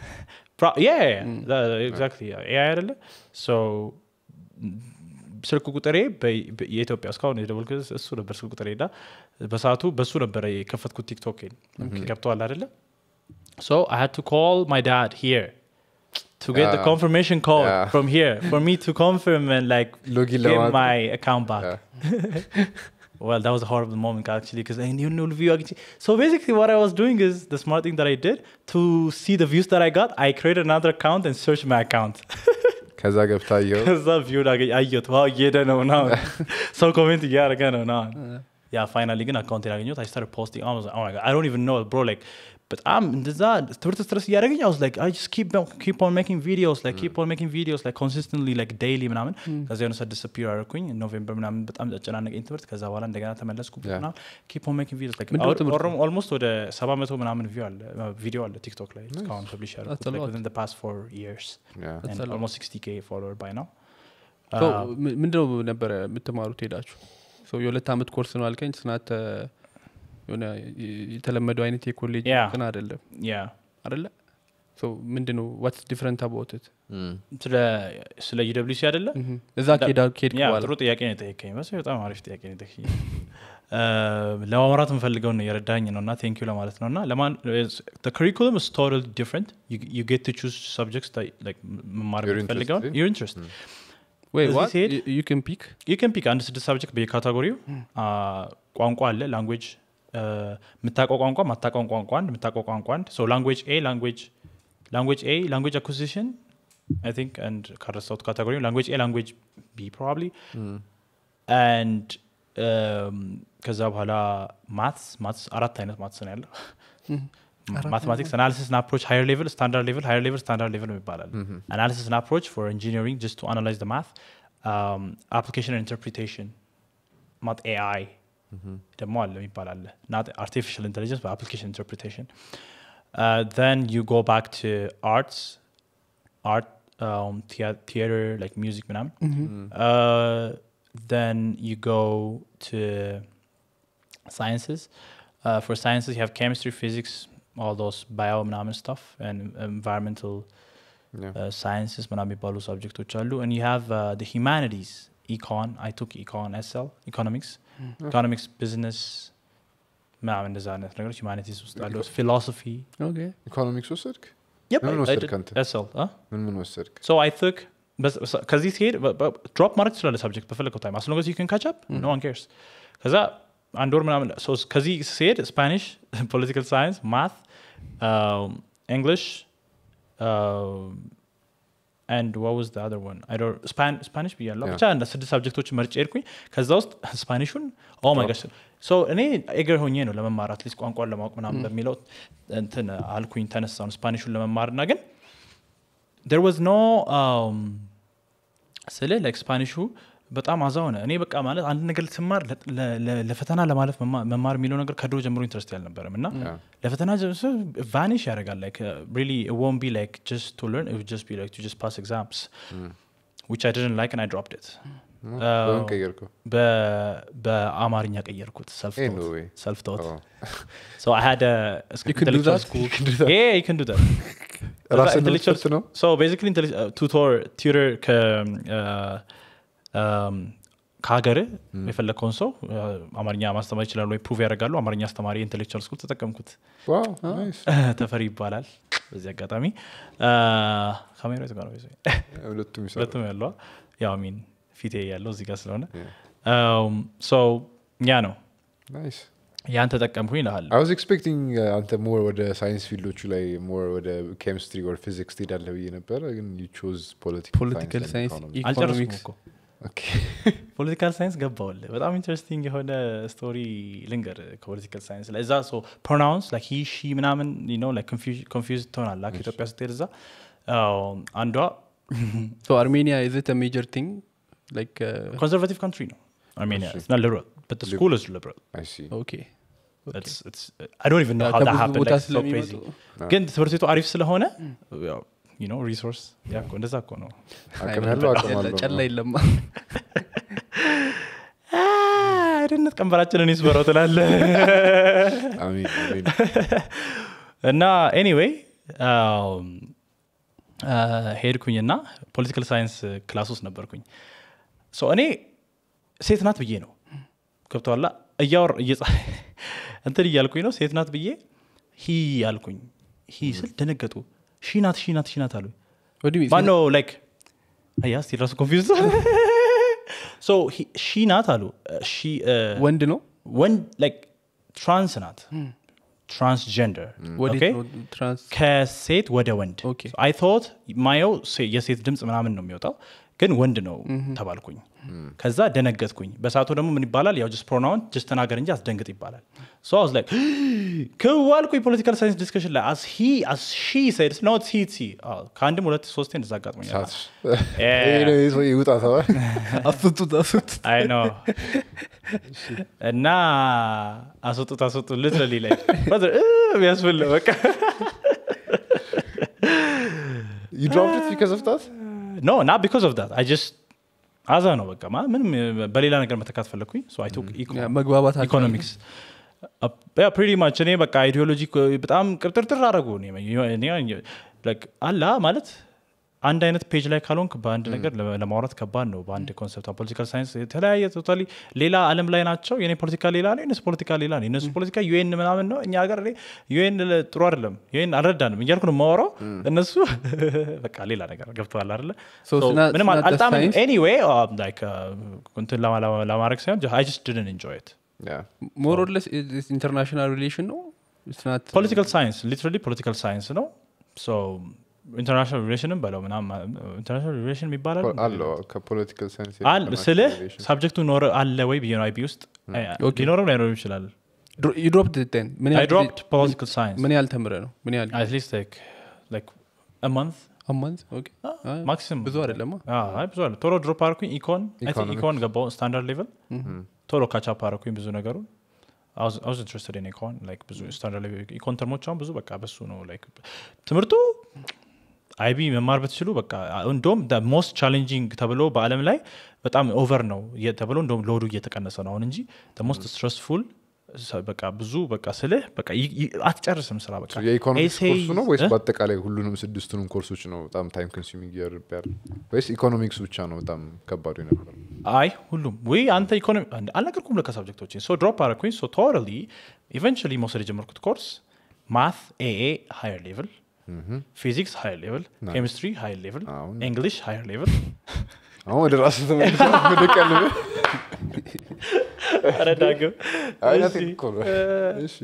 ኤግዛክትሊ ኤአይ አይደለ ሶ ስልክ ቁጥሬ በ- በ- የኢትዮጵያ እስካሁን የደወልኩት እሱ ነበር ስልክ ቁጥሬ እና በሰዓቱ በሱ ነበረ የከፈትኩት ቲክቶክ ገብተዋል አይደለ ሶ አይ had to call my dad here to get the Yeah. confirmation code Yeah. from here for me to confirm and like ሎጊን get ለማድረግ my account back Yeah. well that was a horrible moment actually because I knew no view actually. so basically what I was doing is the smart thing that I did to see the views that I got I created another account and searched my account ከዛ ገብታ አየው ከዛ ቪው አየሁት ዋው እየሄደ ነው ና ሰው ኮሜንት እያደረገ ነው ና ያ ፋይናሊ ግን አካውንት ያገኘሁት አይ ስታርት ፖስቲንግ አይ ዶንት ኢቨን ኖ ብሮ ላይክ በጣም እንደዛ ትምህርት ስትረስ እያደረገኝ አይ ዋዝ ላይክ አይ ጀስት ኪፕ ኦን ሜኪንግ ቪዲዮስ ላይክ ኪፕ ኦን ሜኪንግ ቪዲዮስ ላይክ ኮንሲስተንትሊ ላይክ ዴይሊ ምናምን ከዛ የሆነ ሰ ዲስፒር አደረኩኝ ኖቬምበር ምናምን በጣም አጨናነቀኝ ትምህርት ከዛ በኋላ እንደገና ተመለስኩበት Yeah. ምናምን ኪፕ ኦን ሜኪንግ ቪዲዮስ ምንድን ነው ትምህርቱ? ኦልሞስት ወደ ሰባ መቶ ምናምን ቪው አለ ቪዲዮ አለ ቲክቶክ ላይ እስካሁን ፐብሊሽ That's a ያደረኩት lot. within the past four years Yeah. That's and a lot. almost 60k follower by now So, Uh, ም- ምንድነው ነበረ የምትማሩት ሄዳችሁ ሰው የሁለት ዓመት ኮርስ ነው አልከኝ ስናተ የሆነ የ- የተለመደው አይነት የኮሌጅ Yeah. እንትን አይደለም yeah አደለ ምንድነው ዋትስ ዲፍረንት አባውትት ስለ ስለ ዩደብሊሲ አይደለ እዛ ኬዳ ኬድ ያ በኋላ ጥሩ ጥያቄ ነው የጠየቀኝ መስ በጣም አሪፍ ጥያቄ ነው የጠየቀኝ ለማምራት የምፈልገውን ነው የረዳኝ ነው እና ቴንኪዩ ለማለት ነው እና ከሪኩለም ስ ቶታል ዲፍረንት ዩ ጌት ቱ ቹዝ ሰብጀክትስ መማር Your የምትፈልገውን interest in? ዩር ኢንትረስት ወይ እዚህ ሲሄድ- ዩ ን ፒክ ዩ ን ፒክ አንድ ስድስት ሳብጀክት በየካታጎሪው አ፣ ቋንቋ አለ ላንጉዌጅ የምታውቀው ቋንቋ ማታውቀው ቋንቋ አንድ የምታውቀው ቋንቋ አንድ ሶ ላንጉዌጅ ኤ ላንጉዌጅ ላንጉዌጅ ኤ ላንጉዌጅ አኩዚሽን አይ ቲንክ አንድ ካረሳሁት ካታጎሪ ላንጉዌጅ ኤ ላንጉዌጅ ቢ ፕሮባብሊ አንድ ከዛ በኋላ ማትስ ማትስ አራት አይነት ማትስ ነው ያለው ማቴማቲክስ አናሊሲስ ና አፕሮች ሃየር ሌቭል ስታንዳርድ ሌቭል ሃየር ሌቭል ስታንዳርድ ሌቭል ይባላል አናሊሲስ ና አፕሮች ፎር ኢንጂኒሪንግ ጀስት ቱ አናላይዝ ደ ማት አፕሊኬሽን ኢንተርፕሪቴሽን ማት ኤአይ ደግሞ አለ የሚባል አለ ናት አርቲፊሻል ኢንቴሊጀንስ በአፕሊኬሽን ኢንተርፕሪቴሽን then you go back to arts art um, thea- theater like music ምናምን uh, then you go to sciences uh, for sciences you have chemistry physics all those bio ምናምን stuff and environmental Yeah. uh, sciences ምናምን የሚባሉ ሰብጀክቶች አሉ and you have uh, the humanities econ I took econ SL economics economics business ምናምን እንደዛ አይነት ነገሮች humanities ውስጥ አሉ philosophy ኢኮኖሚክስ ወሰድክ Yep, ምን I- I ወሰድክ did አንተ? SL huh? ምን ምን ወሰድክ so I took በስ- በስ- ከዚህ ሲሄድ ድሮፕ ማድረግ ትችላለ ሰብጀክት በፈለገው ታይም አስሎንገስ ዩ ካች አፕ ኖ ዋን ኬርስ ከዛ አንድ ወር ምናምን so ከዚህ ሲሄድ ስፓኒሽ ፖለቲካል ሳይንስ ማት እንግሊሽ and what was the other one I don't Span ስፓኒሽ ብያለሁ Yeah. ብቻ እንደ ስድስት ሳብጀክቶች መርጬ ሄድኩኝ ከዛ ውስጥ ስፓኒሹን ኦ ማይ ጋሽ ሶ እኔ ኤገር ሆኜ ነው ለመማር አትሊስት ቋንቋን ለማወቅ ምናምን በሚለው እንትን አልኩኝ ተነሳውን ስፓኒሹን ለመማር እና ግን there was no um, ስለ ላይክ ስፓኒሹ በጣም አዛ ሆነ እኔ በቃ ማለት አንድ ነገር ስማር ለ- ለ- ለ- ለፈተና ለማለፍ መማ- መማር የሚለው ነገር ከድሮ ጀምሮ ኢንትረስት ያልነበረም እና Yeah. ለፈተና ቫኒሽ ያደርጋል ላይክ ሪሊ ወን ቢ ላይክ ጀስት ቱ ለርን ጀስት ቢ ላይክ ቱ ጀስት ፓስ ኤግዛምስ which I didn't like and I dropped it. በምን ቀየርከው በ- በአማርኛ ቀየርኩት self Hey, taught no way. self taught Oh. so I had a You can do intellectual that? school You can do that? yeah you can do that ራስን intellectual መስፈርት ነው so basically intelli- uh, tutor tutor ከ uh, um, ከሀገር የፈለግከውን ሰው uh, አማርኛ ማስተማር ይችላሉ ወይ ፕሩቭ ያደርጋሉ አማርኛ አስተማሪ ኢንቴሌክቹዋል ስኩል ተጠቀምኩት ዋው ናይስ ተፈሪ ይባላል በዚህ አጋጣሚ ካሜራ የቱ ጋር ነው ይዞ? ሁለቱም ይሰራል ሁለቱም ያለዋ ያው ሚን ፊቴ ያለው እዚህ ጋር ስለሆነ Yeah. ሶ ያ ነው ናይስ ያን ተጠቀምኩኝ ይልሃል አይ ዋዝ ኤክስፔክቲንግ አንተ ሞር ወደ ሳይንስ ፊልዶቹ ላይ ሞር ወደ ኬሚስትሪ ወር ፊዚክስ ትሄዳለህ ብዬ ነበረ ግን ዩ ቾዝ ፖለቲካል ሳይንስ አልጨረስኩም ኢኮኖሚክስ እኮ ፖለቲካል ሳይንስ ገባውል በጣም ኢንትረስቲንግ የሆነ ስቶሪ ልንገር ከፖለቲካል ሳይንስ ላይ እዛ ሶ ፕሮናውንስ ላይክ ሂ ሺ ምናምን ኮንፊውዝ ትሆናላ ከኢትዮጵያ ስትሄድ እዛ አዎ፣ አንዷ ሶ አርሜኒያ ኢዝ ኢት ሜጀር ቲንግ ላይክ ኮንሰርቫቲቭ ካንትሪ ነው አርሜኒያ ና ሊበራል በት ስኩል ስ ሊበራል አይ ሲ ኦኬ It's, it's, I don't even know how that ከብዙ happened. ቦታ Like, it's so crazy. ስለሚመጡ ግን ትምህርት ቤቱ አሪፍ ስለሆነ ያው you know ሪሶርስ ያ እኮ እንደዛ እኮ ነው አቅም ያለው አቅም አለው ጨላ ነው። የለማ አይደነት ቀንበራችንን ይስበረው ትላለ አሚን አሚን እና ኤኒዌይ ሄድኩኝና ፖለቲካል ሳይንስ ክላስ ውስጥ ነበርኩኝ ሶ እኔ ሴት ናት ብዬ ነው ገብተዋላ እያወር እየጻ እንትን እያልኩኝ ነው ሴት ናት ብዬ ሂ ያልኩኝ ሂ ስል ደነገጡ ሺ ናት ሺ ናት ሺ ናት አሉኝ ማነው ላይክ አያ ስቲል ራሱ ኮንፊውዝ ሶ ሺ ናት አሉ ሺ ወንድ ነው ወንድ ላይክ ትራንስ ናት ትራንስጀንደር ወዴት ነው ትራንስ ከሴት ወደ ወንድ ኦኬ። አይ ቶት ማየው ሴ- የሴት ድምፅ ምናምን ነው የሚወጣው ግን ወንድ ነው ተባልኩኝ ከዛ ደነገጥኩኝ በሰዓቱ ደግሞ ምን ይባላል ያው ጀስት ፕሮናውን ጀስት ተናገር እንጂ አስደንግጥ ይባላል ሶ አዝ ላይክ ክዋልኩኝ ፖለቲካል ሳይንስ ዲስከሽን ላይ አስ ሂ አስ ሺ ሴድ ኖት ሲ ሲ ከአንድም ሁለት ሶስቴ እንደዛ አጋጥሞኛል ሳትሽ ይሄ ነው ይሄ ሰው ይውጣ ተባለ አስጡት አስጡት አይ ነው እና አስወጡት አስወጡት ልትረሊ ላይ ያስብል በቃ ዩ ድሮፕድ ኢት ቢካዝ ኦፍ ዳት ኖ ና ቢካዝ ኦፍ ዳት አይ ጀስት አዛ ነው በቃ ማ- ምንም በሌላ ነገር መተካት ፈለግኩኝ ሶ አይ ቶክ መግባባት አልቻለም። ኢኮኖሚክስ ፕሪቲ ማች እኔ በቃ አይዲዮሎጂ በጣም ቅርጥርጥር አደረጉ አላ ማለት አንድ አይነት ፔጅ ላይ ካልሆንክ በአንድ ነገር ለመ- ለማውራት ከባድ ነው በአንድ ኮንሰፕት ፖለቲካል ሳይንስ የተለያየ ቶታሊ ሌላ አለም ላይ ናቸው የኔ ፖለቲካ ሌላ ነው የነሱ ፖለቲካ ሌላ ነው የነሱ ፖለቲካ ዩኤን ምናምን ነው እኛ ሀገር ዩኤን ጥሩ አይደለም ዩኤን አልረዳንም እያልኩ ነው የማወራው እነሱ በቃ ሌላ ነገር ገብተዋል አይደለ So it's not- ምንም it's not the አልጣም science? ኤኒዌይ ላይክ እንትን ለማ- ለማ- ለማድረግ ሳይሆን አይ ጀስት ድንን ኢንጆይ ኢት ሞር ኦር ለስ ኢንተርናሽናል ሪሌሽን ነው It's not- ፖለቲካል ሳይንስ ሊትራሊ ፖለቲካል ሳይንስ ነው ሶ ኢንተርናሽናል ሪሌሽንም በለው ምናምን ኢንተርናሽናል ሪሌሽን ይባላል አለው ከፖለቲካል ሳይንስ አል ስልህ ሳብጀክቱ ኖረ አለ ወይ ብዬ ነው አይቢ ውስጥ Okay. ሊኖርም ላይኖርም ይችላል Dro- you dropped it then ምን አይ ያህል ድሮፕድ ጊዜ- ፖለቲካል ሳይንስ ምን ያህል ተምረ ነው ምን ያህል አት ሊስት ላይክ መንት A month? Okay. Ah, ማክሲመም ብዙ አይደለማ አይ ብዙ አለ ቶሎ ድሮፕ አርኩኝ ኢኮን Economics. ኢኮን ገባው ስታንዳርድ ሌቭል ቶሎ ካቻፕ አረኩኝ ብዙ ነገሩን አውዝ ኢንትረስትድ ኢን ኢኮን ላይክ ብዙ ስታንዳርድ ሌቭል ኢኮን ተርሞች አሁን ብዙ በቃ በሱ ነው ላይክ ትምህርቱ አይቢ መማር ብትችሉ በቃ እንደውም ሞስት ቻሌንጂንግ ተብሎ በአለም ላይ በጣም ኦቨር ነው እየ- ተብሎ እንደውም ሎዱ እየተቀነሰ ነው አሁን እንጂ ሞስት ስትረስፉል በቃ ብዙ በቃ ስልህ በቃ ይ- ይ- አትጨርስም ስራ በቃ የኢኮኖሚክስ Essays- ኮርሱ ነው ወይስ እ? በአጠቃላይ ሁሉንም ስድስቱንም ኮርሶች ነው በጣም ታይም ኮንሱሚንግ እያደረገ ያለው ወይስ ኢኮኖሚክስ ብቻ ነው በጣም ከባዱ የነበረው አይ ሁሉም ወይ አንተ ኢኮኖሚ አልነገርኩም ለካ ሳብጀክቶች ሶ ድሮፕ አረኩኝ ሶ ቶታሊ ኢቨንቹሊ መውሰድ የጀመርኩት ኮርስ ማት ኤኤ ሃየር ሌቭል ፊዚክስ ሃየር ሌቭል ኬሚስትሪ ሃየር ሌቭል አሁን- እንግሊሽ ሃየር ሌቭል አሁን ወደ ራስ ተመልሰ ወደ ቀልብ ረዳግም አይነት እኮ ነው። እሺ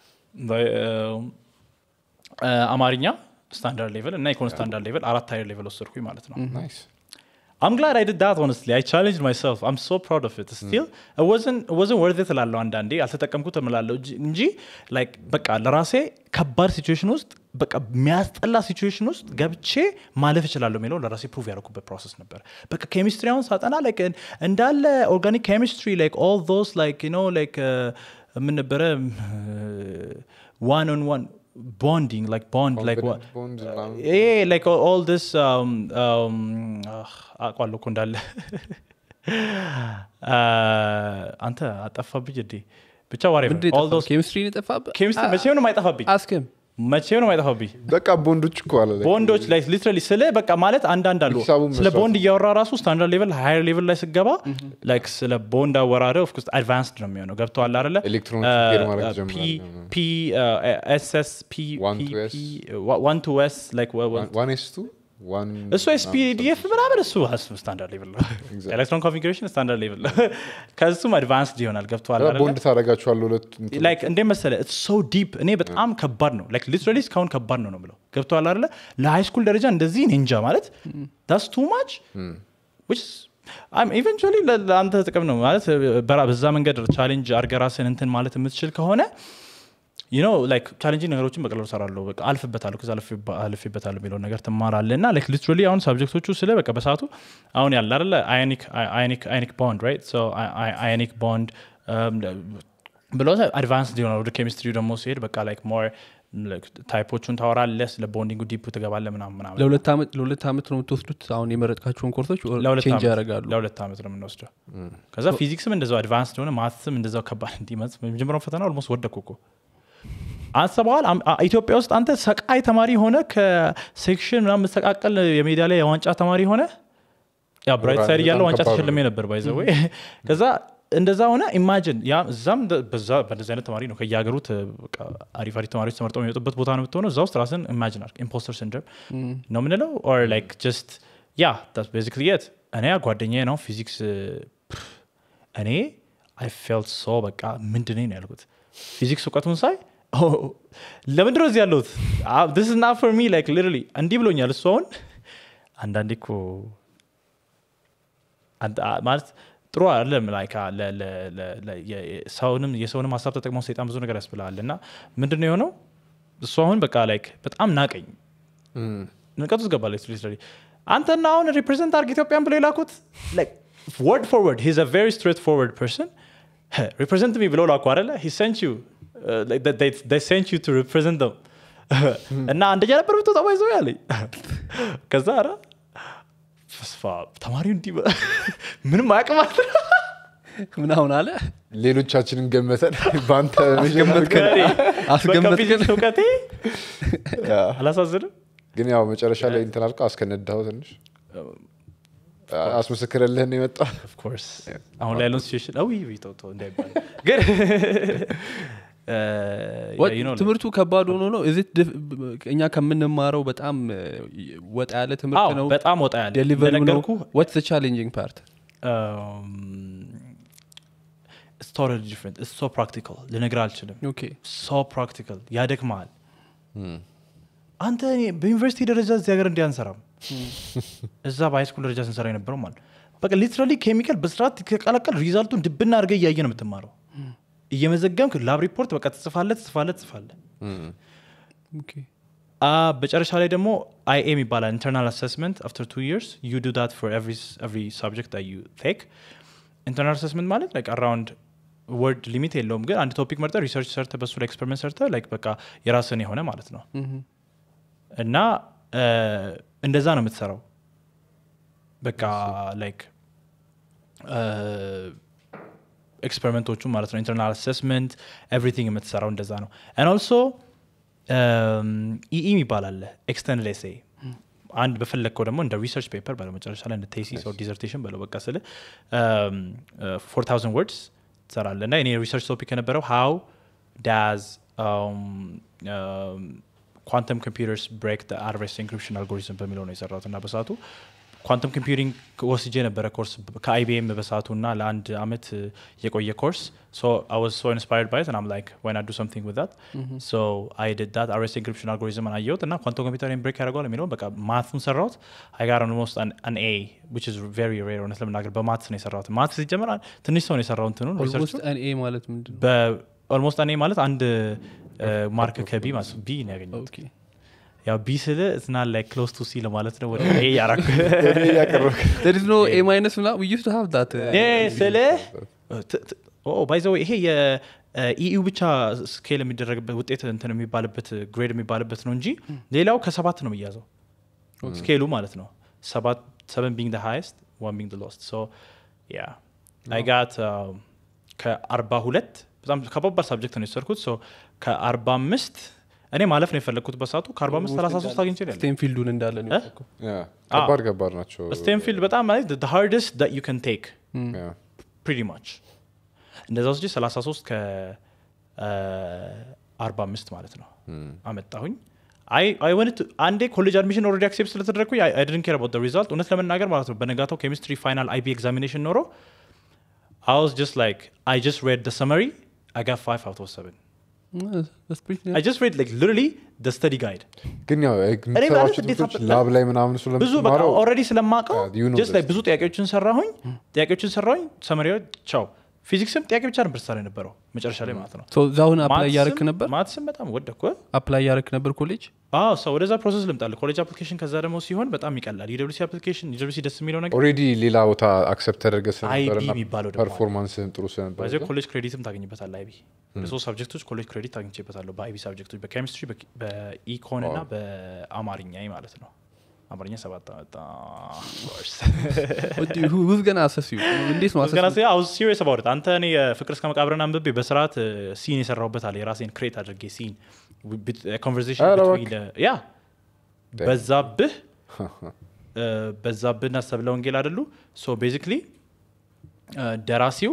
አማርኛ ስታንዳርድ ሌቭል እና ኢኮኖ ስታንዳርድ ሌቭል አራት ሃየር ሌቭል ወሰድኩኝ ማለት ነው ናይስ I'm glad I did that honestly. I challenged myself. I'm so proud of it. Still, it wasn't it wasn't worth it እላለሁ አንዳንዴ አልተጠቀምኩት እምላለሁ እንጂ- እንጂ like በቃ ለራሴ ከባድ ሲቹዌሽን ውስጥ በቃ የሚያስጠላ ሲቹዌሽን ውስጥ ገብቼ ማለፍ እችላለሁ የሚለው ለራሴ ፕሩቭ ያደረኩበት ፕሮሰስ ነበር። በቃ ኬሚስትሪ አሁን ሳጠና like እንዳለ ኦርጋኒክ ኬሚስትሪ like all those like you know like uh, ምን ነበረ ዋን ኦን ዋን bonding like bond like what Confident bonds ምናምን። yeah like all, all this um um ugh, አውቃለሁ እኮ እንዳለ Uh, አንተ አጠፋብኝ እንዴ ብቻ whatever all those ኬሚስትሪ የጠፋብህ ኬሚስትሪ መቼም ነው የማይጠፋብኝ አስክም መቼም ነው የማይጠፋብኝ በቃ ቦንዶች እኮ አለ like ቦንዶች ላይ ሊትራሊ ስለ በቃ ማለት አንዳንድ አሉ ሂሳቡን ስለ መስራት ቦንድ እያወራ ራሱ ስታንዳርድ ሌቨል ሃየር ሌቨል ላይ ስገባ ላይክ ስለ ቦንድ አወራረ ኦፍኮርስ አድቫንስድ ነው የሚሆነው ገብተዋል አይደለ ኤሌክትሮኖች ሼር ማድረግ ጀምራል። ኤስኤስ One to S. ዋን ቱ ኤስ ላይክ ዋን ኤስ ቱ ዋን እሱ ኤስፒዲኤፍ ምናምን እሱ ስታንዳርድ ሌቭል ነው ኤሌክትሮን ኮንፊግሬሽን ስታንዳርድ ሌቭል ነው ከሱም አድቫንስድ ይሆናል ገብተዋል አይደለ ቦንድ ታደርጋችኋል ሁለቱ እንትን ላይክ እንዴ መሰለ ሶ ዲፕ እኔ በጣም ከባድ ነው ላይክ ሊትራሊ እስካሁን ከባድ ነው ነው ብለው ገብተዋል አይደለ ለሃይ ስኩል ደረጃ እንደዚህ እኔ እንጃ ማለት ዳስ ቱ ማች ኢቨንቹዋሊ ለአንተ ጥቅም ነው ማለት በራ- በዛ መንገድ ቻሌንጅ አርገ ራስን እንትን ማለት የምትችል ከሆነ ዩ ኖ ላይክ ቻሌንጂንግ ነገሮችን በቀላሉ ሰራለሁ በቃ አልፍበታለሁ ከዛ አልፌባ- አልፌበታለሁ የሚለውን ነገር ትማራለህ እና ላይክ ሊትራሊ አሁን ሳብጀክቶቹ ስለ በቃ በሰዓቱ አሁን ያለ አይደለ አዮኒክ ቦንድ ራይት ሶ አዮኒክ ቦንድ ብሎ አድቫንስ ሊሆነ ወደ ኬሚስትሪ ደግሞ ሲሄድ በቃ ላይክ ሞር ታይፖቹን ታወራለህ ስለ ቦንዲንጉ ዲፑ ትገባለህ ምናምን ምናምን ለሁለት ዓመት ለሁለት ዓመት ነው የምትወስዱት አሁን የመረጥካቸውን ኮርሶች ለሁለት ቼንጅ ዓመት- ያደርጋሉ ለሁለት ዓመት ነው የምንወስደው ከዛ ፊዚክስም እንደዛው አድቫንስ ሆነ ማትስም እንደዛው ከባድ እንዲመጽ የመጀመሪያው ፈተና ኦልሞስት ወደኩ እኮ አስበዋል አም- አ- ኢትዮጵያ ውስጥ አንተ ሰቃይ ተማሪ ሆነ ከሴክሽን ምናምን መሰቃቀል የሜዳ ላይ የዋንጫ ተማሪ ሆነ ያ ብራይት ሳይድ እያለው በጣም ዋንጫ ከባድ ተሸልሜ ነበር ባይዘ ወይ ከዛ እንደዛ ሆነ ኢማጅን ያ እዛም እንደ- በዛ በእንደዚህ አይነት ተማሪ ነው ከየሀገሩ ተ- በቃ አሪፍ አሪፍ ተማሪዎች ተመርጠው የሚወጡበት ቦታ ነው የምትሆነው እዛ ውስጥ ራስን ኢማጅን አድርግ ኢምፖስተር ሲንድሮም ነው የምንለው ኦር ላይክ ጀስት ያ ቤዚክሊ የት እኔ ጓደኛዬ ነው ፊዚክስ እኔ አይ ፌልት ሶ በቃ ምንድን ነው ያልኩት ፊዚክስ እውቀቱን ሳይ ለምንድን ነው እዚህ ያለሁት ስ ና ፎር ሚ ላይክ ሊትራሊ እንዲህ ብሎኛል እሱ አሁን አንዳንዴ እኮ አንተ- አ- ማለት ጥሩ አይደለም ላይክ አ- ለ- ለ- ለ- ለ- የ- የ- ሰውንም የሰውንም ሀሳብ ተጠቅመው ሰይጣን ብዙ ነገር ያስብልሃል እና ምንድን ነው የሆነው እሱ አሁን በቃ ላይክ በጣም ናቀኝ ንቀት ውስጥ ገባለች ሊትራሊ አንተና አሁን ሪፕሬዘንት አርግ ኢትዮጵያን ብሎ የላኩት ወርድ ፎር ወርድ ሂዝ ቨሪ ስትሬት ፎርወርድ ፐርሰን ሪፕሬዘንት ሚ ብለው ላኩ አለ ሴንት ዩ ሴንት ዩ ቱ ሪፕሬዘንት ደም እና አንደኛ ነበር ብትወጣ ባይዘው ያለኝ ከዛ ኧረ ተስፋ ተማሪው እንዲህ በ- ምንም አያቅማት ምናምን አለ ሌሎቻችንን ገመተን በአንተ አስገመትከን አስገመትከን ፊዚክስ እውቀቴ አላሳዝንም ግን ያው መጨረሻ ላይ እንትን አልከው አስከነዳኸው ትንሽ አስመሰክረልህን የመጣ ኦፍኮርስ አሁን ላይ ያለውን ሲቹዌሽን አዊ ቢተውቶ እንዳይባል ግን What- you know, like- ትምህርቱ ከባድ ሆኖ ነው እዚህ እኛ ከምንማረው በጣም እ, ወጣ ያለ አዎ ትምህርት ነው በጣም ወጣ ያለ ዴሊቨሪ ነው እንደነገርኩ ወትስ ቻሌንጂንግ ፓርት ቶታሊ ዲፍረንት ሶ ፕራክቲካል ልነግር አልችልም ኦኬ ሶ ፕራክቲካል ያደክመሃል አንተ እኔ በዩኒቨርሲቲ ደረጃ እዚህ ሀገር እንዲህ አንሰራም እዛ በሃይስኩል ደረጃ ስንሰራ የነበረው ማለት በቃ ሊትራሊ ኬሚካል በስርዓት ከቀላቀል ሪዛልቱን ድብና አድርገህ እያየ ነው የምትማረው እየመዘገምክ ላብ ሪፖርት በቃ ትጽፋለ ትጽፋለ ትጽፋለ ኦኬ አ በጨረሻ ላይ ደግሞ አይኤም ይባላል ኢንተርናል አሰስመንት አፍተር ቱ ይርስ ዩ ዱ ዳት ፎር ኤቭሪ ሳብጀክት ዩ ቴክ ኢንተርናል አሰስመንት ማለት ላይክ አራውንድ ወርድ ሊሚት የለውም ግን አንድ ቶፒክ መርጠ ሪሰርች ሰርተ በሱ ላይ ኤክስፐሪመንት ሰርተ ላይክ በቃ የራስን የሆነ ማለት ነው እና እ፣ እንደዛ ነው የምትሰራው በቃ ላይክ ኤክስፐሪመንቶቹ ማለት ነው ኢንተርናል አሰስመንት ኤቭሪቲንግ የምትሰራው እንደዛ ነው ን ኦልሶ ኢኢ ይባላል ኤክስተርናል ኤሴ አንድ በፈለግከው ደግሞ እንደ ሪሰርች ፔፐር በለው መጨረሻ ላይ እንደ ቴሲስ ኦር ዲዘርቴሽን በለው በቃ ስል ፎር ታውዘንድ ወርድስ ትሰራለ እና እኔ ሪሰርች ቶፒክ የነበረው ሃው ዳዝ ኳንተም ኮምፒውተርስ ብሬክ አድሬስ ኢንክሪፕሽን አልጎሪዝም በሚለው ነው የሰራሁት እና በሰዓቱ ኳንተም ኮምፒውቲንግ ወስጄ የነበረ ኮርስ ከአይቢኤም በሰዓቱ እና ለአንድ አመት የቆየ ኮርስ ሶ አይ ዋዝ ሶ ኢንስፓየርድ ባይ ም ላይክ ወን አይ ዱ ሰምቲንግ ዊዝ ዛት ሶ አይ ዲድ ዳት አሬስት ኢንክሪፕሽን አልጎሪዝም አየሁት እና ኳንተም ኮምፒውተር ብሬክ ያደርገዋል የሚለውን በቃ ማቱን ሰራሁት አይ ጋር ኦልሞስት አን ኤ ዊች ኢዝ ቬሪ ሬር እውነት ለመናገር በማትስ ነው የሰራሁት ማትስ ሲጀመር ትንሽ ሰው ነው የሰራው እንትኑን ኦልሞስት ሪሰርቹን አን ኤ ማለት ምንድን ነው በኦልሞስት እኔ ማለት አንድ ማርክ ከቢ ማለት ቢ ነው ያገኘሁት ኦኬ ያው ቢ ስል እስና ላይ ክሎስ ቱ ሲ ለማለት ነው ወደ ኤ ያራኩ there is no a minus ምና we used to have that uh, ስለ ባይዘው ይሄ ኢዩ ብቻ ስኬል የሚደረግበት ውጤት እንትን የሚባልበት ግሬድ የሚባልበት ነው እንጂ ሌላው ከሰባት ነው የሚያዘው ስኬሉ ማለት ነው ሰባት ሰቨን ቢንግ ሃይስት ዋን ቢንግ ሎስት ሶ ያ አይ ጋት ከአርባ ሁለት በጣም ከባባድ ሳብጀክት ነው የሰርኩት ሶ ከአርባ አምስት እኔ ማለፍ ነው የፈለግኩት በሰዓቱ ከአርባ አምስት ሰላሳ ሶስት አግኝቼ ነው ያለኝ። ስቴንፊልዱን እንዳለ ነው እ? የወሰድከው። ያ ከባድ ከባድ ናቸው ስቴንፊልድ በጣም ማለት the hardest that you can take ያ pretty much እንደዛ ውስጥ 33 ከ አርባ አምስት ማለት ነው አመጣሁኝ አይ አይ ወንት አንዴ ኮሌጅ አድሚሽን ኦልሬዲ አክሴፕት ስለተደረግኩኝ አይ ድን ኬር አባውት ሪዛልት እውነት ለመናገር ማለት ነው በነጋታው ኬሚስትሪ ፋይናል አይቢ ኤግዛሚኔሽን ኖሮ I was just like I just read the summary I got 5 out of 7 Mm, that's pretty nice. I just read like literally the study guide ግን ያው ማለት የምትሰራቸው እንዴት ትምህርቶች አበ- ላብ ላይ ምናምን እሱ ብዙ በቃ ለምትማረው ኦልሬዲ ስለማውቀው Yeah, you know ጀስት ላይ best. ብዙ ጥያቄዎችን ሰራሁኝ ጥያቄዎችን ሰራሁኝ ሰመሪዎች ቻው ፊዚክስም ጥያቄ ብቻ ነበር ሰራ የነበረው መጨረሻ ላይ ማለት ነው So እዛውን አፕላይ ማትስም- እያረክ ነበር ማትስም በጣም ወደኩ አፕላይ እያረክ ነበር ኮሌጅ አዎ ሰው ወደዛ ፕሮሰስ ልምጣለ ኮሌጅ አፕሊኬሽን ከዛ ደግሞ ሲሆን በጣም ይቀላል የደብሊሲ አፕሊኬሽን የደብሊሲ ደስ የሚለው ነገር ኦልሬዲ ሌላ ቦታ አክሰፕት ተደርገ አይቢ ስለነበረና የሚባለው ደግሞ አለ። ፐርፎርማንስህም ጥሩ ስለነበረ በዚ ኮሌጅ ክሬዲትም ታገኝበታል አይቢ በሶስት ሳብጀክቶች ኮሌጅ ክሬዲት ታገኝቼበታለሁ በአይቢ ሳብጀክቶች በኬሚስትሪ በኢኮን እና በአማርኛ ማለት ነው አማርኛ ሰባት አመጣ ሁዝ ገና አሰስ እንዴት ነው ገና አሰስ አውዝ ሲሪየስ አባውት አንተ እኔ የፍቅር እስከ መቃብርን አንብቤ በስርዓት ሲን የሰራሁበት አለ የራሴን ክሬት አድርጌ ሲን ኮንቨርሴሽን ኧረ ያ በዛብህ እ፣ በዛብህና ሰብለ ወንጌል አይደሉ ሶ ቤዚክሊ ደራሲው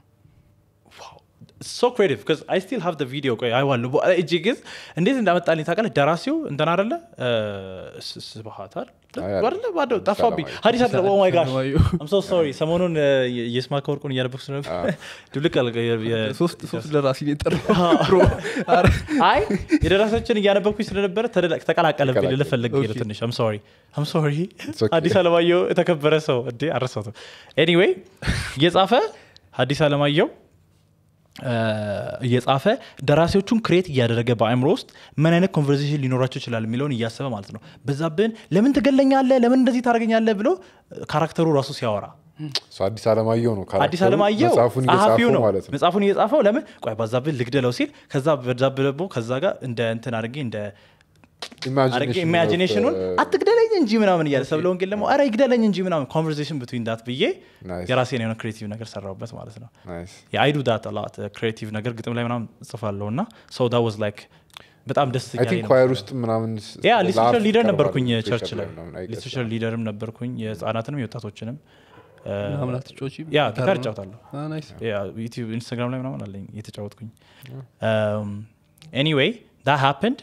ሶ ክሬቲቭ ቢካዝ አይ ስቲል ሃቭ ደ ቪዲዮ ቆይ አይዋለሁ በኋላ እጅ ግዝ እንዴት እንዳመጣልኝ ታውቃለህ ደራሲው እንትን አይደለ እ፣ ስ- ስብሀት አይደል አይ፣ አይደለ ባዶ ጠፋብኝ ሰላማዊ። ሀዲስ አለ ኦ ማይ ጋሽ ሰላማዊ። አም ሶ ሶሪ ሰሞኑን እ፣ የ- የስማከ ወርቁን እያነበብኩ ስለነበር ድብልቅ አለ የ- የ- ሶስት ሶስት ደራሲ ነው የጠራው ኧረ፣ አይ የደራሳችን እያነበብኩኝ ስለነበረ ተደላ- ተቀላቀለብኝ ተቀላቀለ። ልፈልግ ኦኬ። ትንሽ አም ሶሪ አም ሶሪ It's okay. አዲስ አለማየሁ የተከበረ ሰው እንዴ አረሳሁትም ኤኒዌይ እየጻፈ አዲስ አለማየሁ እ፣ እየጻፈ ደራሲዎቹን ክሬት እያደረገ በአእምሮ ውስጥ ምን አይነት ኮንቨርሴሽን ሊኖራቸው ይችላል የሚለውን እያሰበ ማለት ነው በዛብን ለምን ትገለኛለህ ለምን እንደዚህ ታደርገኛለህ ብሎ ካራክተሩ ራሱ ሲያወራ ሰው አዲስ አለማየሁ ነው ካራክተሩ። አዲስ አለማየሁ መጽሐፉን ጸሐፊው እየጻፈው ነው ማለት ነው መጽሐፉን እየጻፈው ለምን ቆይ በዛብህ ልግደለው ሲል ከዛ በዛብህ ደግሞ ከዛ ጋር እንደ እንትን አድርጌ እንደ አድርጌ Imagination ኢማጂኔሽኑን of, uh, አትግደለኝ እንጂ ምናምን እያለ ሰብለ ወንጌል ደግሞ ኧረ ይግደለኝ እንጂ ምናምን ኮንቨርሴሽን ብትዊን ዳት ብዬ Nice. የራሴን የሆነ ክሬቲቭ ነገር ሰራሁበት ማለት ነው nice. የአይዱ ዳት ላት ክሬቲቭ ነገር ግጥም ላይ ምናምን ጽፋለሁ እና ሰው ዳ ዋዝ ላይክ በጣም ደስ I እያለኝ think ነበር። ኳየር ውስጥ ምናምን ስ- ያ ለአፍ ሊትሬቸር ሊደር ይቀርባሉ ነበርኩኝ literature ቸርች ላይ ምናምን I guess. ሊትሬቸር ሊደርም ነበርኩኝ የህፃናትንም የወጣቶችንም ምናምን አትጫወቺ? ያ ጊታር ጊታር ነው? እጫወታለሁ Ah, nice. ዩቲዩብ ኢንስታግራም ላይ ምናምን አለኝ እየተጫወትኩኝ ኤኒዌይ ዳ ሃፕንድ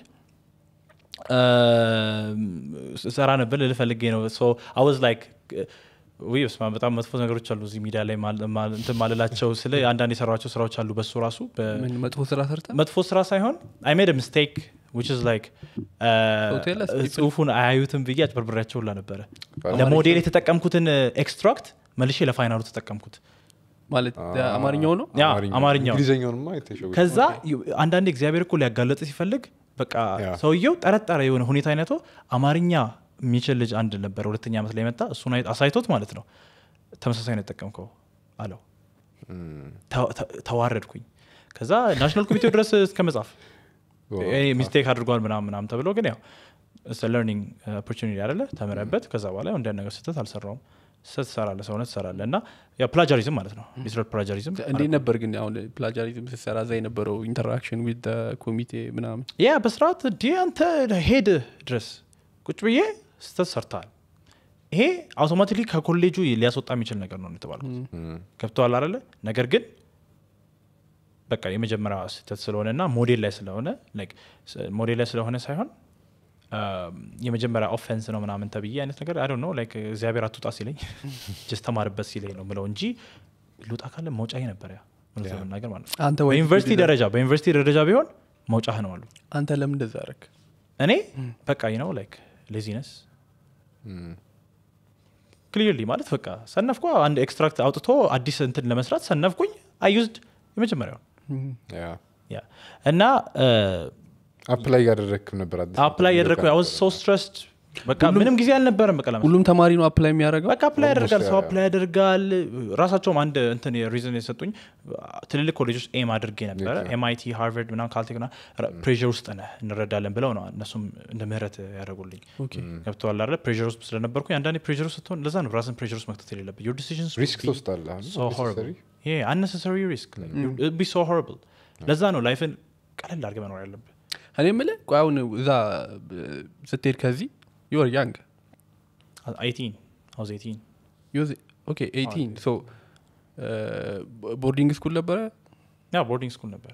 ሰራ ነበር ልል ፈልጌ ነው አወዝ ላይክ ውይ በስመ አብ በጣም መጥፎ ነገሮች አሉ እዚህ ሚዲያ ላይ ማል- ማል- እንትን ማልላቸው ስለ አንዳንድ የሰሯቸው ስራዎች አሉ በሱ ራሱ በ- ምን መጥፎ ስራ ሰርተ መጥፎ ስራ ሳይሆን አይ ሜድ ሚስቴክ ዊች ኢዝ ላይክ tell us, people. ጽሁፉን አያዩትም ብዬ አጭበርብሬያቸው ሁላ ነበረ አማርኛ ለሞዴል የተጠቀምኩትን ኤክስትራክት መልሼ ለፋይናሉ ተጠቀምኩት ማለት አማርኛው ነው ያ አማርኛው። አማርኛው እንግሊዝኛውንማ የተሸወደ ከዛ አንዳንዴ እግዚአብሔር እኮ ሊያጋለጥ ሲፈልግ በቃ ያ። ሰውየው ጠረጠረ የሆነ ሁኔታ አይነቶ አማርኛ የሚችል ልጅ አንድ ነበረ ሁለተኛ ዓመት ላይ መጣ እሱን አይ- አሳይቶት ማለት ነው ተመሳሳይ ነው የተጠቀምከው አለው ተ- ተ- ተዋረድኩኝ ከዛ ናሽናል ኮሚቴው ድረስ እስከ መጻፍ ሚስቴክ አድርጓል ምናም ምናም ተብሎ ግን ያው ለርኒንግ ኦፖርቹኒቲ አደለ ተምረበት ከዛ በኋላ እንደ ነገር ስህተት አልሰራውም ስህተት ትሰራለህ ሰውነት ትሰራለህ እና ፕላጃሪዝም ማለት ነው ሊትራል ፕላጃሪዝም እንዴት ነበር ግን አሁን ፕላጃሪዝም ስትሰራ እዛ የነበረው ኢንተራክሽን ዊዝ ኮሚቴ ምናምን ያ በስርዓት እንዲህ አንተ ሄድ ድረስ ቁጭ ብዬ ስህተት ሰርተሃል ይሄ አውቶማቲክሊ ከኮሌጁ ሊያስወጣ የሚችል ነገር ነው የተባልኩት ገብተዋል አለ ነገር ግን በቃ የመጀመሪያ ስህተት ስለሆነ እና ሞዴል ላይ ስለሆነ like ስ- ሞዴል ላይ ስለሆነ ሳይሆን አም፣ የመጀመሪያ ኦፌንስ ነው ምናምን ተብዬ አይነት ነገር አይ ነው ላይክ እግዚአብሔር አትውጣ ሲለኝ ጀስት ተማርበት ሲለኝ ነው ምለው እንጂ ልውጣ ካለ መውጫዬ ነበር ያ እውነት ለመናገር ማለት ነው አንተ ወይ በዩኒቨርሲቲ ደረጃ በዩኒቨርሲቲ ደረጃ ቢሆን መውጫህ ነው አሉ አንተ ለምን እንደዛ ረክ እኔ በቃ ነው ላይክ ሌዚነስ ክሊርሊ ማለት በቃ ሰነፍኩ አንድ ኤክስትራክት አውጥቶ አዲስ እንትን ለመስራት ሰነፍኩኝ አዩዝድ የመጀመሪያውን ያ እና አፕላይ እያደረግክም ነበር at the same አፕላይ time ያደረግኩ ይበቃ አይ ነበር። ሶ ስትረስድ በቃ ምንም ጊዜ አልነበረም በቃ ለመስራት። ሁሉም ተማሪ ነው አፕላይ የሚያደርገው በቃ አፕላይ ያደርጋል ሰው ያ- አፕላይ ያደርጋል ራሳቸውም አንድ እንትን ሪዝን የሰጡኝ ትልልቅ ኮሌጆች ኤም አድርጌ ነበረ ኦኬ። ኤምአይቲ ሃርቨርድ ምናምን ካልቴክ ና ፕሬር ውስጥ ነህ እንረዳለን ብለው ነው እነሱም እንደ ምህረት ያደረጉልኝ ኦኬ። ገብተዋል አለ ፕሬር ውስጥ ስለነበርኩኝ አንዳንዴ ፕሬር ውስጥ ስትሆን ለዛ ነው ራስን ፕሬር ውስጥ መክተት የሌለበት ዮር ዲሲዥንስ ሪስክ ትወስዳለህ አይደል? so horrible Necessary? yeah unnecessary risk like, it'd be so horrible ለዛ ነው ላይፍን ቀለል አድርገህ መኖር ያለብህ እኔ የምልህ ቆይ አሁን እዛ ብ- ስትሄድ ከዚህ ዩር ያንግ 18 I was 18 ኦኬ ኤይቲን ሶ ቦርዲንግ ስኩል ነበረ ያ ቦርዲንግ ስኩል ነበረ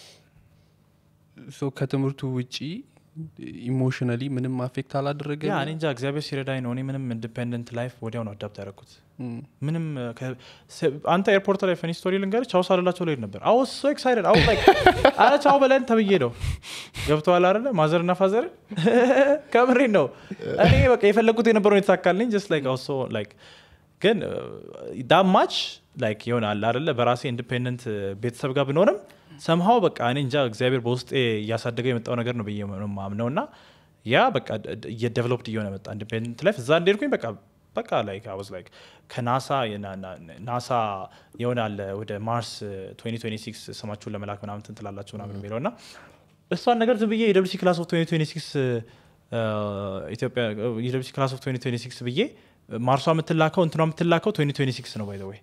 ሶ ከትምህርቱ ውጪ ኢሞሽናሊ ምንም አፌክት አላደረገ ያ እኔ እንጃ እግዚአብሔር ሲረዳኝ ነው እኔ ምንም ኢንዲፔንደንት ላይፍ ወዲያው ነው አዳፕት ያደረኩት ምንም uh, ከ- ስ- አንተ ኤርፖርት ላይ ፈኒ ስቶሪ ልንገር ቻው ሳልላቸው ልሄድ ነበር አዎ ሶ ኤክሳይትድ አዎ ላይክ አረ ቻው በለን ተብዬ ነው ገብተዋል አይደለ ማዘር እና ፋዘር ከምሬ ነው እኔ በቃ የፈለግኩት የነበረው የተሳካልኝ ጀስት ላይክ አውሶ ላይክ ግን ዳማች ላይክ ይሆናል አይደለ በራሴ ኢንዲፔንደንት ቤተሰብ ጋር ብኖርም ሰምሃው በቃ እኔ እንጃ እግዚአብሔር በውስጤ እያሳደገው የመጣው ነገር ነው ብዬ ነው ማምነው እና ያ በቃ እየዴቨሎፕድ እየሆነ መጣ ኢንዲፔንደንት ላይፍ እዛ እንደሄድኩኝ በቃ በቃ ላይክ አይ ዋዝ ላይክ ከናሳ የና- ና- ናሳ ይሆናል ወደ ማርስ 2026 ስማችሁን ለመላክ ምናምን እንትን ትላላችሁ ምናምን የሚለው እና እሷን ነገር ዝም ብዬ የደብሲ ክላስ ኦፍ 2026 እ፣ ኢትዮጵያ የደብሲ ክላስ ኦፍ 2026 ብዬ ማርሷ የምትላከው እንትኗ የምትላከው 2026 ነው ባይ ዘ ወይ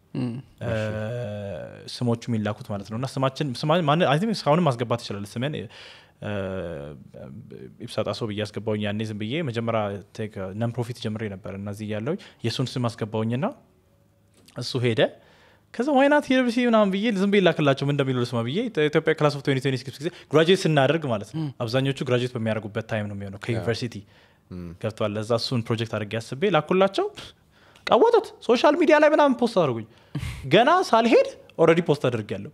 ስሞቹ የሚላኩት ማለት ነው እና ስማችን ስማ- ማን- I think እስካሁንም ማስገባት ይችላል ስሜን እ፣ ኢብሳ ጣሶ ብዬ አስገባውኝ ያኔ ዝም ብዬ መጀመሪያ ነን ፕሮፊት ጀምሬ ነበር እና እዚህ ያለው የእሱን ስም አስገባውኝና እሱ ሄደ ከዛ ዋይናት ዩኒቨርሲቲ ምናምን ብዬ ዝም ብዬ ላክላቸው ምን እንደሚሉ ልስማ ብዬ ኢትዮጵያ ክላስ ኦፍ 2026 ጊዜ ግራጁዌት ስናደርግ ማለት ነው አብዛኞቹ ግራጁዌት በሚያደርጉበት ታይም ነው የሚሆነው ከዩኒቨርሲቲ ገብተዋል ለዛ እሱን ፕሮጀክት አድርጌ አስቤ ላኩላቸው ቀወጡት ሶሻል ሚዲያ ላይ ምናምን ፖስት አድርጉኝ ገና ሳልሄድ ኦልሬዲ ፖስት አድርግ ያለው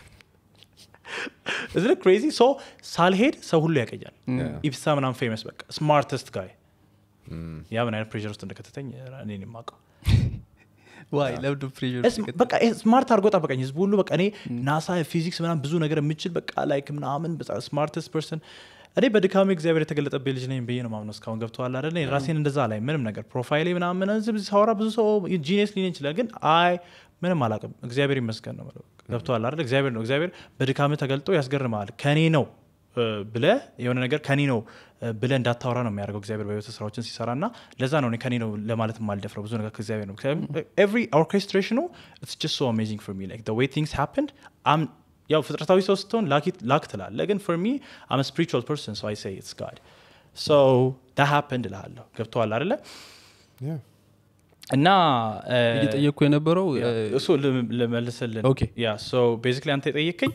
እዚ ክሬዚ ሶ ሳልሄድ ሰው ሁሉ ያቀኛል ኢብሳ ምናምን ፌመስ በቃ ስማርተስት ጋይ ያ ምን አይነት ፕሬር ውስጥ እንደከተተኝ እኔን የማውቀው ዋይ ለብዶ ፕሬር እስ- በቃ ስማርት አድርጎ ጠበቀኝ ህዝቡ ሁሉ በቃ እኔ ናሳ ፊዚክስ ምናምን ብዙ ነገር የምችል በቃ ላይክ ምናምን ስማርትስት ፐርሰን እኔ በድካሜ እግዚአብሔር የተገለጠብኝ ልጅ ነኝ ብዬ ነው ማምነው እስካሁን ገብተዋል አይደለ እኔ ራሴን እንደዛ ላይ ምንም ነገር ፕሮፋይሌ ምናምን ዝም ሳወራ ብዙ ሰው ጂኒየስ ሊሆን ይችላል ግን አይ ምንም አላውቅም እግዚአብሔር ይመስገን ነው የምለው። ገብተዋል አይደለ እግዚአብሔር ነው እግዚአብሔር በድካም ተገልጦ ያስገርመሃል ከኔ ነው እ፣ ብለህ የሆነ ነገር ከኔ ነው እ፣ ብለህ እንዳታወራ ነው የሚያደርገው እግዚአብሔር በህይወት ስራዎችን ሲሰራ እና ለዛ ነው እኔ ከኔ ነው ለማለት የማልደፍረው ብዙ ነገር ከእግዚአብሔር ነው ኤቭሪ ኦርኬስትሬሽኑ ኢትስ ጀስት ሶ አሜዚንግ ፎር ሚ ላይክ the way things happened አም ያው ፍጥረታዊ ሰው ስትሆን ላኪ- ላክ ትላለህ ግን ፎር ሚ አም ስፒሪቹዋል ፐርሰን ሶ አይ ሴይ ኢትስ ጋድ ሶ ዳ ሃፕንድ እልሃለሁ ገብተዋል አይደለ Yeah. እና እ፣ እየጠየቅኩ የነበረው እ፣ እሱ ልም- ልመልስልን ኦኬ። ያ ሶ ቤዚክሊ አንተ የጠየቀኝ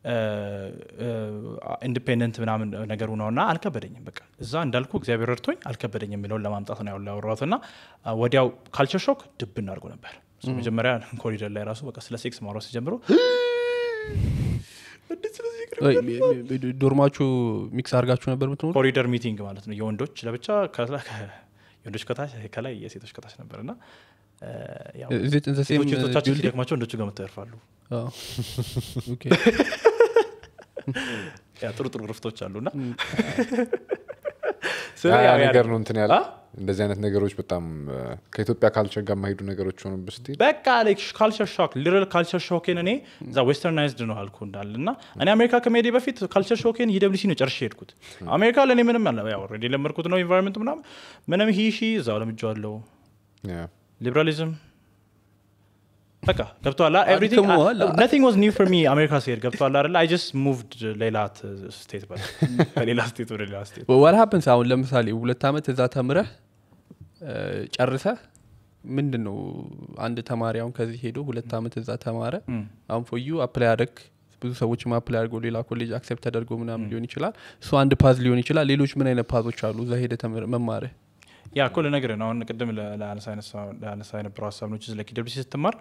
ኢንዲፔንደንት ምናምን ነገሩ ነው እና አልከበደኝም በቃ እዛ እንዳልኩ እግዚአብሔር ረድቶኝ አልከበደኝም የሚለውን ለማምጣት ነው ያው ያወራሁት እና አ፣ ወዲያው ካልቸር ሾክ ድብ እናድርጎ ነበር እሱ መጀመሪያ ኮሪደር ላይ ራሱ በቃ ስለ ሴክስ ማውራት ሲጀምሩ ወይ፣ ሚ- ሚ- ዶርማችሁ ሚክስ አድርጋችሁ ነበር ምትኖሩ ኮሪደር ሚቲንግ ማለት ነው የወንዶች ለብቻ ከዛ- ከ- የወንዶች ከታች ከላይ የሴቶች ከታች ነበር እና አ፣ ያው ዜት እንዘ ሴም ሴቶች እህቶቻችን ሲደክማቸው ወንዶቹ ጋር መጥተው ያርፋሉ ያ ጥሩ ጥሩ ርፍቶች አሉ እና ያ ያ ያው ያ ነገር ነው እንትን ያለ አ? እንደዚህ አይነት ነገሮች በጣም እ፣ ከኢትዮጵያ ካልቸር ጋር የማይሄዱ ነገሮች ሆኑ ብስቲ በቃ ላይክ ካልቸር ሾክ ሊትራል ካልቸር ሾኬን እኔ እዛ ዌስተርናይዝድ ነው አልኩ እንዳለ እና እኔ አሜሪካ ከመሄዴ በፊት ካልቸር ሾኬን ዩደብሊሲ ነው ጨርሼ ሄድኩት አሜሪካ ለእኔ ምንም አለ ያው ኦልሬዲ የለመድኩት ነው ኢንቫይሮንመንት ምናምን ምንም ሂሺ እዛው ለምጄዋለሁ ሊበራሊዝም በቃ ገብቶሃል ኤቭሪቲንግ አድክመዋል። ነቲንግ ዋዝ ኒው ፎር ሚ አሜሪካ ሲሄድ ገብቶሃል አይደለ አይ ጀስት ሙቭድ ሌላ ስቴት በ ከሌላ ስቴት ወደ ሌላ ስቴት ዋት ሀፕንስ አሁን ለምሳሌ ሁለት ዓመት እዛ ተምረህ እ፣ ጨርሰህ ምንድን ነው አንድ ተማሪ አሁን ከዚህ ሄዶ ሁለት ዓመት እዛ ተማረ አሁን ፎዩ አፕላይ አደግ ብዙ ሰዎችም አፕላይ አድርገው ሌላ ኮሌጅ አክሴፕት ተደርገው ምናምን ሊሆን ይችላል እሱ አንድ ፓዝ ሊሆን ይችላል ሌሎች ምን አይነት ፓዞች አሉ እዛ ሄደ መማርህ ያ እኮ ልነግርህ ነው አሁን ቅድም ለ- ለአነሳ አይነሳ- ለአነሳ የነበረው ሀሳብ ነው ስለ ኪደብሲ ስትማር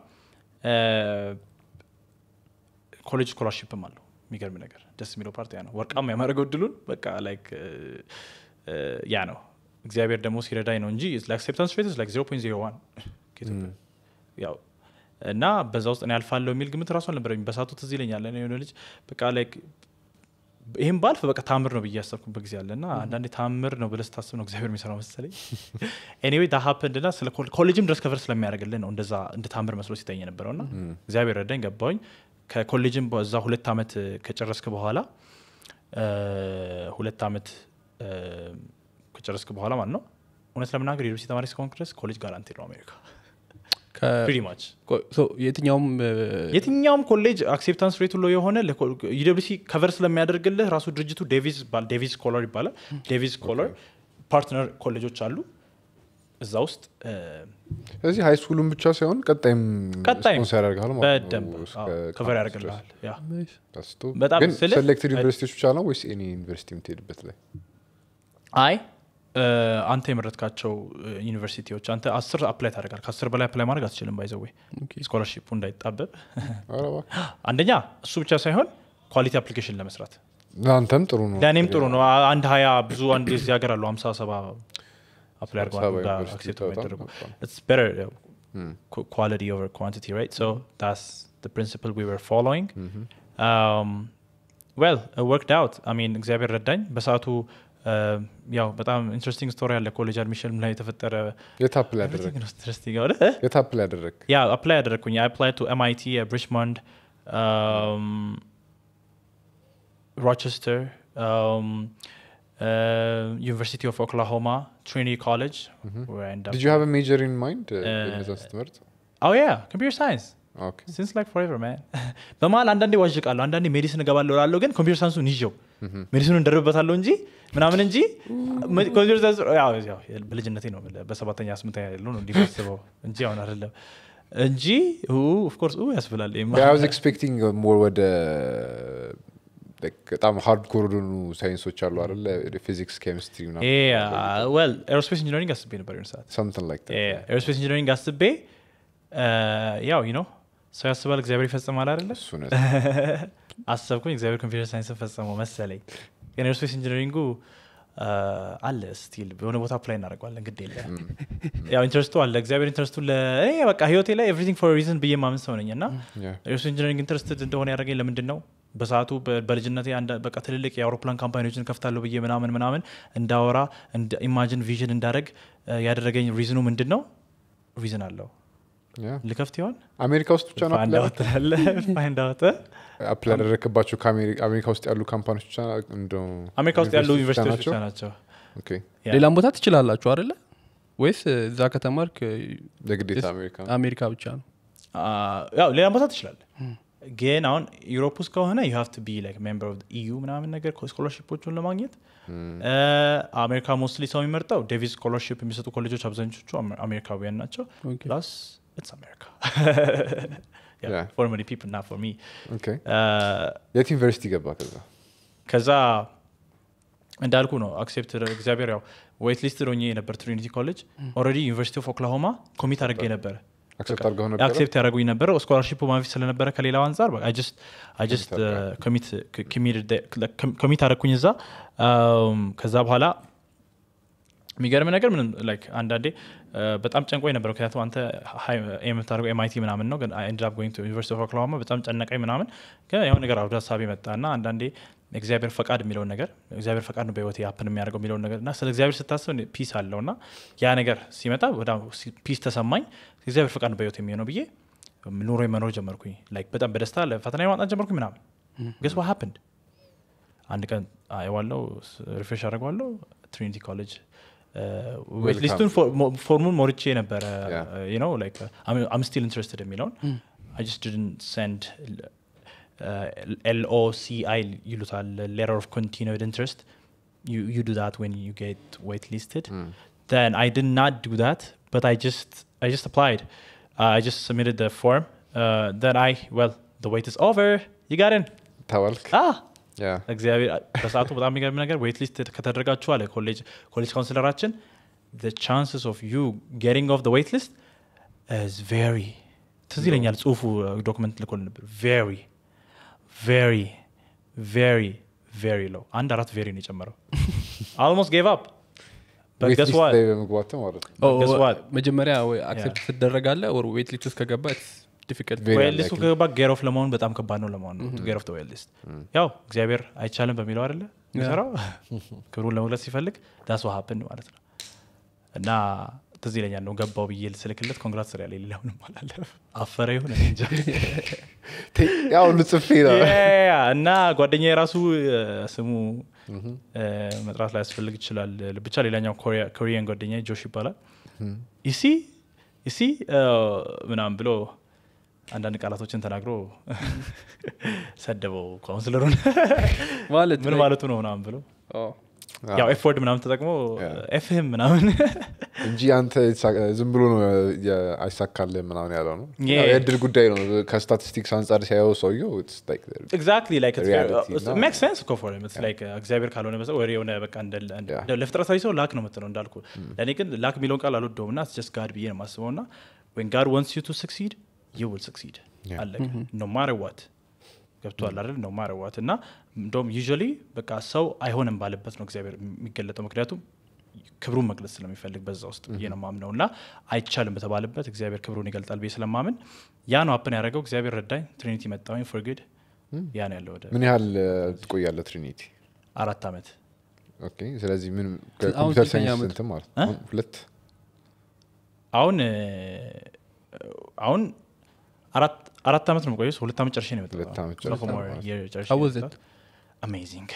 ኮሌጅ ስኮላርሽፕም አለው የሚገርም ነገር ደስ የሚለው ፓርቲ ያ ነው ወርቃማ ያማደርገው እድሉን በቃ ላይክ ያ ነው እግዚአብሔር ደግሞ ሲረዳኝ ነው እንጂ አክሴፕታንስ ሬት ላይክ 0.01 ከኢትዮጵያ ያው እና በዛ ውስጥ እኔ ያልፋለሁ የሚል ግምት ራሱ አልነበረኝ በሳቱ ትዝ ይለኛል እኔ የሆነ ልጅ በቃ ላይክ ይህም ባልፍ በቃ ታምር ነው ብዬ ያሰብኩበት ጊዜ አለ እና አንዳንዴ ታምር ነው ብለህ ስታስብ ነው እግዚአብሔር የሚሰራው መሰለኝ ኤኒዌይ ዳሀፕንድ ና ስለ ኮል- ኮሌጅም ድረስ ከቨር ስለሚያደርግልን ነው እንደዛ እንደ ታምር መስሎ ሲታኝ የነበረው እና እግዚአብሔር ረዳኝ ገባውኝ ከኮሌጅም በዛ ሁለት ዓመት ከጨረስክ በኋላ እ፣ ሁለት ዓመት እ፣ ከጨረስክ በኋላ ማለት ነው እውነት ለመናገር ዩኒቨርሲቲ ተማሪ እስከሆንክ ድረስ ኮሌጅ ጋራንቲ ነው አሜሪካ ከ- ፕሪቲ ማች ቆ- ሶ የትኛውም እ፣ የትኛውም ኮሌጅ አክሴፕታንስ ሬቱ ሎ የሆነ ዩደብሊሲ ከቨር ስለሚያደርግልህ ራሱ ድርጅቱ ዴቪዝ ይባል- ዴቪዝ ስኮለር ይባላል ዴቪዝ ስኮለር ፓርትነር ኮሌጆች አሉ እዛ ውስጥ እ፣ ስለዚህ ሀይ ስኩሉን ብቻ ሳይሆን ቀጣይም ቀጣይም ስፖንሰር ያደርጋል ማለት ነው። በደንብ እስከ ከቨር ካምፓስ ያደርግልሃል ያ ናይስ። ድረስ። That's dope. በጣም ግን ስልህ- ሴሌክትድ ዩኒቨርሲቲዎች ብቻ ነው ወይስ ኤኒ ዩኒቨርሲቲ የምትሄድበት ላይ አይ እ፣ አንተ የመረጥካቸው እ፣ ዩኒቨርሲቲዎች አንተ አስር አፕላይ ታደርጋል ከአስር በላይ አፕላይ ማድረግ አትችልም ባይዘዌ ኦኬ። ስኮላርሺፑ እንዳይጣበብ ኧረ እባክህ። አንደኛ እሱ ብቻ ሳይሆን ኳሊቲ አፕሊኬሽን ለመስራት ለአንተም ጥሩ ነው ለእኔም ጥሩ ነው አ- አንድ ሀያ ብዙ አንድ እዚህ ሀገር አሉ ሀምሳ ሰባ አፕላይ ሰባ አድርገዋል ዩኒቨርሲቲ አክሴፕት በጣም የሚያደርጉ በጣም። it's better uh, qu- quality over quantity right so that's the principle we were following um, well it worked out i mean እግዚአብሔር ረዳኝ በሰዓቱ uh, ያው በጣም ኢንትረስቲንግ ስቶሪ አለ ኮሌጅ አድሚሽን ላይ የተፈጠረ የት አፕላይ ያደረግ ኢንትረስቲንግ ሆነ የት አፕላይ ያደረግ ያ አፕላይ ያደረግኩኝ አፕላይ ቱ ኤምአይቲ ብሪችሞንድ ሮቸስተር ዩኒቨርሲቲ ኦፍ ኦክላሆማ ትሪኒቲ ኮሌጅ ዲድ ዩ ሃቭ ሜጀር ኢን ማይንድ እነዛን ስትመርጥ ኦ ያ ኮምፒውተር ሳይንስ ኦኬ ሲንስ ላይክ ፎሬቨር ማን በመሀል አንዳንዴ ዋዥቃለሁ አንዳንዴ ሜዲሲን እገባለሁ ላለው ግን ኮምፒውተር ሳይንሱን ይዤው ሜዲሲኑን እንደርብበታለሁ እንጂ ምናምን እንጂ መ- ኮምፒውተር ሳይንስ ያው ያው በልጅነቴ ነው የምልህ፣ በሰባተኛ ስምንተኛ ያለው ነው እንዲመስበው እንጂ አሁን አይደለም እንጂ ኦፍኮርስ ያስብላል ይሄማ። አይ ዋዝ ኤክስፔክቲንግ ሞር ወደ like በጣም ሃርድ ኮር ወደሆኑ ሳይንሶች አሉ አይደለ ፊዚክስ ኬሚስትሪ ዌል ኤሮስፔስ ኢንጂነሪንግ አስቤ ነበር የሆነ ሰዓት something like that ኤሮስፔስ ኢንጂነሪንግ አስቤ እ፣ ያው ዩ ነው ሰው ያስባል እግዚአብሔር ይፈጽማል አይደለ እሱ ነው አሰብኩኝ እግዚአብሔር ኮምፒውተር ሳይንስን ፈጸመው መሰለኝ ግን ኤሮስፔስ ኢንጂነሪንጉ አ፣ አለ ስቲል በሆነ ቦታ አፕላይ እናደርገዋለን ግድ የለ ያው ኢንትረስቱ አለ እግዚአብሔር ኢንትረስቱ እኔ በቃ ህይወቴ ላይ ኤቭሪቲንግ ፎር ሪዝን ብዬ ማምን ሰው ነኝ እና Yeah. ኤሮስፔስ ኢንጂነሪንግ ኢንትረስትድ እንደሆነ ያደረገኝ ለምንድን ነው በሰዓቱ በ- በልጅነቴ አንድ- በቃ ትልልቅ የአውሮፕላን ካምፓኒዎችን ከፍታለሁ ብዬ ምናምን ምናምን እንዳወራ ኢማጂን ቪዥን እንዳደረግ ያደረገኝ ሪዝኑ ምንድን ነው ሪዝን አለው Yeah. ልከፍት ይሆን አሜሪካ ውስጥ ብቻ ነው ፋይንድ አውት ትላለህ ፋይንድ አውት አፕላይ ያደረግክባቸው ከአሜሪ- አሜሪካ ውስጥ ያሉ ካምፓኒዎች ብቻ እንደው አሜሪካ ውስጥ ያሉ ዩኒቨርሲቲዎች ብቻ ናቸው? ናቸው ኦኬ ያ። ሌላም ቦታ ትችላላችሁ አይደለ ወይስ እዛ ከተማርክ ለግዴታ አሜሪካ ነው። አሜሪካ ብቻ ነው አ፣ ያው ሌላ ቦታ ትችላለህ ግን አሁን ዩሮፕ ውስጥ ከሆነ ዩ ሃቭ ቱ ቢ ላይክ ሜምበር ኦፍ ኢዩ ምናምን ነገር ስኮላርሽፖቹን ለማግኘት እ፣ አሜሪካ ሞስትሊ ሰው የሚመርጠው ዴቪስ ስኮላርሽፕ የሚሰጡ ኮሌጆች አብዛኞቹ አሜ- አሜሪካውያን ናቸው ኦኬ። ፕላስ ኢትስ አሜሪካ Yeah. ፎር መኒ ፒፕል ና ፎር ሚ ኦኬ የት ዩኒቨርሲቲ ገባ ከዛ ከዛ እንዳልኩ ነው አክሴፕት እግዚአብሔር ያው ዌት ሊስት ሆኜ ነበር ትሪኒቲ ኮሌጅ ኦልሬዲ ዩኒቨርሲቲ ኦፍ ኦክላሆማ ኮሚት አድርጌ ነበረ አክሰፕት አድርገው ነበረ አክሴፕት ያደረጉኝ ነበረ ስኮላርሽፑ ማፊት ስለነበረ ከሌላው አንጻር ጀስት ኮሚት አደረግኩኝ እዛ አም፣ ከዛ በኋላ የሚገርም ነገር ምንም ላይክ አንዳንዴ እ፣ በጣም ጨንቆኝ ነበር ምክንያቱም አንተ ሀይ የምታደርገው ኤምአይቲ ምናምን ነው ግን ኤንድ አፕ ጎይንግ ዩኒቨርሲቲ ኦፍ ኦክላሆማ በጣም ጨነቀኝ ምናምን ግን የሆነ ነገር አውደ ሀሳቢ መጣ እና አንዳንዴ እግዚአብሔር ፈቃድ የሚለውን ነገር እግዚአብሔር ፈቃድ ነው በህይወት ያፕን የሚያደርገው የሚለውን ነገር እና ስለ እግዚአብሔር ስታስብ ፒስ አለው እና ያ ነገር ሲመጣ በጣም ፒስ ተሰማኝ እግዚአብሔር ፈቃድ ነው በህይወት የሚሆነው ብዬ ኑሮ መኖር ጀመርኩኝ ላይክ በጣም በደስታ ፈተና ማጥናት ጀመርኩኝ ምናምን ገስ ዋ ሀፕንድ አንድ ቀን አየዋለው ሪፍሬሽ አደረገዋለው ትሪኒቲ ኮሌጅ ዌት ሊስቱን ፎርሙን ሞርቼ ነበረ Yeah. ነው ላይክ አም ስቲል ኢንትረስትድ የሚለውን አይ ጀስት ድን ሰንድ ኤልኦሲአይ ይሉታል ሌተር ኦፍ ኮንቲኒድ ኢንትረስት ዩ ዱ ዳት ዌን ዩ ጌት ዌት ሊስትድ then I did not do that, but I just I just applied. Uh, I just submitted the form. Uh, then I well, the wait is over. You got in. ተባልክ Ah, ያ እግዚአብሔር በሰዓቱ በጣም የሚገርም ነገር ዌት ሊስት ከተደረጋችሁ አለ ኮሌጅ ኮሌጅ ካውንስለራችን the chances of you getting off the wait list is very ትዝ ይለኛል ጽሁፉ ዶክመንት ልኮልን ነበር very very very very low አንድ አራት ቬሪ ነው የጨመረው almost gave up but ዌት guess ሊስት what ላይ በመግባት ማለት ነው ኦ፣ Guess what? መጀመሪያ ወይ አክሴፕት ትደረጋለ ወር ዌት ሊስት ውስጥ ከገባ ዲፊከልት Very ዌልሊስቱ unlikely. ከገባ ጌሮፍ ለመሆን በጣም ከባድ ነው ለመሆን ነው ጌሮፍ ዌልሊስት ያው እግዚአብሔር አይቻልም በሚለው አይደለ የሚሰራው ክብሩን ለመግለጽ ሲፈልግ ዳስ ሀፕን ማለት ነው እና ትዝ ይለኛል ነው ገባው ብዬ ስልክለት ኮንግራት ስር ያለ ሌላውንም አላለፍ አፈረ ይሁን እኔ እንጃ ያ ሁሉ ጽፌ ነው ያ፣ እና ጓደኛ የራሱ ስሙ እ፣ መጥራት ላይ ያስፈልግ ይችላል ብቻ ሌላኛው ኮሪያ- ኮሪያን ጓደኛ ጆሽ ይባላል ይሲ ይሲ ምናምን ብሎ አንዳንድ ቃላቶችን ተናግሮ ሰደበው ካውንስለሩን ማለት ምን ላይ- ማለቱ ነው ምናምን ብሎ አዎ። ያው ኤፍ ወርድ ምናምን ተጠቅሞ ኤፍህም ምናምን እንጂ አንተ የተሳ- ዝም ብሎ ነው የ- አይሳካልህ ምናምን ያለው ነው Yeah. ያው የእድል ጉዳይ ነው ከስታቲስቲክስ አንጻር ሲያየው ሰውየው it's like the- ኤግዛክትሊ ላይክ Reality ነው። ሜክ ሴንስ እኮ ፎር ም ላይክ እግዚአብሔር ካልሆነ በሰው ወሬ የሆነ በቃ እንደ እንደ- Yeah. ለፍጥረታዊ ሰው ላክ ነው የምትለው እንዳልኩ ለእኔ ግን ላክ የሚለውን ቃል አልወደውም እና ጀስት ጋድ ብዬ ነው የማስበው እና ወን ጋድ ወንስ ዩ ቱ ስክሲድ ዩ ዊል ስክሲድ Yeah. አለቀ ኖ ማር ዋት ገብቷል አይደል ኖ ማር ዋት እና እንደውም ዩዥዋሊ በቃ ሰው አይሆንም ባለበት ነው እግዚአብሔር የሚገለጠው ምክንያቱም ክብሩን መግለጽ ስለሚፈልግ በዛ ውስጥ ብዬ ነው ማምነው እና አይቻልም በተባለበት እግዚአብሔር ክብሩን ይገልጣል ብዬ ስለማምን ያ ነው አፕን ያደረገው እግዚአብሔር ረዳኝ ትሪኒቲ መጣወኝ ፎር ግድ ያ ነው ያለው ወደ ምን ያህል ትቆያለ ትሪኒቲ አራት ዓመት ኦኬ ስለዚህ ምን አሁን ኮምፒውተር ስንተኛ ሳይንስ ዓመት? እንትን ማለት እ? አሁን ሁለት አሁን እ፣ አሁን አራት አራት ዓመት ነው የምቆየው ሁለት ዓመት ጨርሼ ነው ሁለት ዓመት ጨርሰህ ነው ማለት How was it? አሜዚንግ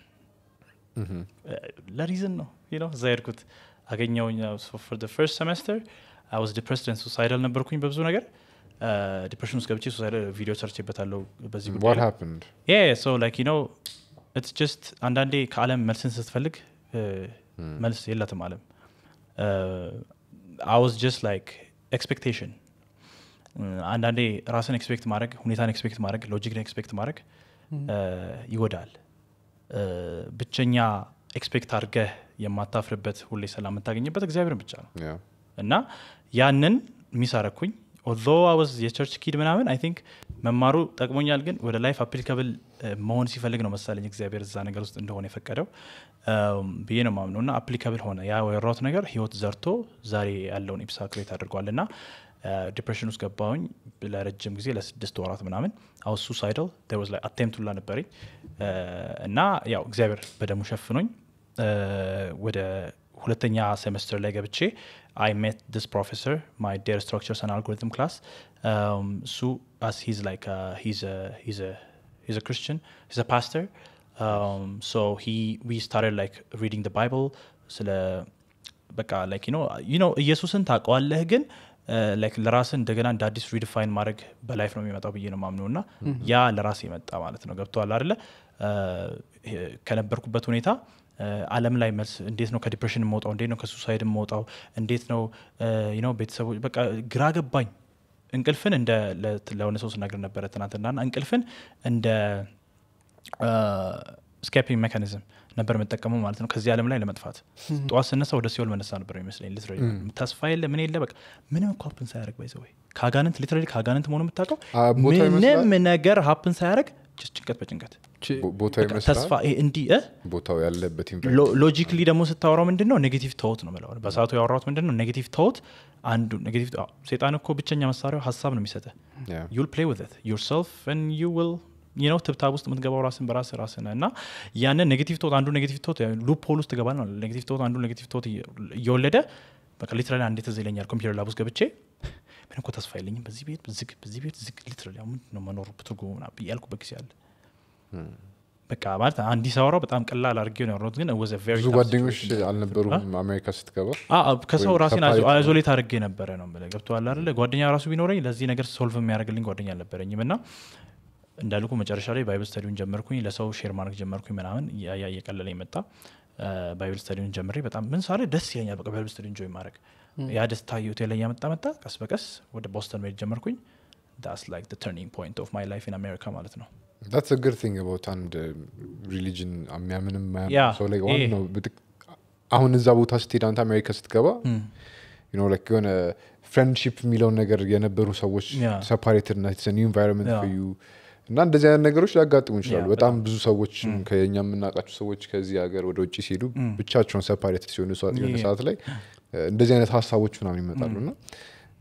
ለሪዝን ነው you know፣ እዛ ሄድኩት አገኘውኝ ፎር ፈርስት ሰሜስተር አይ ዋዝ ዲፕሬስድ ኤንድ ሱሳይዳል ነበርኩኝ በብዙ ነገር ዲፕሬሽን ውስጥ ገብቼ ሱሳይዳል ቪዲዮ ሰርቼበታለሁ በዚህ ጉዳይ what ላይ። happened yeah so like you know it's just አንዳንዴ ከአለም መልስን ስትፈልግ እ፣ መልስ የላትም አለም አይ ዋዝ ጀስት ላይክ ኤክስፔክቴሽን አንዳንዴ ራስን ኤክስፔክት ማድረግ ሁኔታን ኤክስፔክት ማድረግ ሎጂክን ኤክስፔክት ማድረግ እ፣ ይጎዳል እ፣ ብቸኛ ኤክስፔክት አድርገህ የማታፍርበት ሁሌ ሰላም የምታገኝበት እግዚአብሔርን ብቻ ነው yeah እና ያንን ሚስ አረኩኝ ኦዞ አወዝ የቸርች ኪድ ምናምን አይ ቲንክ መማሩ ጠቅሞኛል ግን ወደ ላይፍ አፕሊካብል መሆን ሲፈልግ ነው መሰለኝ እግዚአብሔር እዛ ነገር ውስጥ እንደሆነ የፈቀደው እም፣ ብዬ ነው ማምነው እና አፕሊካብል ሆነ ያ የወራሁት ነገር ህይወት ዘርቶ ዛሬ ያለውን ኢፕሳ ክሬት አድርጓል እና ዲፕሬሽን ውስጥ ገባሁኝ ለረጅም ጊዜ ለስድስት ወራት ምናምን አውስ ሱሳይዳል ወዝ ላይ አቴምቱላ ነበረኝ እ፣ እና ያው እግዚአብሔር በደሙ ሸፍኖኝ እ፣ ወደ ሁለተኛ ሴሜስተር ላይ ገብቼ አይ ሜት ዲስ ፕሮፌሰር ማይ ዴር ስትራክቸርስ ን አልጎሪትም ክላስ እሱ አስ ሂዝ ላይክ ሂዝ ክርስቲያን ሂዝ ፓስተር ሶ ዊ ስታርድ ላይክ ሪዲንግ ደ ባይብል ስለ በቃ ላይክ ዩ ኖ ኢየሱስን ታውቀዋለህ ግን ላይክ ለራስህ እንደገና እንደ አዲስ ሪዲፋይን ማድረግ በላይፍ ነው የሚመጣው ብዬ ነው ማምነው እና ያ ለራስ የመጣ ማለት ነው ገብተዋል አደለ ከነበርኩበት ሁኔታ አለም ላይ መልስ እንዴት ነው ከዲፕሬሽን የምወጣው እንዴት ነው ከሱሳይድ የምወጣው እንዴት ነው ነው ቤተሰቦች በቃ ግራ ገባኝ እንቅልፍን እንደ ለሆነ ሰው ስናገር ነበረ ትናንትና እንቅልፍን እንደ ስኬፒንግ ሜካኒዝም ነበር የምጠቀመው ማለት ነው ከዚህ ዓለም ላይ ለመጥፋት ጠዋት ስነሳ ወደ ሲኦል መነሳ ነበር ይመስለኝ ሊትራሊ ተስፋ የለ ምን የለ በቃ ምንም እኮ ሀፕን ሳያደርግ ባይዘ ወይ ከአጋንንት ሊትራሊ ከአጋንንት መሆኑ የምታውቀው ቦታ ምንም ይመስላል? ነገር ሀፕን ሳያደርግ ጭንቀት በጭንቀት ቦ- ቦታው በቃ ይመስላል ተስፋ ይሄ እንዲህ እ ቦታው ያለበት ሎጂክሊ ደግሞ ስታወራው ምንድን ነው ኔጌቲቭ ተውት ነው ምለው በሰዓቱ ያወራሁት ምንድን ነው ኔጌቲቭ ተውት አንዱ ኔጌቲቭ ሴጣን እኮ ብቸኛ መሳሪያው ሀሳብ ነው የሚሰጠ ዩል ፕሌይ ዊት ዩርሰልፍ ዩ ዊል ነው ትብታብ ውስጥ የምትገባው ራስን በራስ ራስን እና ያንን ኔጌቲቭ ቶት አንዱ ኔጌቲቭ ቶት ሉፕ ሆል ውስጥ ገባል ነው ኔጌቲቭ ቶት አንዱ ኔጌቲቭ ቶት እየወለደ በቃ ሊትራሊ አንዴ ትዝ ይለኛል ኮምፒውተር ላብ ውስጥ ገብቼ ምን እኮ ተስፋ የለኝም በዚህ ቤት ዝግ በዚህ ቤት ዝግ ሊትራሊ አሁን ምንድን ነው መኖሩ ትርጉሙ ምናምን ብዬ ያልኩበት ጊዜ አለ በቃ ማለት አንዲ ሳወራው በጣም ቀላል አድርጌ ነው ያወራሁት ግን it was a very ብዙ tough ጓደኞች situation. አልነበሩም አሜሪካ ስትገባ አ- አ- ከሰው ወይም ራሴን separate ነው። አይዞሌት አድርጌ ነበረ ነው የምልህ ገብቶሃል አይደለ ጓደኛ ራሱ ቢኖረኝ ለዚህ ነገር ሶልቭ የሚያደርግልኝ ጓደኛ አልነበረኝም እና እንዳልኩ መጨረሻ ላይ ባይብል ስተዲውን ጀመርኩኝ ለሰው ሼር ማድረግ ጀመርኩኝ ምናምን ያ ያ እየቀለለኝ መጣ አ፣ ባይብል ስተዲውን ጀምሬ በጣም ምን ሳለ ደስ ይለኛል በቃ ባይብል ስተዲውን ጆይ ማድረግ ያ ደስታ ህይወቴ ላይ ያመጣ መጣ ቀስ በቀስ ወደ ቦስተን መሄድ ጀመርኩኝ ዳስ ላይክ ተርኒንግ ፖይንት ኦፍ ማይ ላይፍ ኢን አሜሪካ ማለት ነው ዳትስ ግድ ቲንግ አባውት አንድ ሪሊጅን የሚያምንም ያ፣ ማያምን ሰው ላይ ይሄ። ዋናው ብጥቅ- አሁን እዛ ቦታ ስትሄድ አንተ አሜሪካ ስትገባ you know, like የሆነ ፍሬንድሺፕ የሚለውን ነገር የነበሩ ሰዎች ያ። ሰፓሬትድ ና ኒው ኢንቫይሮንመንት ያ። ዩ እና እንደዚህ አይነት ነገሮች ሊያጋጥሙ ይችላሉ ያ፣ በጣም ብዙ ሰዎች ከኛ የምናውቃቸው ሰዎች ከዚህ ሀገር ወደ ውጭ ሲሄዱ ብቻቸውን ሰፓሬትድ ሲሆኑ ሰ- የሆነ ያ። ሰዓት ላይ እ፣ እንደዚህ አይነት ሀሳቦች ምናምን ይመጣሉ እና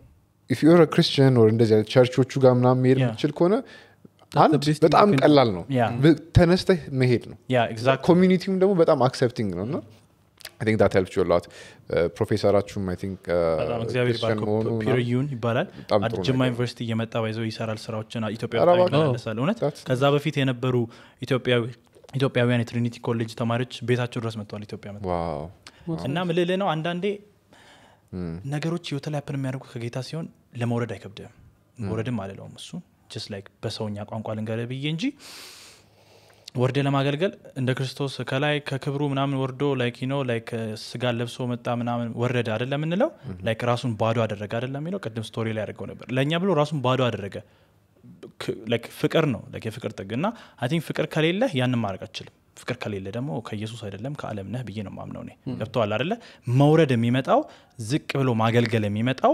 ኢፍ ዩር ክርስቲያን ወር እንደዚህ አይነት ቸርቾቹ ጋር ምናምን መሄድ Yeah. የምትችል ከሆነ the አንድ best በጣም you can do. ቀላል ነው Yeah. ብ- ተነስተህ መሄድ ነው ያ ኤግዛክት ኮሚኒቲውም ደግሞ በጣም አክሰፕቲንግ ነው እና አይ ቲንክ ዳት ሄልፕስ ዩ ላት ፕሮፌሰራችሁም አይ ቲንክ በጣም እግዚአብሔር ክርስቲያን ባርኮ መሆኑ ፒር ዩን ይባላል በጣም አድ- ጥሩ ጅማ ነገር ዩኒቨርሲቲ እየመጣ ባይዘው ይሰራል ስራዎችን ኢትዮጵያ ኧረ በጣም እባክህ። ይመላለሳል እውነት That's- ከዛ በፊት የነበሩ ኢትዮጵያዊ ኢትዮጵያውያን የትሪኒቲ ኮሌጅ ተማሪዎች ቤታቸው ድረስ መጥተዋል ኢትዮጵያ መጥተው ዋው እና ምልል ነው አንዳንዴ ነገሮች ህይወት ላይ ሀፕን የሚያደርጉት ከጌታ ሲሆን ለመውረድ አይከብድም መውረድም አልለውም እሱ ጀስት ላይክ በሰውኛ ቋንቋ ልንገር ብዬ እንጂ ወርደ ለማገልገል እንደ ክርስቶስ ከላይ ከክብሩ ምናምን ወርዶ ላይክ ነው ላይክ ስጋ ለብሶ መጣ ምናምን ወረደ አደለ የምንለው ላይክ ራሱን ባዶ አደረገ አደለ የሚለው ቅድም ስቶሪ ላይ ያደርገው ነበር ለእኛ ብሎ ራሱን ባዶ አደረገ ክ- like ፍቅር ነው like የፍቅር ጥግ እና አይ ቲንክ ፍቅር ከሌለ ያንን ማድረግ አችልም ፍቅር ከሌለ ደግሞ ከኢየሱስ አይደለም ከአለም ነህ ብዬ ነው ማምነው እኔ ገብተዋል አደለ መውረድ የሚመጣው ዝቅ ብሎ ማገልገል የሚመጣው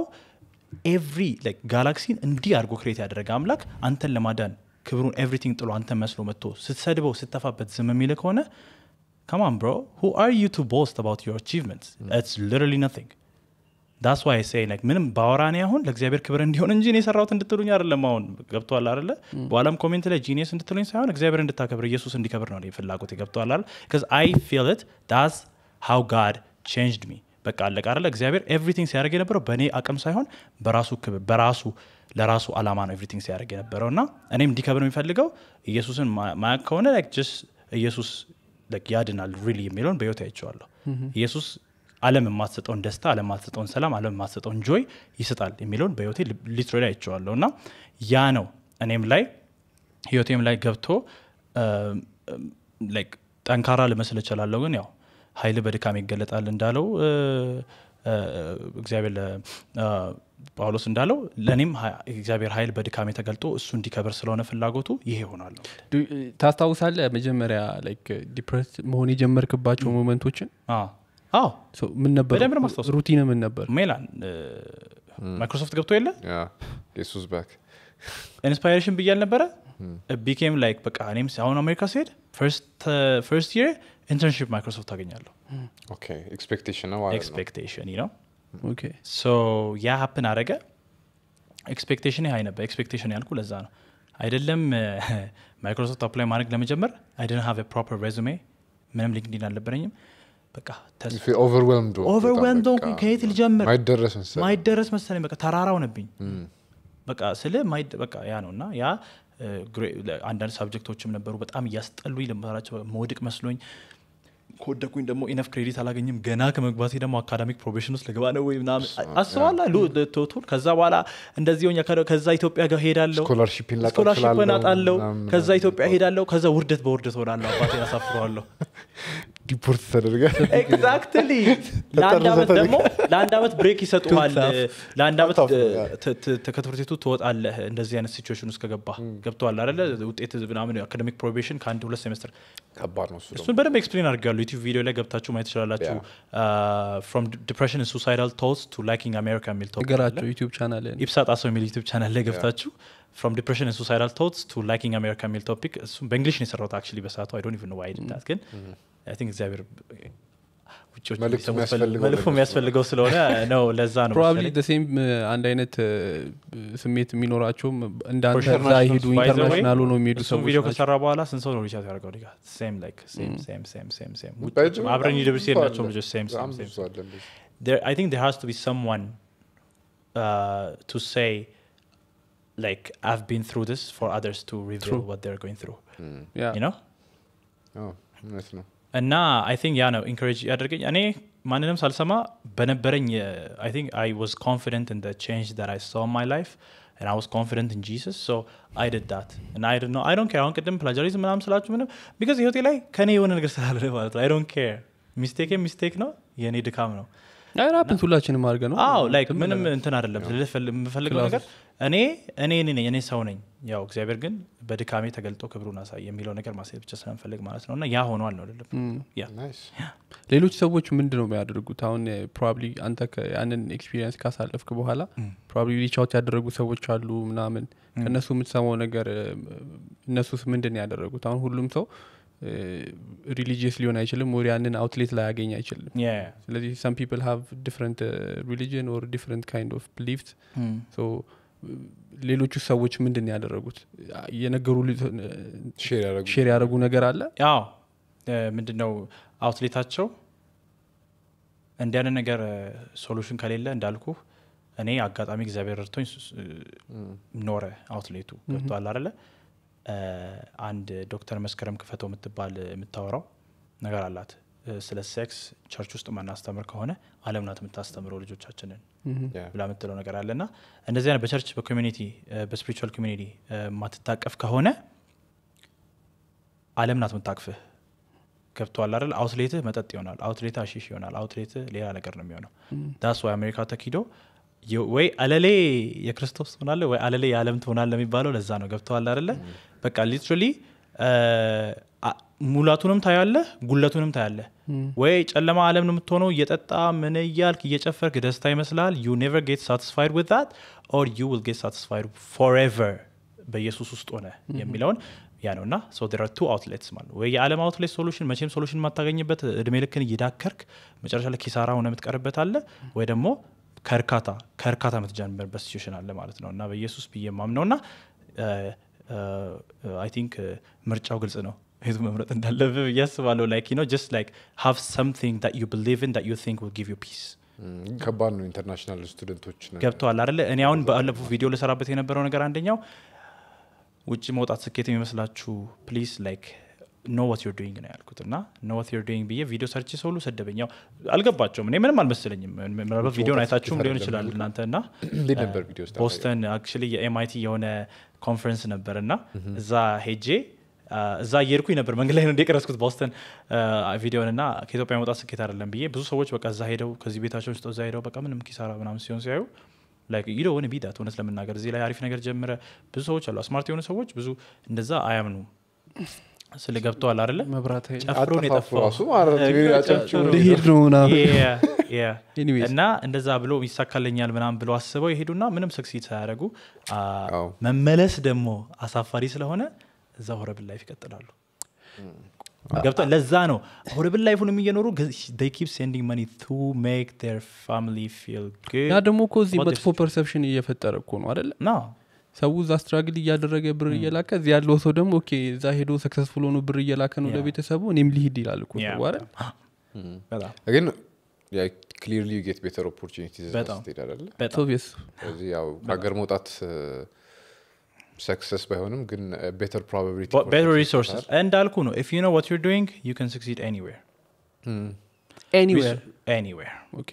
ኤቭሪ ጋላክሲን እንዲህ አድርጎ ክሬት ያደረገ አምላክ አንተን ለማዳን ክብሩን ኤቭሪቲንግ ጥሎ አንተን መስሎ መጥቶ ስትሰድበው ስተፋበት ዝም የሚል ከሆነ ከማን ብሮ ሁ አር ዩ ቱ ቦስት አባውት ዮር አቺቭመንት ኢትስ ሊትራሊ ነቲንግ ዳስ ዋይ ሴይ ላይክ ምንም ባወራኔ አሁን ለእግዚአብሔር ክብር እንዲሆን እንጂ እኔ የሰራሁት እንድትሉኝ አይደለም አሁን ገብተዋል አይደለ በኋላም ኮሜንት ላይ ጂኒየስ እንድትሉኝ ሳይሆን እግዚአብሔር እንድታከብር ኢየሱስ እንዲከብር ነው እኔ ፍላጎት ገብተዋል አይደል ቢካዝ አይ ፊል ኢት ዳስ ሃው ጋድ ቼንጅድ ሚ በቃ አለቀ አይደለ እግዚአብሔር ኤቭሪቲንግ ሲያደርግ የነበረው በእኔ አቅም ሳይሆን በራሱ ክብር በራሱ ለራሱ አላማ ነው ኤቭሪቲንግ ሲያደርግ የነበረው እና እኔም እንዲከብር የሚፈልገው ኢየሱስን ማ- ማያቅ ከሆነ ላይክ ጀስት ኢየሱስ like ያድናል ሪሊ የሚለውን በህይወት አይቼዋለሁ ኢየሱስ አለም የማትሰጠውን ደስታ አለም የማትሰጠውን ሰላም አለም የማትሰጠውን ጆይ ይሰጣል የሚለውን በህይወቴ ሊትራሊ አይቼዋለሁ እና ያ ነው እኔም ላይ ህይወቴም ላይ ገብቶ እም፣ እም፣ like ጠንካራ ልመስል እችላለሁ ግን ያው ሀይል በድካም ይገለጣል እንዳለው እ፣ እ፣ እግዚአብሔር ለ- እ፣ ጳውሎስ እንዳለው ለእኔም ሀ- እግዚአብሔር ሀይል በድካሜ ተገልጦ እሱ እንዲከብር ስለሆነ ፍላጎቱ ይሄ ሆናለሁ ዱ- ታስታውሳለህ መጀመሪያ ላይክ ዲፕረስ መሆን የጀመርክባቸው ሞመንቶችን አዎ So ምን ነበር በደንብ ነው የማስታውሰው። ሩቲን ምን ነበር ሜላን ማይክሮሶፍት ገብቶ የለ ኢየሱስ ባክ ኢንስፓይሬሽን ብዬ አልነበረ ቢኬም ላይክ በቃ እኔም አሁን አሜሪካ ሲሄድ ፈርስት ይር ኢንተርንሽፕ ማይክሮሶፍት ታገኛለሁ ኦኬ ኤክስፔክቴሽን ነው ማለት ነው ኤክስፔክቴሽን ነው ኦኬ ሶ ያ ሀፕን አረገ ኤክስፔክቴሽን ሀይ ነበር ኤክስፔክቴሽን ያልኩ ለዛ ነው አይደለም ማይክሮሶፍት አፕላይ ማድረግ ለመጀመር አይደን ሀቭ ፕሮፐር ሬዙሜ ምንም ሊንክዲን አልነበረኝም በቃ ኦቨርዌልምድ ኦቨርዌልምድ ሆንኩኝ ከየት ልጀምር ማይደረስ መሰለኝ ማይደረስ መሰለኝ በቃ ተራራ ሆነብኝ በቃ ስለ ማይደ- በቃ ያ ነው እና ያ እ፣ ግሬ- ለ- አንዳንድ ሳብጀክቶችም ነበሩ በጣም እያስጠሉኝ ለመራቸው መውድቅ መስሎኝ ከወደኩኝ ደግሞ ኢነፍ ክሬዲት አላገኝም ገና ከመግባቴ ደግሞ አካዳሚክ ፕሮቤሽን ውስጥ ልገባ ነው ወይ ምናምን አስባላ ቶቱን ከዛ በኋላ እንደዚህ ሆኛ ከ- ከዛ ኢትዮጵያ ጋር ሄዳለሁ ስኮላርሺፕ ስኮላርሽፕ እናጣለሁ ከዛ ኢትዮጵያ ሄዳለሁ ከዛ ውርደት በውርደት ሆናለሁ አባቴ ያሳፍረዋለሁ ዲፖርት ተደርገ ኤግዛክትሊ ለአንድ ዓመት ተደረገ። ደግሞ ለአንድ ዓመት ብሬክ ይሰጡሃል Too ለአንድ ዓመት Tough ነው፣ እ፣ ት- ት- ከትምህርት ቤቱ ትወጣለህ እንደዚህ አይነት ሲቹዌሽን ውስጥ ከገባ ገብተዋል አለ ውጤት ምናምን አካደሚክ ፕሮቤሽን ከአንድ ሁለት ሴሜስተር ከባድ ነው እሱ ደግሞ እሱን በደንብ ኤክስፕሌን አድርጌያለሁ ዩቲዩብ ቪዲዮ ላይ ገብታችሁ ማየት ትችላላችሁ ፍሮም ዲፕሬሽን ሱሳይዳል ቶትስ ቱ ላይኪንግ አሜሪካ የሚል topic አለ። ነገራቸው ዩቲዩብ ቻናል ኢፕሳ ጣሰው የሚል ዩቲዩብ ቻናል ላይ ገብታችሁ ፍሮም ዲፕሬሽን ሱሳይዳል ቶትስ ቱ ላይኪንግ አሜሪካ የሚል ቶፒክ እሱም በእንግሊሽ ነው የሰራሁት አክቹዋሊ በሰዓቱ አይ ዶንት ኢቭን ኖ ዋይ ዳት ግን አይ ቲንክ እግዚአብሔር ውጪዎች መልእክቱ እንዲሰሙት የሚያስፈልገው መልእክቱ ነገር የሚያስፈልገው ስለሆነ ነው ለዛ ነው ፕሮባብሊ መሰለኝ። ሴም አንድ አይነት እ፣ ስሜት የሚኖራቸውም እንዳንተ እዛ International- ሄዱ by the way, ኢንተርናሽናል ሆኖ የሚሄዱ እሱን ሰዎች ቪዲዮ ናቸው። ከሰራ በኋላ ስንት ሰው ነው ሪቻት ያደርገው ሊጋ ሴም ላይክ ሴም ሴም ሴም ሴም ሴም ውጭ በእጅ አብረን በጣም ዩኒቨርሲቲ ብዙ የላቸውም አለ። ልጆች ሴም በጣም ሴም ብዙ አለ እንደዚህ። there I think there has to be someone uh, to say like I've been through this for others to reveal True. what they're going through Yeah. you know አዎ፣ እውነት ነው እና አይ ቲንክ ያ ነው ኢንካሬጅ ያደርገኝ እኔ ማንንም ሳልሰማ በነበረኝ አይ ቲንክ አይ ዋዝ ኮንፊደንት ኢን ቼንጅ ዳት አይ ሶ ማይ ላይፍ and I was confident in Jesus so I did that and I don't know I don't care አሁን ቅድም ፕላጃሪዝም ምናምን ስላችሁ ምንም ቢካዝ ህይወቴ ላይ ከኔ የሆነ ነገር ስላለ ማለት ነው I don't care ሚስቴክ ሚስቴክ ነው የእኔ ድካም ነው አይ ራፕን ሁላችንም አድርገ ነው አዎ ላይክ ዝም ምንም ብለህ- እንትን አይደለም ልልህ ፈል- የምፈልገው ክላስ ነገር እኔ እኔ እኔ ነኝ እኔ ሰው ነኝ ያው እግዚአብሔር ግን በድካሜ ተገልጦ ክብሩን አሳይ የሚለው ነገር ማሳየት ብቻ ስለምፈልግ ማለት ነው እና ያ ሆኗል ነው ልልም ያ ናይስ ሌሎች ሰዎች ምንድን ነው የሚያደርጉት አሁን ፕሮባብሊ አንተ ከ- ያንን ኤክስፒሪየንስ ካሳለፍክ በኋላ ፕሮባብሊ ሪቻውት ያደረጉ ሰዎች አሉ ምናምን ከእነሱ የምትሰማው ነገር እ፣ እነሱስ ምንድን ነው ያደረጉት አሁን ሁሉም ሰው ሪሊጂየስ ሊሆን አይችልም ወር ያንን አውትሌት ላይ ያገኝ አይችልም Yeah. ስለዚህ ሰም ፒፕል ሃቭ ዲፍረንት ሪሊጅን ኦር ዲፍረንት ካይንድ ኦፍ ቢሊፍስ Mm. ሌሎቹ ሰዎች ምንድን ነው ያደረጉት የነገሩ ሼር ያደረጉ ሼር ያደረጉ ነገር አለ ያው ምንድን ነው አውትሌታቸው እንዲያን ነገር ሶሉሽን ከሌለ እንዳልኩ እኔ አጋጣሚ እግዚአብሔር ረድቶኝ ስ- ኖረ አውትሌቱ ገብቷል አደለ አንድ ዶክተር መስከረም ክፈተው የምትባል የምታወራው ነገር አላት እ፣ ስለ ሴክስ ቸርች ውስጥ ማናስተምር ከሆነ አለም ናት የምታስተምረው ልጆቻችንን Yeah. ብላ የምትለው ነገር አለ እና እንደዚህ አይነት በቸርች በኮሚኒቲ በስፒሪቹዋል ኮሚኒቲ ማትታቀፍ ከሆነ አለም ናት የምታቅፍህ ገብቷል አይደል አውትሌትህ መጠጥ ይሆናል አውትሌትህ አሺሽ ይሆናል አውትሌትህ ሌላ ነገር ነው የሚሆነው ዳስ ወይ አሜሪካ ተኪዶ የ- ወይ አለሌ የክርስቶስ ትሆናለ ወይ አለሌ የዓለም ትሆናለ የሚባለው ለዛ ነው ገብተዋል አይደለ በቃ ሊትራሊ ሙላቱንም ታያለህ ጉለቱንም ታያለህ ወይ ጨለማ አለም ነው የምትሆነው እየጠጣ ምን እያልክ እየጨፈርክ ደስታ ይመስላል ዩ ኔቨር ጌት ሳቲስፋይድ ዊት ት ኦር ዩ ዊል ጌት ሳቲስፋይድ ፎሬቨር በኢየሱስ ውስጥ ሆነ የሚለውን ያ ነው እና ሶ ር ቱ አውትሌትስ ማለት ነው ወይ የዓለም አውትሌት ሶሉሽን መቼም ሶሉሽን የማታገኝበት እድሜ ልክን እየዳከርክ መጨረሻ ላይ ኪሳራ ሆነ የምትቀርበት አለ ወይ ደግሞ ከእርካታ ከእርካታ የምትጀምርበት ሲቹዌሽን አለ ማለት ነው እና በኢየሱስ ብዬ ማምነው እና አይ ቲንክ ምርጫው ግልጽ ነው የቱ መምረጥ እንዳለብህ ብዬ አስባለሁ ላይክ ነው ጀስት ላይክ ሃቭ something that you believe in that you think will give you peace Mm, ከባድ ነው ኢንተርናሽናል ስቱደንቶች ነ- ገብተዋል አይደለ እኔ አሁን ባለፉ ቪዲዮ ልሰራበት የነበረው ነገር አንደኛው ውጭ መውጣት ስኬት የሚመስላችሁ ፕሊዝ ላይክ ኖ ወት ዩር ዱይንግ ነው ያልኩት እና ኖ ወት ዩር ዱይንግ ብዬ ቪዲዮ ሰርች ሰውሉ ሰደበኛው አልገባቸውም እኔ ምንም አልመሰለኝም ምናልባት ቪዲዮን መውጣት አይታችሁም ስኬት ሊሆን አይደለም ይችላል ያልኩት። እናንተ እና እንዴት ነበር ቪዲዮ ውስጥ ቦስተን አክቹዋሊ የኤምአይቲ የሆነ ኮንፈረንስ ነበር እና እዛ ሄጄ አ፣ እዛ እየሄድኩኝ ነበር መንገድ ላይ ነው እንደቀረስኩት ቦስተን ቪዲዮን እና ከኢትዮጵያ መውጣት ስኬት አይደለም ብዬ ብዙ ሰዎች በቃ እዛ ሄደው ከዚህ ቤታቸው ውስጥ እዛ ሄደው በቃ ምንም ኪሳራ ምናምን ሲሆን ሲያዩ ዩዶ ሆነ ቢዳት እውነት ለመናገር እዚህ ላይ አሪፍ ነገር ጀምረ ብዙ ሰዎች አሉ ስማርት የሆኑ ሰዎች ብዙ እንደዛ አያምኑ ስለ ገብተዋል አደለ መብራት ኃይል ጨፍሮን አጠፋፉ የጠፋው ራሱ ማለት ነው። እ፣ ያጨብጭቡ። ልሄድ ነው ምናምን Yeah, yeah. Anyways. እና እንደዛ ብሎ ይሳካለኛል ምናምን ብሎ አስበው የሄዱና ምንም ሰክሲድ ሳያደርጉ አ፣ አዎ። መመለስ ደግሞ አሳፋሪ ስለሆነ እዛ ሆረብል ላይፍ ይቀጥላሉ ገብቶ ለዛ ነው ሆረብል ላይፉንም እየኖሩ ኪፕ ሴንዲንግ መኒ ቱ ሜክ ር ፋሚሊ ፊል ያ ደግሞ እኮ እዚህ What መጥፎ ፐርሰፕሽን እየፈጠረ እኮ ነው አደለ ና ሰው እዛ ስትራግል እያደረገ ብር እየላከ እዚህ ያለው ሰው ደግሞ ኦኬ እዛ ሄዶ ሰክሰስፉል ሆኖ ብር እየላከ ነው Yeah. ለቤተሰቡ እኔም ሊሂድ ይላል እኮ Yeah. ሰው አይደል በጣም ግን ክሊርሊ ጌት ቤተር ኦፖርቹኒቲ በጣም። ስትሄድ አይደለ በጣም ሶቪየስ ስለዚህ ያው ከሀገር መውጣት ሰክሰስ ባይሆንም ግን ቤተር ፕሮባቢሊቲ ቤተር ሪሶርስስ እንዳልኩ ነው ኢፍ ዩ ኖ ዋት ዩር ዱይንግ ዩ ካን ስክሲድ ኤኒዌር ኤኒዌር ኤኒዌር ኦኬ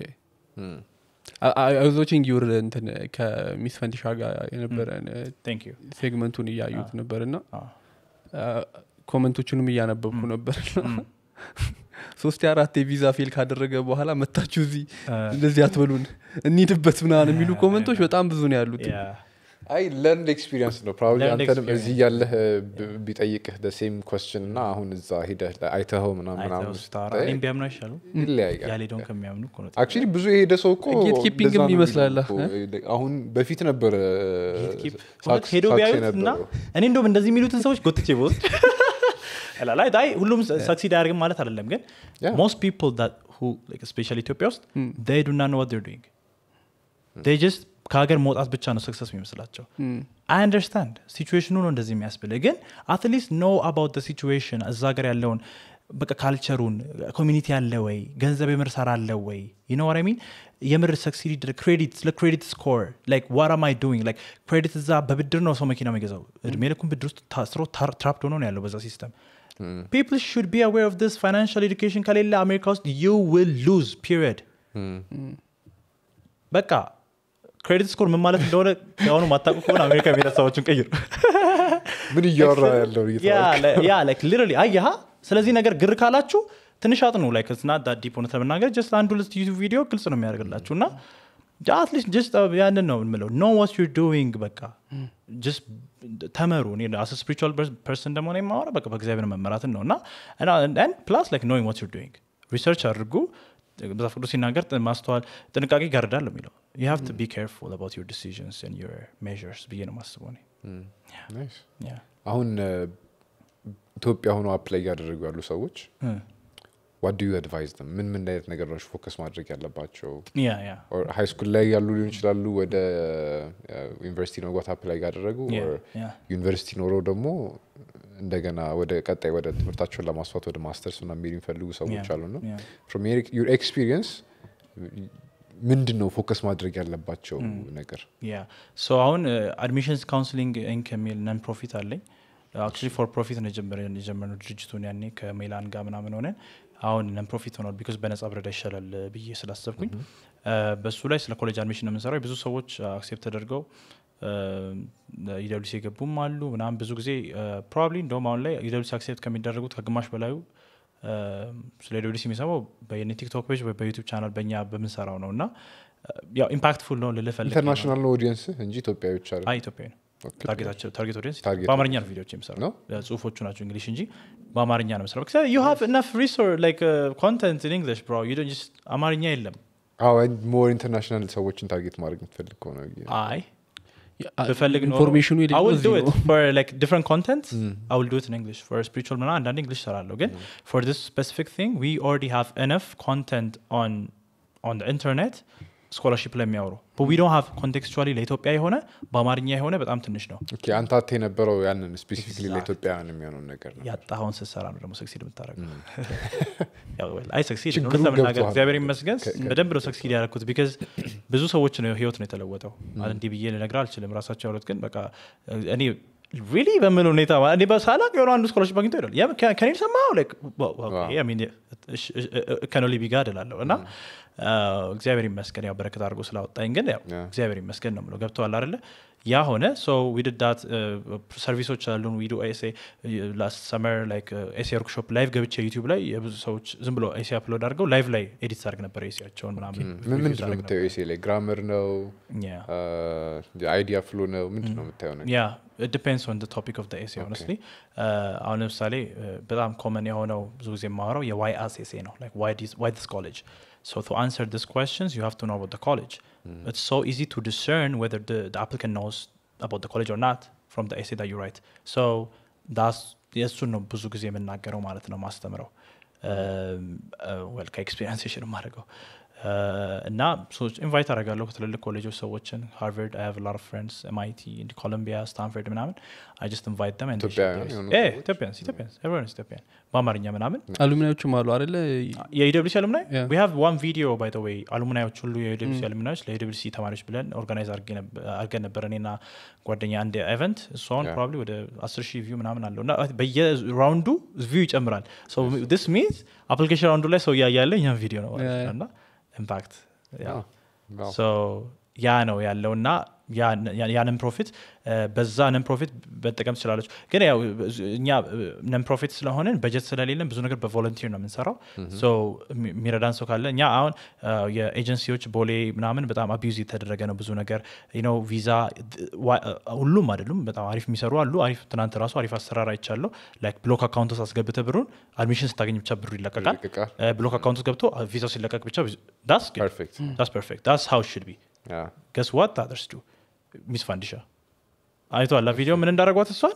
አይዞችንግ ዩር እንትን ከሚስ ፈንዲሻ ጋር የነበረ ቴንክ ዩ ሴግመንቱን እያዩት ነበር እና ኮመንቶቹንም እያነበብኩ ነበር ሶስት አራት የቪዛ ፌል ካደረገ በኋላ መታችሁ እዚህ እንደዚህ አትበሉን እንሂድበት ምናምን የሚሉ ኮመንቶች በጣም ብዙ ነው ያሉት አይ ለርንድ ኤክስፒሪንስ ነው ፕሮባብሊ Learned አንተንም experience. እዚህ ያለህ ብ- ቢጠይቅህ ሴም ኮስችን እና አሁን እዛ ሂደህ አይተኸው ምናምን ምናምን ስታራ ስታይ እኔም ቢያምኑ አይሻሉ ይለያያል ያሌደውን ከሚያምኑ እኮ ነው አክቹሊ ብዙ የሄደ ሰው እኮ ጌት ኪፒንግም እንደዛ ነው ይመስላል፣ የሚለው እኮ። አሁን በፊት ነበረ ኬፕ ሳክስ- ሄዶ ሳክስ ቢያዩት እና የነበረው። እኔ እንደውም እንደዚህ የሚሉትን ሰዎች ጎትቼ በውስጥ ላይ ዳይ ሁሉም ሰክሲድ አያደርግም ማለት አይደለም ግን Yeah. ሞስት ፒፕል ስፔሻሊ ኢትዮጵያ ውስጥ ይ ዱ ና ኖ ዋት ዱይንግ ጀስት ከሀገር መውጣት ብቻ ነው ሰክሰስ የሚመስላቸው አይ አንደርስታንድ ሲቹዌሽኑ ነው እንደዚህ የሚያስብል ግን አትሊስት ኖ አባውት ሲቹዌሽን እዛ ሀገር ያለውን በቃ ካልቸሩን ኮሚኒቲ አለ ወይ ገንዘብ የምር ሰራ አለ ወይ ይኖር ሚን የምር ሰክሲድ ክሬዲት ስለ ክሬዲት ስኮር ላይክ ዋት አም አይ ዱይንግ ላይክ ክሬዲት እዛ በብድር ነው ሰው መኪና የሚገዛው እድሜ ልኩን ብድር ውስጥ ታስሮ ትራፕድ ሆኖ ነው ያለው በዛ ሲስተም ፒፕል ሹድ ቢ አዌር ኦፍ ዲስ ፋይናንሻል ኤዱኬሽን ከሌለ አሜሪካ ውስጥ ዩ ዊል ሉዝ ፒሪየድ በቃ ክሬዲት ስኮር ምን ማለት እንደሆነ ከአሁኑ ማታቁ ከሆነ አሜሪካ የሚሄድ ሰዎችን ቀይሩ ምን እያወራ ያለው እየተባለ ያ ላይክ ሊትራሊ አየሃ ስለዚህ ነገር ግር ካላችሁ ትንሽ አጥኑ ላይ ከስና ዳዲፕ እውነት ለመናገር ጀስት አንዱ ሁለት ዩቱብ ቪዲዮ ግልጽ ነው የሚያደርግላችሁ እና አትሊስት ጀስት ያንን ነው የምለው ኖ ዋት ዩር ዱዊንግ በቃ ጀስት ተመሩ አስ ስፒሪቹዋል ፐርሰን ደግሞ ነው የማወራ በቃ በእግዚአብሔር መመራትን ነው እና ፕላስ ላይክ ኖዊንግ ዋት ዩር ዱዊንግ ሪሰርች አድርጉ መጽሐፍ ቅዱስ ሲናገር ጥ- ማስተዋል ጥንቃቄ ይጋርዳል ነው የሚለው ዩ ሃቭ ቱ ቢ ኬርፉል አባውት ዩር ዲሲዥንስ ን ዩር ሜዥርስ ብዬ ነው ማስበው እኔ ናይስ ያ አሁን እ፣ ኢትዮጵያ ሆነው አፕላይ እያደረጉ ያሉ ሰዎች እ፣ ዋት ዱ ዩ አድቫይዝ them ምን ምን አይነት ነገሮች ፎከስ ማድረግ ያለባቸው ያ ያ ሃይ ስኩል ላይ ያሉ ሊሆን ይችላሉ ወደ ዩኒቨርሲቲ መግባት አፕላይ ያደረጉ ያ or ያ ዩኒቨርሲቲ ኖረው ደግሞ እንደገና ወደ ቀጣይ ወደ ትምህርታቸውን ለማስፋት ወደ ማስተርስ ና የሚሄድ የሚፈልጉ ሰዎች ያ አሉ ነው ያ ፍሮም ዩር ኤክስፒሪየንስ ምንድን ነው ፎከስ ማድረግ ያለባቸው ነገር ያ ሶ አሁን አድሚሽንስ ካውንስሊንግ ኢንክ የሚል ነን ፕሮፊት አለኝ አክቹዋሊ ፎር ፕሮፊት ነው የጀመረ- የጀመርነው ድርጅቱን ያኔ ከሜላን ጋር ምናምን ሆነን አሁን ነን ፕሮፊት ሆኗል ቢካዝ በነጻ ብረዳ ይሻላል እ፣ ብዬ ስላሰብኩኝ እ፣ በሱ ላይ ስለ ኮሌጅ አድሚሽን ነው የምንሰራው ብዙ ሰዎች አክሴፕት ተደርገው ኢደብሊሲ የገቡም አሉ ምናምን ብዙ ጊዜ ፕሮባብሊ እንደውም አሁን ላይ ኢደብሊሲ አክሴፕት ከሚደረጉት ከግማሽ በላዩ እ፣ ስለ ኢደብሊሲ የሚሰማው በየኔ ቲክቶክ ፔጅ ወይ በዩቱብ ቻናል በእኛ በምንሰራው ነው እና እ፣ ያው ኢምፓክትፉል ነው ልልህ ፈልጌ ነው። ኢንተርናሽናል ነው ኦዲየንስ እንጂ ኢትዮጵያዊ ብቻ አይደለም። አይ ኢትዮጵያዊ ነው ታርጌታቸው ታርጌት ኦዲየንስ ታርጌት በአማርኛ ነው ቪዲዮዎች የሚሰራው ነው? ጽሁፎቹ ናቸው እንግሊሽ እንጂ በአማርኛ ነው የምሰራው ዩ ሃቭ ኢነፍ ሪሶርስ ላይክ ኮንተንት ኢን እንግሊሽ ብሮ ዩ ዶንት ጀስት አማርኛ የለም አዎ ሞር ኢንተርናሽናል ሰዎችን ታርጌት ማድረግ የምትፈልግ ከሆነ ብዬ ነው። አይ ብፈልግ ኖሮ ኢንፎርሜሽኑ I የሌለው will እዚህ do it ነው። for like different content. I will do it in English for spiritual ምናምን አንዳንድ እንግሊሽ ሰራለሁ ግን for this specific thing we already have enough content on on the internet ስኮላርሽፕ ላይ የሚያወሩ but we don't have contextually ለኢትዮጵያ የሆነ በአማርኛ የሆነ በጣም ትንሽ ነው ኦኬ አንተ አት የነበረው ያንን ስፔሲፊክሊ ለኢትዮጵያውያን የሚሆነውን ነገር ነው ያጣኸውን ስትሰራ ነው ደግሞ ሰክሲድ የምታደረገው አይ ሰክሲድ ችግሩ እውነት ለመናገር ገብቶሃል። እግዚአብሔር ይመስገን ከ- ከ- በደንብ ነው ሰክሲድ ያደረኩት ቢካዝ ብዙ ሰዎች ነው ህይወት ነው የተለወጠው ማለት እንዲህ ብዬ ልነግርህ አልችልም ራሳቸው ያሉት ግን በቃ እኔ ሪሊ በምን ሁኔታ ማለት እኔ በሳላቅ የሆነ አንዱ ስኮላርሽፕ አግኝቶ ይላል ያ ከ- ከኔ ሰማው ከኖሊ ቢጋ እላለሁ እና አ፣ እግዚአብሔር ይመስገን ያው በረከት አድርጎ ስላወጣኝ ግን ያው Yeah. እግዚአብሔር ይመስገን ነው ምለው ገብተዋል አይደለ ያ ሆነ ሶ ዊድዳት ሰርቪሶች አሉን ዊዱ ኤሴ ላስት ሰመር ላይክ ኤሴ ወርክሾፕ ላይቭ ገብቼ ዩቲዩብ ላይ የብዙ ሰዎች ዝም ብሎ ኤሴ አፕሎድ አድርገው ላይቭ ላይ ኤዲት ሳርግ ነበር ኤሴያቸውን ምናምን ምን ምንድን ነው የምታየው ኤሴ ላይ ግራመር ነው Yeah. አይዲያ ፍሎ ነው ምንድን ነው የምታየው ነገር ያ ዲፔንድስ ኦን ቶፒክ ኦፍ ኤሴ ሆነስሊ አሁን ለምሳሌ uh, በጣም ኮመን የሆነው ብዙ ጊዜ የማወራው የዋይ አስ ኤሴ ነው ዋይ ዲስ ኮሌጅ So to answer these questions, you have to know about the college. It's so easy to discern whether the, the applicant knows about the college or not from the essay that you write. So that's የእሱን ነው ብዙ ጊዜ የምናገረው ማለት ነው ማስተምረው ወል ከኤክስፔሪንሴሽን የማደርገው እና ሰዎች ኢንቫይት አደርጋለሁ ከትልልቅ ኮሌጆች ሰዎችን ሃርቨርድ አይ ሃቭ ላር ፍሬንድስ ኤምአይቲ ኮሎምቢያ ስታንፈርድ ምናምን አይ ጀስት ኢንቫይት ደም ኢትዮጵያውያን የሆኑ ኢትዮጵያንስ ኢትዮጵያንስ ኤቨሪዋን ኢትዮጵያን በአማርኛ ምናምን አሉሚናዮችም አሉ አደለ የኢደብሊሲ አሉምናይ Yeah. ዊ ሃቭ ዋን ቪዲዮ ባይ ወይ አሉምናዮች ሁሉ የኢደብሊሲ አሉምናዮች ለኢደብሊሲ ተማሪዎች ብለን ኦርጋናይዝ አድርገን ነበር እኔና ጓደኛ አንድ ኤቨንት እሱ አሁን Yeah. ፕሮባብሊ ወደ አስር ሺህ ቪው ምናምን አለው እና በየራውንዱ ቪው ይጨምራል ስ ሚንስ አፕሊኬሽን ራውንዱ ላይ ሰው እያያለ እኛም ቪዲዮ ነው ማለት Yeah. ነው እና ኢምፓክት አዎ። አዎ። ሶ ያ ነው ያለው እና ያንን ፕሮፊት በዛ ነን ፕሮፊት መጠቀም ትችላለች ግን ያው እኛ ነን ፕሮፊት ስለሆንን በጀት ስለሌለን ብዙ ነገር በቮለንቲር ነው የምንሰራው ሶ የሚረዳን ሰው ካለ እኛ አሁን የኤጀንሲዎች ቦሌ ምናምን በጣም አቢዩዝ የተደረገ ነው ብዙ ነገር ነው ቪዛ ሁሉም አይደሉም በጣም አሪፍ የሚሰሩ አሉ አሪፍ ትናንት ራሱ አሪፍ አሰራር አይቻለሁ ላይክ ብሎክ አካውንት ውስጥ አስገብተ ብሩን አድሚሽን ስታገኝ ብቻ ብሩ ይለቀቃል ይለቀቃል። ብሎክ አካውንት ውስጥ ገብቶ ቪዛው ሲለቀቅ ብቻ ዳስ ፐርፌክት ዳስ ፐርፌክት ዳስ ሃው ሽድ ቢ ያ ገስ ዋት አደርስ ዱ ሚስ ፋንዲሻ አይቷላ ቪዲዮ ምን እንዳደረጓት እሷን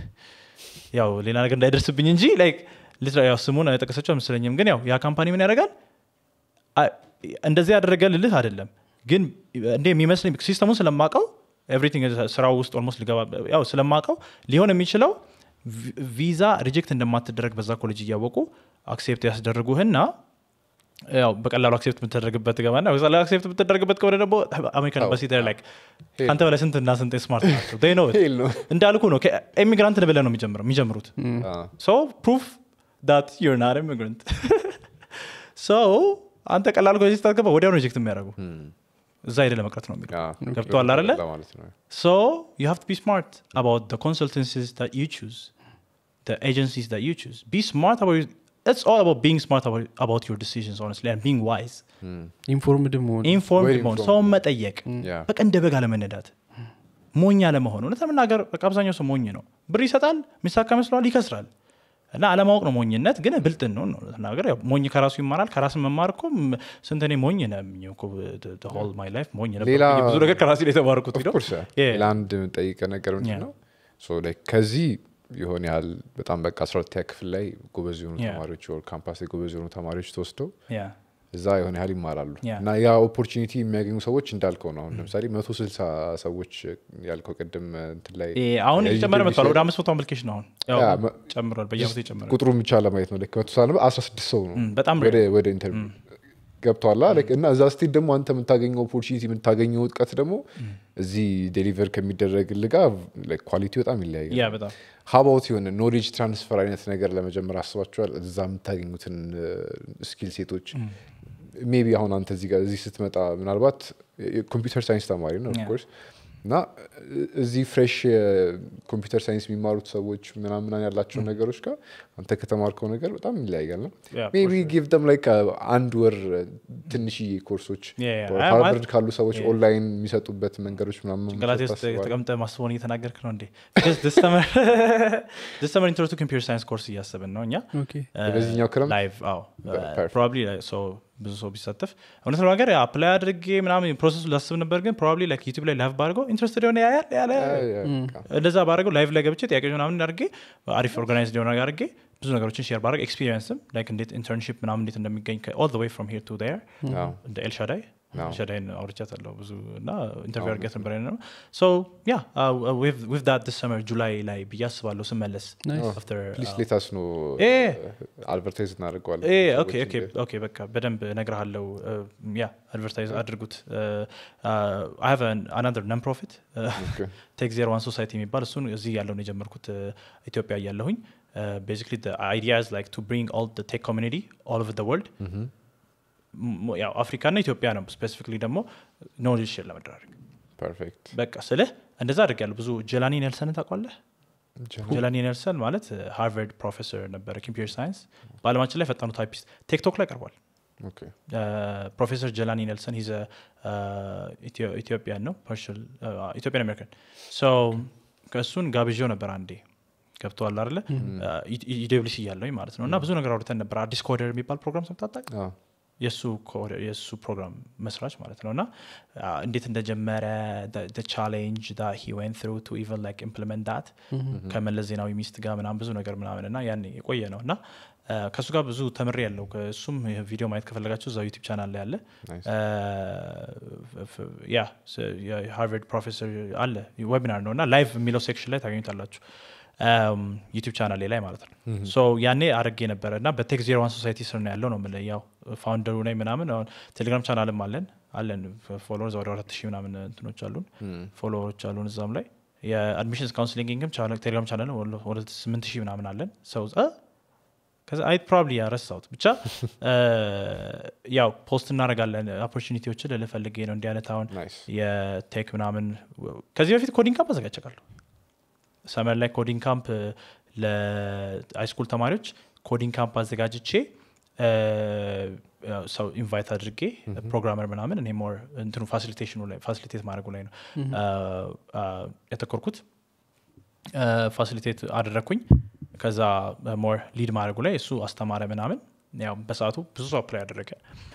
ያው ሌላ ነገር እንዳይደርስብኝ እንጂ ላይክ ሊትራ ያው ስሙን የጠቀሰችው አይመስለኝም ግን ያው ያ ካምፓኒ ምን ያደርጋል አ- እንደዚህ ያደረገ ልልህ አይደለም ግን እንደ የሚመስለኝ ሲስተሙን ስለማቀው ኤቭሪቲንግ ስራው ውስጥ ኦልሞስት ሊገባ ያው ስለማቀው ሊሆን የሚችለው ቪ- ቪዛ ሪጀክት እንደማትደረግ በዛ ኮሌጅ እያወቁ አክሴፕት ያስደርጉህና ያው በቀላሉ አክሴፕት የምትደረግበት ገባና በቀላሉ አክሴፕት የምትደረግበት ከሆነ ደግሞ አሜሪካን አዎ። ኤምባሲ ላይክ አንተ በላይ ስንት እና ስንት ስማርት ናቸው they know it። ሄል ነው እንዳልኩ ነው ኢሚግራንት ብለህ ነው የሚጀምረው የሚጀምሩት አ፣ ሶ ፕሩፍ ዳት ዩር ናት ኢሚግራንት ሶ አንተ ቀላል ኮሌጅ ስታስገባ ወዲያው ሪጀክት የሚያደርጉ እዛ ሄደ ለመቅረት ነው የሚሉ ያ፣ ገብቶሃል አይደለ? ማለት ነው So you have to be smart about the consultancies that you choose, the agencies that you choose. Be smart about. Your, it's all about being smart about, about your decisions, honestly, and being wise. ኢንፎርምድ መሆን ኢንፎርምድ Very መሆን informed. ሰውን መጠየቅ ያ በቃ እንደ በግ አለመነዳት ሞኝ አለመሆን እውነት ለመናገር በቃ አብዛኛው ሰው ሞኝ ነው ብር ይሰጣል ሚሳካ መስለዋል ይከስራል እና አለማወቅ ነው ሞኝነት ግን ብልጥን ነው ነው ነገር ያው ሞኝ ከራሱ ይማራል ከራስ መማር እኮ ም- ስንት እኔ ሞኝ ነኝ እኮ ሆል ማይ ላይፍ ሞኝ ነበር ሌላ- ብዙ ነገር ከራሴ ላይ የተማርኩት ኦፍ ነው ኮርስ Yeah. ሌላ አንድ ጠይቀ ነገር ምንድን Yeah. ነው ሶ ላይክ ከዚህ የሆነ ያህል በጣም በቃ አስራ ሁለተኛ ክፍል ላይ ጎበዝ የሆኑ Yeah. ተማሪዎች ወር ካምፓስ ላይ ጎበዝ የሆኑ ተማሪዎች ተወስደው ያ እዛ የሆነ ያህል ይማራሉ Yeah. እና ያ ኦፖርቹኒቲ የሚያገኙ ሰዎች እንዳልከው ነው አሁን ለምሳሌ መቶ ስልሳ ሰዎች ያልከው ቅድም እንትን ላይ ይሄ አሁን የዩቲዩብ እየጨመረ መጥቷል ሊሰራ- ወደ አምስት መቶ አፕሊኬሽን አሁን ያው ያ፣ መ- ጨምሯል በየአመቱ ይጨምራል ቁጥሩ ብቻ ለማየት ነው ልክ መቶ ሳለ አስራ ስድስት ሰው ነው እም፣ በጣም ወደ ወደ ኢንተርቪው ገብተዋላ እና እዛ ስቴት ደግሞ አንተ የምታገኘው ኦፖርቹኒቲ የምታገኘው እውቀት ደግሞ እዚህ ዴሊቨር ከሚደረግልህ ጋር ኳሊቲ በጣም ይለያያል ያ በጣም ሀባውት የሆነ ኖሌጅ ትራንስፈር አይነት ነገር ለመጀመር አስባችኋል እዛ የምታገኙትን ስኪል ሴቶች ሜቢ አሁን አንተ እዚህ ጋር እዚህ ስትመጣ ምናልባት ኮምፒውተር ሳይንስ ተማሪ ነው Yeah. ኦፍኮርስ እና እዚህ ፍሬሽ ኮምፒውተር ሳይንስ የሚማሩት ሰዎች ምናምን ያላቸውን ነገሮች ጋር አንተ ከተማርከው ነገር በጣም ይለያያል ነው Yeah, ሜቢ ጊቭ ደም ላይክ አንድ ወር ትንሽዬ ኮርሶች Yeah, yeah. አይ፣ ሃርቨርድ ማለት- ካሉ ሰዎች Yeah. ኦንላይን የሚሰጡበት መንገዶች ምናምን ጭንቅላቴ ውስጥ ታስባለህ? ተቀምጠ ማስበውን እየተናገርክ ነው እንዴ ሰመር ኢንትሮ ቱ ኮምፒውተር ሳይንስ ኮርስ እያሰብን ነው እኛ ኦኬ በዚህኛው ክረምት? ላይቭ አዎ perfect. ፕሮባብሊ ብዙ ሰው ቢሳተፍ እውነት ለማገር አፕላይ አድርጌ ምናምን ፕሮሰሱ ላስብ ነበር ግን ፕሮባብሊ ላይክ ዩቲብ ላይ ላይቭ ባድርገው ኢንትረስትድ የሆነ ያያል ያለ ያ፣ ያ፣ በቃ። እንደዛ ባደረገው ላይቭ ላይ ገብቼ ጥያቄዎች ምናምን አድርጌ አሪፍ ኦርጋናይዝ ሊሆነ ነገር አድርጌ ብዙ ነገሮችን ሼር ባደረግ ኤክስፒሪየንስም ላይክ እንዴት ኢንተርንሽፕ ምናምን እንዴት እንደሚገኝ ኦል ዌይ ፍሮም ሄር ቱ ር አዎ። እንደ ኤልሻዳይ አዎ። ኤልሻዳይን አውርቻታለሁ ብዙ እና ኢንተርቪው አድርጌት ነበር ነው ሶ ያ ዊቭ ዳት ዲስ ሰመር ጁላይ ላይ ብዬ አስባለሁ ስመለስ Nice. after, ፕሊስ uh, ሌታስ ነው Eh. አድቨርታይዝ እናደርገዋለን ኤ ሰዎች ኦኬ ኦኬ እንዲያዩ። ኦኬ በቃ በደንብ እነግርሃለሁ ያ አድቨርታይዝ አድርጉት አይ ሃቭ አናዘር ነን ፕሮፊት Okay. ቴክ ዜሮ ዋን ሶሳይቲ የሚባል እሱን እዚህ ያለው ነው የጀመርኩት እ፣ ኢትዮጵያ እያለሁኝ ቤሲክሊ አይዲያ ዝ ላይክ ቱ ብሪንግ ኦል ቴክ ኮሚኒቲ ኦል ኦቨር ወርልድ ያው አፍሪካና ኢትዮጵያ ነው ስፔሲፊክሊ ደግሞ ኖሌጅ ሼር ለመደራረግ ፐርፌክት በቃ ስልህ እንደዛ አድርጊያለሁ ብዙ ጀላኒ ኔልሰንን ታውቋለህ ጀላኒ ኔልሰን ማለት ሃርቨርድ ፕሮፌሰር ነበረ ኮምፒውተር ሳይንስ በአለማችን ላይ ፈጣኑ ታይፒስት ቲክቶክ ላይ ቀርቧል ኦኬ ፕሮፌሰር ጀላኒ ኔልሰን ሂዘ ኢትዮጵያን ነው ኢትዮጵያን አሜሪካን ከእሱን ጋብዣው ነበር አንዴ ገብተዋል አለ ኢደብሊሲ እያለኝ ማለት ነው እና ብዙ ነገር አውርተን ነበር አዲስ ኮደር የሚባል ፕሮግራም ሰምታጣቅ አዎ። የእሱ ኮደ- የእሱ ፕሮግራም መስራች ማለት ነው እና አ፣ እንዴት እንደጀመረ ቻሌንጅ ሂ ወን ትሩ ቱ ኢቨን ላይክ ኢምፕሊመንት ዳት ከመለስ ዜናዊ ሚስት ጋር ምናምን ብዙ ነገር ምናምን እና ያን የቆየ ነው እና አ፣ ከእሱ ጋር ብዙ ተምሬ ያለው እሱም ቪዲዮ ማየት ከፈለጋችሁ እዛው ዩቲብ ቻናል ላይ አለ Nice. አ፣ ፍ- ያ ስ- የሃርቨርድ ፕሮፌሰር አለ ዌቢናር ነው እና ላይቭ የሚለው ሴክሽን ላይ ታገኙታላችሁ ዩቲብ ቻናሌ ላይ ማለት ነው ሶ ያኔ አድርጌ ነበረ እና በቴክ ዜሮ ዋን ሶሳይቲ ስር ነው ያለው ነው የምልህ ያው ፋውንደሩ ነኝ ምናምን አሁን ቴሌግራም ቻናልም አለን አለን ፎሎወርስ ወደ አራት ሺህ ምናምን እንትኖች አሉን ፎሎወሮች አሉን እዛም ላይ የአድሚሽንስ ካውንስሊንግም ቴሌግራም ቻናል ወደ ስምንት ሺህ ምናምን አለን ሰው ከዛ አይ ፕሮባብሊ ያረሳሁት ብቻ እ፣ ያው ፖስት እናደርጋለን ኦፖርቹኒቲዎችን ልፈልጌ ነው እንዲህ አይነት አሁን ናይስ የቴክ ምናምን ከዚህ በፊት ኮዲንግ ካምፕ አዘጋጀቃለሁ ሰመር ላይ ኮዲንግ ካምፕ ለሃይስኩል ተማሪዎች ኮዲንግ ካምፕ አዘጋጅቼ እ፣ ያው ሰው ኢንቫይት አድርጌ ፕሮግራመር ምናምን እኔ ሞር እንትኑ ፋሲሊቴሽኑ ላይ ፋሲሊቴት ማድረጉ ላይ ነው እ፣ እ፣ ያተኮርኩት ፋሲሊቴት አደረግኩኝ ከዛ ሞር ሊድ ማድረጉ ላይ እሱ አስተማረ ምናምን ያው በሰዓቱ ብዙ ሰው አፕላይ ያደረገ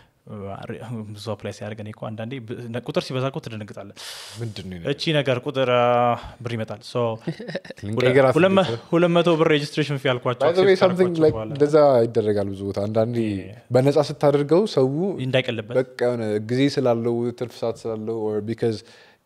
ብዙ አፕላይ ሲያደርግ እኔ እኮ አንዳንዴ ብ- ቁጥር ሲበዛ እኮ ትደነግጣለህ ምንድን ነው እቺ ነገር ቁጥር አ፣ ብር ይመጣል ሶ ልንቀይራት ሁለት መ- ሁለት መቶ ብር ሬጅስትሬሽን ፊ ያልኳቸው By the way, accept something ካደረኳቸው like በኋላ እንደዛ ይደረጋል ብዙ ቦታ አንዳንዴ በነፃ ስታደርገው ሰው እንዳይቀልበት በቃ የሆነ ጊዜ ስላለው ትርፍ ሰዓት ስላለው or because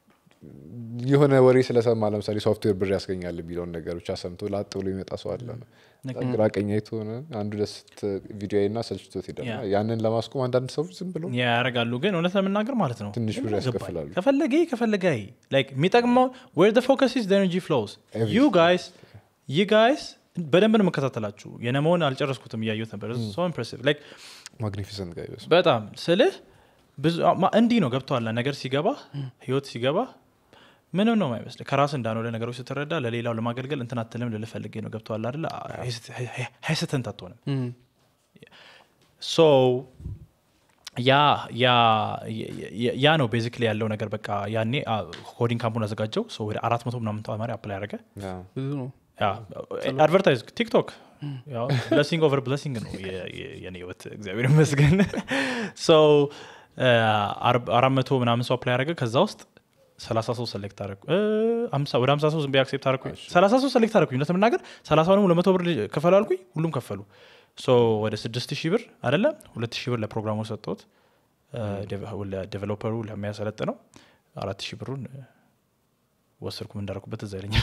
የሆነ ወሬ ስለሰማ ለምሳሌ ሶፍትዌር ብር ያስገኛል የሚለውን ነገር ብቻ ሰምቶ ላጥ ብሎ የሚመጣ ሰው አለ ነው ግራ ቀኝ አይቶ ሆነ አንዱ ደስት ቪዲዮ ና ሰልችቶት ሄዳል እና ያንን ለማስቆም አንዳንድ ሰዎች ዝም ብሎ ያደርጋሉ ግን እውነት ለመናገር ማለት ነው ትንሽ ብር ምን አገባኝ? ያስከፍላሉ። ከፈለገ ከፈለገ ላይክ የሚጠቅመው ዌር ደ ፎከስ ኢዝ ኤነርጂ ፍሎውስ ዩ ጋይስ ዩ ጋይስ በደንብ ነው የምከታተላችሁ የነመሆን አልጨረስኩትም እያየሁት ነበር ሶ ኢምፕሬሲቭ ላይክ ማግኒፊሰንት ጋር ይበስ በጣም ስልህ ብዙ ማ- እንዲህ ነው ገብተዋላ ነገር ሲገባ ህይወት ሲገባ ምንም ነው የማይመስል ከራስ እንዳንወደ ነገሮች ስትረዳ ለሌላው ለማገልገል እንትን አትልም ልልህ ፈልጌ ነው ገብተዋል አይደለ ሄስተንት አትሆንም ሶ ያ ያ ያ- ያ ነው ቤዚክሊ ያለው ነገር በቃ ያኔ ኮዲንግ ካምፑን አዘጋጀው ሰው ወደ አራት መቶ ምናምን ተማሪ አፕላይ ያደረገ ብዙ ነው አድቨርታይዝ ቲክቶክ ብለሲንግ ኦቨር ብለሲንግ ነው የ- የ- የኔ ህይወት እግዚአብሔር ይመስገን ሶ አራት መቶ ምናምን ሰው አፕላይ ያደረገ ከዛ ውስጥ ሰላሳ ሶስት ሰሌክት አደረኩ እ፣ አምሳ- ወደ ሀምሳ ሶስት ዝም ብዬ አክሴፕት አደረኩኝ ሰላሳ ሶስት ሰሌክት አደረኩኝ እውነት ለመናገር ሰላሳውንም ለመቶ ብር ክፈሉ አልኩኝ ሁሉም ከፈሉ ሶ ወደ ስድስት ሺህ ብር አይደለም ሁለት ሺህ ብር ለፕሮግራሙ ሰጠሁት ዴቨሎፐሩ ለሚያሰለጥነው አራት ሺህ ብሩን እ፣ ወሰድኩም እንዳደረኩበት እዛ ይለኛል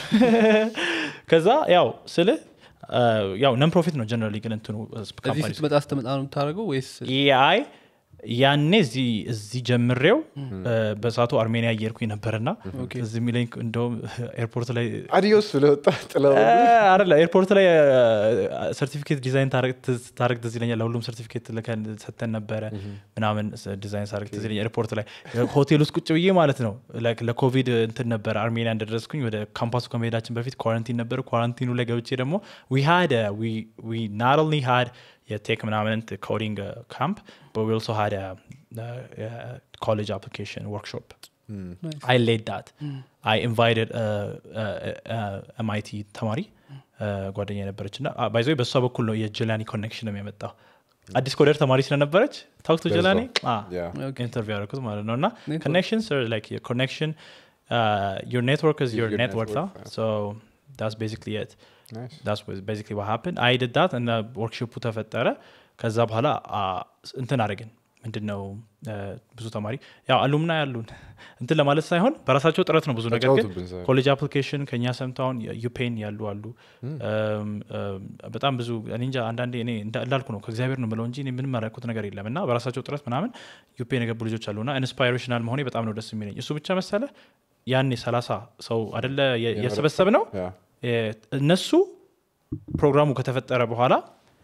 ከዛ ያው ስልህ እ፣ ያው ነን ፕሮፊት ነው ጀነራሊ ግን እንትኑ እዚህ ካምፓኒ ስትመጣ ስትመጣ ነው የምታደርገው ወይስ አይ ያኔ እዚህ እዚህ ጀምሬው እ፣ በሰዓቱ አርሜኒያ እየሄድኩኝ ነበርና እዚህ የሚለኝ እንደውም ኤርፖርት ላይ አዲዮስ ብለህ ወጣ ጥለው አለ ኤርፖርት ላይ ሰርቲፊኬት ዲዛይን ታደረግ ትዝ ይለኛል ለሁሉም ሰርቲፊኬት ልከን ሰተን ነበረ ምናምን ስ- ዲዛይን ሳደርግ ትዝ ይለኛል ኤርፖርት ላይ ሆቴል ውስጥ ቁጭ ብዬ ማለት ነው ላይክ ለኮቪድ እንትን ነበረ አርሜኒያ እንደደረስኩኝ ወደ ካምፓሱ ከመሄዳችን በፊት ኳረንቲን ነበር ኳረንቲኑ ላይ ገብቼ ደግሞ ዊ ሃድ ዊ ናት ኦንሊ ሃድ የቴክ ምናምን ኮዲንግ ካምፕ but we also had a, a, a college application workshop I led that. I invited uh, uh, uh, MIT ተማሪ uh, ጓደኛ የነበረች እና ባይዞ በእሷ በኩል ነው የጀላኒ ኮኔክሽን የመጣው አዲስ ኮደር ተማሪ ስለነበረች ታክቱ በዛው። ጀላኒ Yeah. ኢንተርቪው ያደረኩት ማለት ነው እና Network. ኮኔክሽንስ ኮኔክሽን ዮር ኔትወርክ ዝ ዮር Your ኔትወርክ network, yeah. ሶ ዳስ ቤሲክሊ የት Nice. ዳስ ቤሲክሊ what happened I did that እና ወርክሾፑ ተፈጠረ ከዛ በኋላ አ፣ እንትን አደረግን ምንድን ነው እ፣ ብዙ ተማሪ ያው አሉምና ያሉን እንትን ለማለት ሳይሆን በራሳቸው ጥረት ነው ብዙ ነገር ግን ተጫወቱብን ዛሬ። ኮሌጅ አፕሊኬሽን ከኛ ሰምተው አሁን ዩፔን ያሉ አሉ እም፣ እም፣ በጣም ብዙ እኔ እንጃ አንዳንዴ እኔ እንዳ- እንዳልኩ ነው ከእግዚአብሔር ነው ብለው እንጂ እኔ ምንም ያደረኩት ነገር የለም እና በራሳቸው ጥረት ምናምን ዩፔን የገቡ ልጆች አሉ እና ኢንስፓይሬሽናል መሆኔ በጣም ነው ደስ የሚለኝ እሱ ብቻ መሰለ ያኔ ሰላሳ ሰው አደለ የ- የሰበሰብ ነው Yeah. እነሱ ፕሮግራሙ ከተፈጠረ በኋላ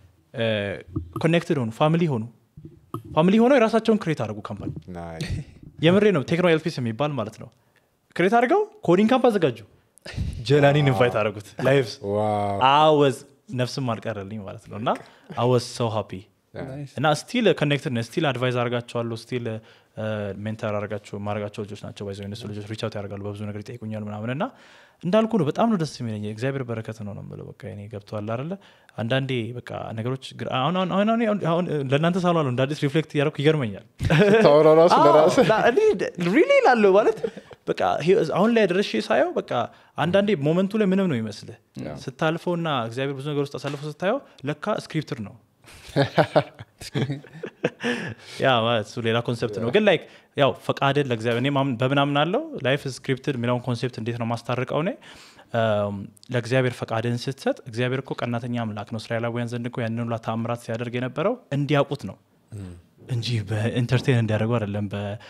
ኮኔክትድ ሆኑ ፋሚሊ ሆኑ ፋሚሊ ሆነው የራሳቸውን ክሬት አድርጉ ካምፓኒ Nice. የምሬ ነው ቴክኖ ኤልፒስ የሚባል ማለት ነው ክሬት አድርገው ኮዲንግ ካምፕ አዘጋጁ ጀላኒን ኢንቫይት አደረጉት ላይቭስ Wow. አወዝ ነፍስም አልቀረልኝ ማለት ነው እና አወዝ ሰው ሃፒ Nice. እና ስቲል ኮኔክትድ ነ ስቲል አድቫይዝ አርጋቸዋለሁ ስቲል ሜንተር አርጋቸው ማድረጋቸው ልጆች ናቸው ባይዘ እነሱ ልጆች ሪቻውት ያደርጋሉ በብዙ ነገር ይጠይቁኛል ምናምን እና እንዳልኩ ነው በጣም ነው ደስ የሚለኝ እግዚአብሔር በረከት ነው ነው የምለው በቃ እኔ ገብተዋል አይደለ አንዳንዴ በቃ ነገሮች ግራ- አሁን አሁን አሁን አሁን አሁን ለእናንተ ሳሏሉ እንደ አዲስ ሪፍሌክት እያደረኩ ይገርመኛል ታወራ ራሱ ለራስህ ሪሊ ላለው ማለት በቃ ሂ- አሁን ላይ ደረሽ ሳየው በቃ አንዳንዴ ሞመንቱ ላይ ምንም ነው ይመስልህ ስታልፈው እና እግዚአብሔር ብዙ ነገር ውስጥ አሳልፈው ስታየው ለካ ስክሪፕትር ነው ያ ማለት እሱ ሌላ ኮንሴፕት ነው ግን ላይክ ያው ፈቃድን ለእግዚአብሔር እኔ ማምን- በምናምን አለው ላይፍ ስክሪፕትድ የሚለውን ኮንሴፕት እንዴት ነው ማስታርቀው እኔ እም፣ ለእግዚአብሔር ፈቃድን ስትሰጥ እግዚአብሔር እኮ ቀናተኛ አምላክ ነው እስራኤላውያን ዘንድ እኮ ያንን ሁላ ታምራት ሲያደርግ የነበረው እንዲያውቁት ነው እንጂ በኢንተርቴን እንዲያደርጉ አይደለም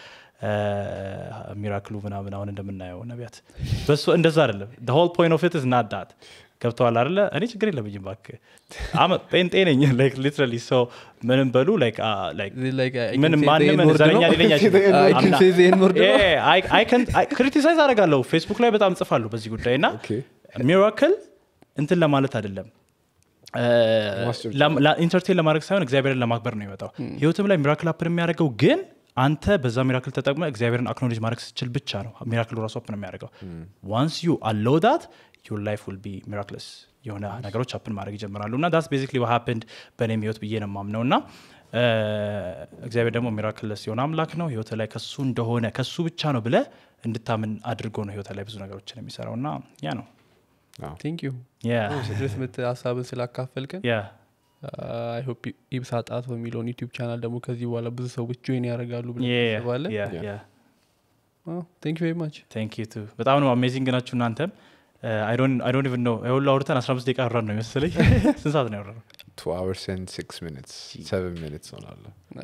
በሚራክሉ ምናምን አሁን እንደምናየው ነቢያት በሱ እንደዛ አይደለም ሆል ፖይንት ኦፍ ኢት ናት ዳት ገብተዋል አይደለ እኔ ችግር የለብኝም እባክህ አመ ጴንጤ ነኝ ላይክ ሊትራሊ ሰው ምንም በሉ ላይክ ላይክ Is it like, uh, I can ምንም say the ማንም N-word ዘረኛ ነው? ሊለኝ I can say the N-word ነው? ክሪቲሳይዝ አደርጋለሁ ፌስቡክ ላይ በጣም ጽፋለሁ በዚህ ጉዳይ እና Okay. ሚራክል እንትን ለማለት አይደለም ማስጨብጨብ። ኢንተርቴን ለማድረግ ሳይሆን እግዚአብሔርን ለማክበር ነው የመጣው ህይወትም ላይ ሚራክል አፕን የሚያደርገው ግን አንተ በዛ ሚራክል ተጠቅመ እግዚአብሔርን አክኖሌጅ ማድረግ ስችል ብቻ ነው ሚራክሉ ራሱ አፕን የሚያደርገው ዋንስ ዩ አለው ዳት ዩር ላይፍ ዊል ቢ ሚራክለስ የሆነ ነገሮች አፕን ማድረግ ይጀምራሉ እና ዳስ ቤዚክሊ ሀፕንድ በእኔም ህይወት ብዬ ነው የማምነው እና እ፣ እግዚአብሔር ደግሞ ሚራክለስ የሆነ አምላክ ነው ህይወት ላይ ከሱ እንደሆነ ከሱ ብቻ ነው ብለ እንድታምን አድርጎ ነው ህይወት ላይ ብዙ ነገሮችን የሚሰራው እና ያ ነው Thank you. Yeah. ድረስ ምት ሀሳብን ስላካፈልከን Yeah. አይ ሆፕ ኢብሳ ጣት በሚለውን ዩቲዩብ ቻናል ደግሞ ከዚህ በኋላ ብዙ ሰዎች ጆይን ያደርጋሉ Yeah. ብለን Yeah. Yeah. Yeah. ቴንክ ዩ ቬሪ ማች ቴንክ ዩ ቱ በጣም ነው አሜዚንግ ናችሁ እናንተም አይ ዶንት ኢቭን ኖ የሁሉ አውርተን 15 ደቂቃ ያወራን ነው ይመስለኝ ስንት ሰዓት ነው ያወራነው two hours and six minutes seven minutes ሆናለ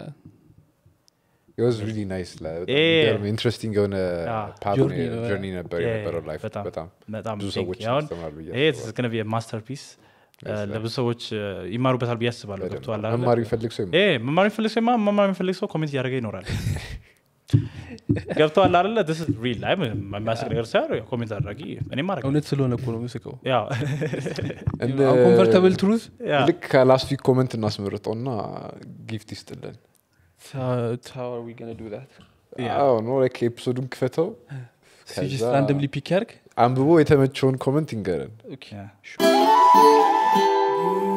it was really nice Yeah. ኢንትረስቲንግ የሆነ Yeah. Journey ነው፣ ጆርኒ ነበር Yeah, የነበረው ላይፍ በጣም በጣም በጣም ብዙ thank ሰዎች you። አሁን ያስተምራሉ ብዬ ይሄ አስባለሁ። ስክነ ማስተርፒስ Yes, ለብዙ ሰዎች uh, ይማሩበታል ብዬ አስባለሁ በደንብ ገብተዋል መማር የሚፈልግ ሰው ይማር። መማር የሚፈልግ ሰው ይማር፣ መማር የሚፈልግ ሰው ኮሜንት እያደረገ ይኖራል ገብተዋል አለ ስ ሪል ላይ የሚያስቅ ነገር ሳይሆን ያው ኮሜንት አድራጊ እኔም አረግ እውነት ስለሆነ እኮ ነው ምስቀው ያው እንደ- ኮምፈርታብል ትሩዝ ያ። ልክ ከላስት ዊክ ኮመንት እናስመርጠው እና ጊፍት ይስጥልን አዎ ኖ ላይክ ኤፒሶዱን ክፈተው ከዛ ራንደምሊ ፒክ ያርግ አንብቦ የተመቸውን ኮመንት ይንገረን Yeah.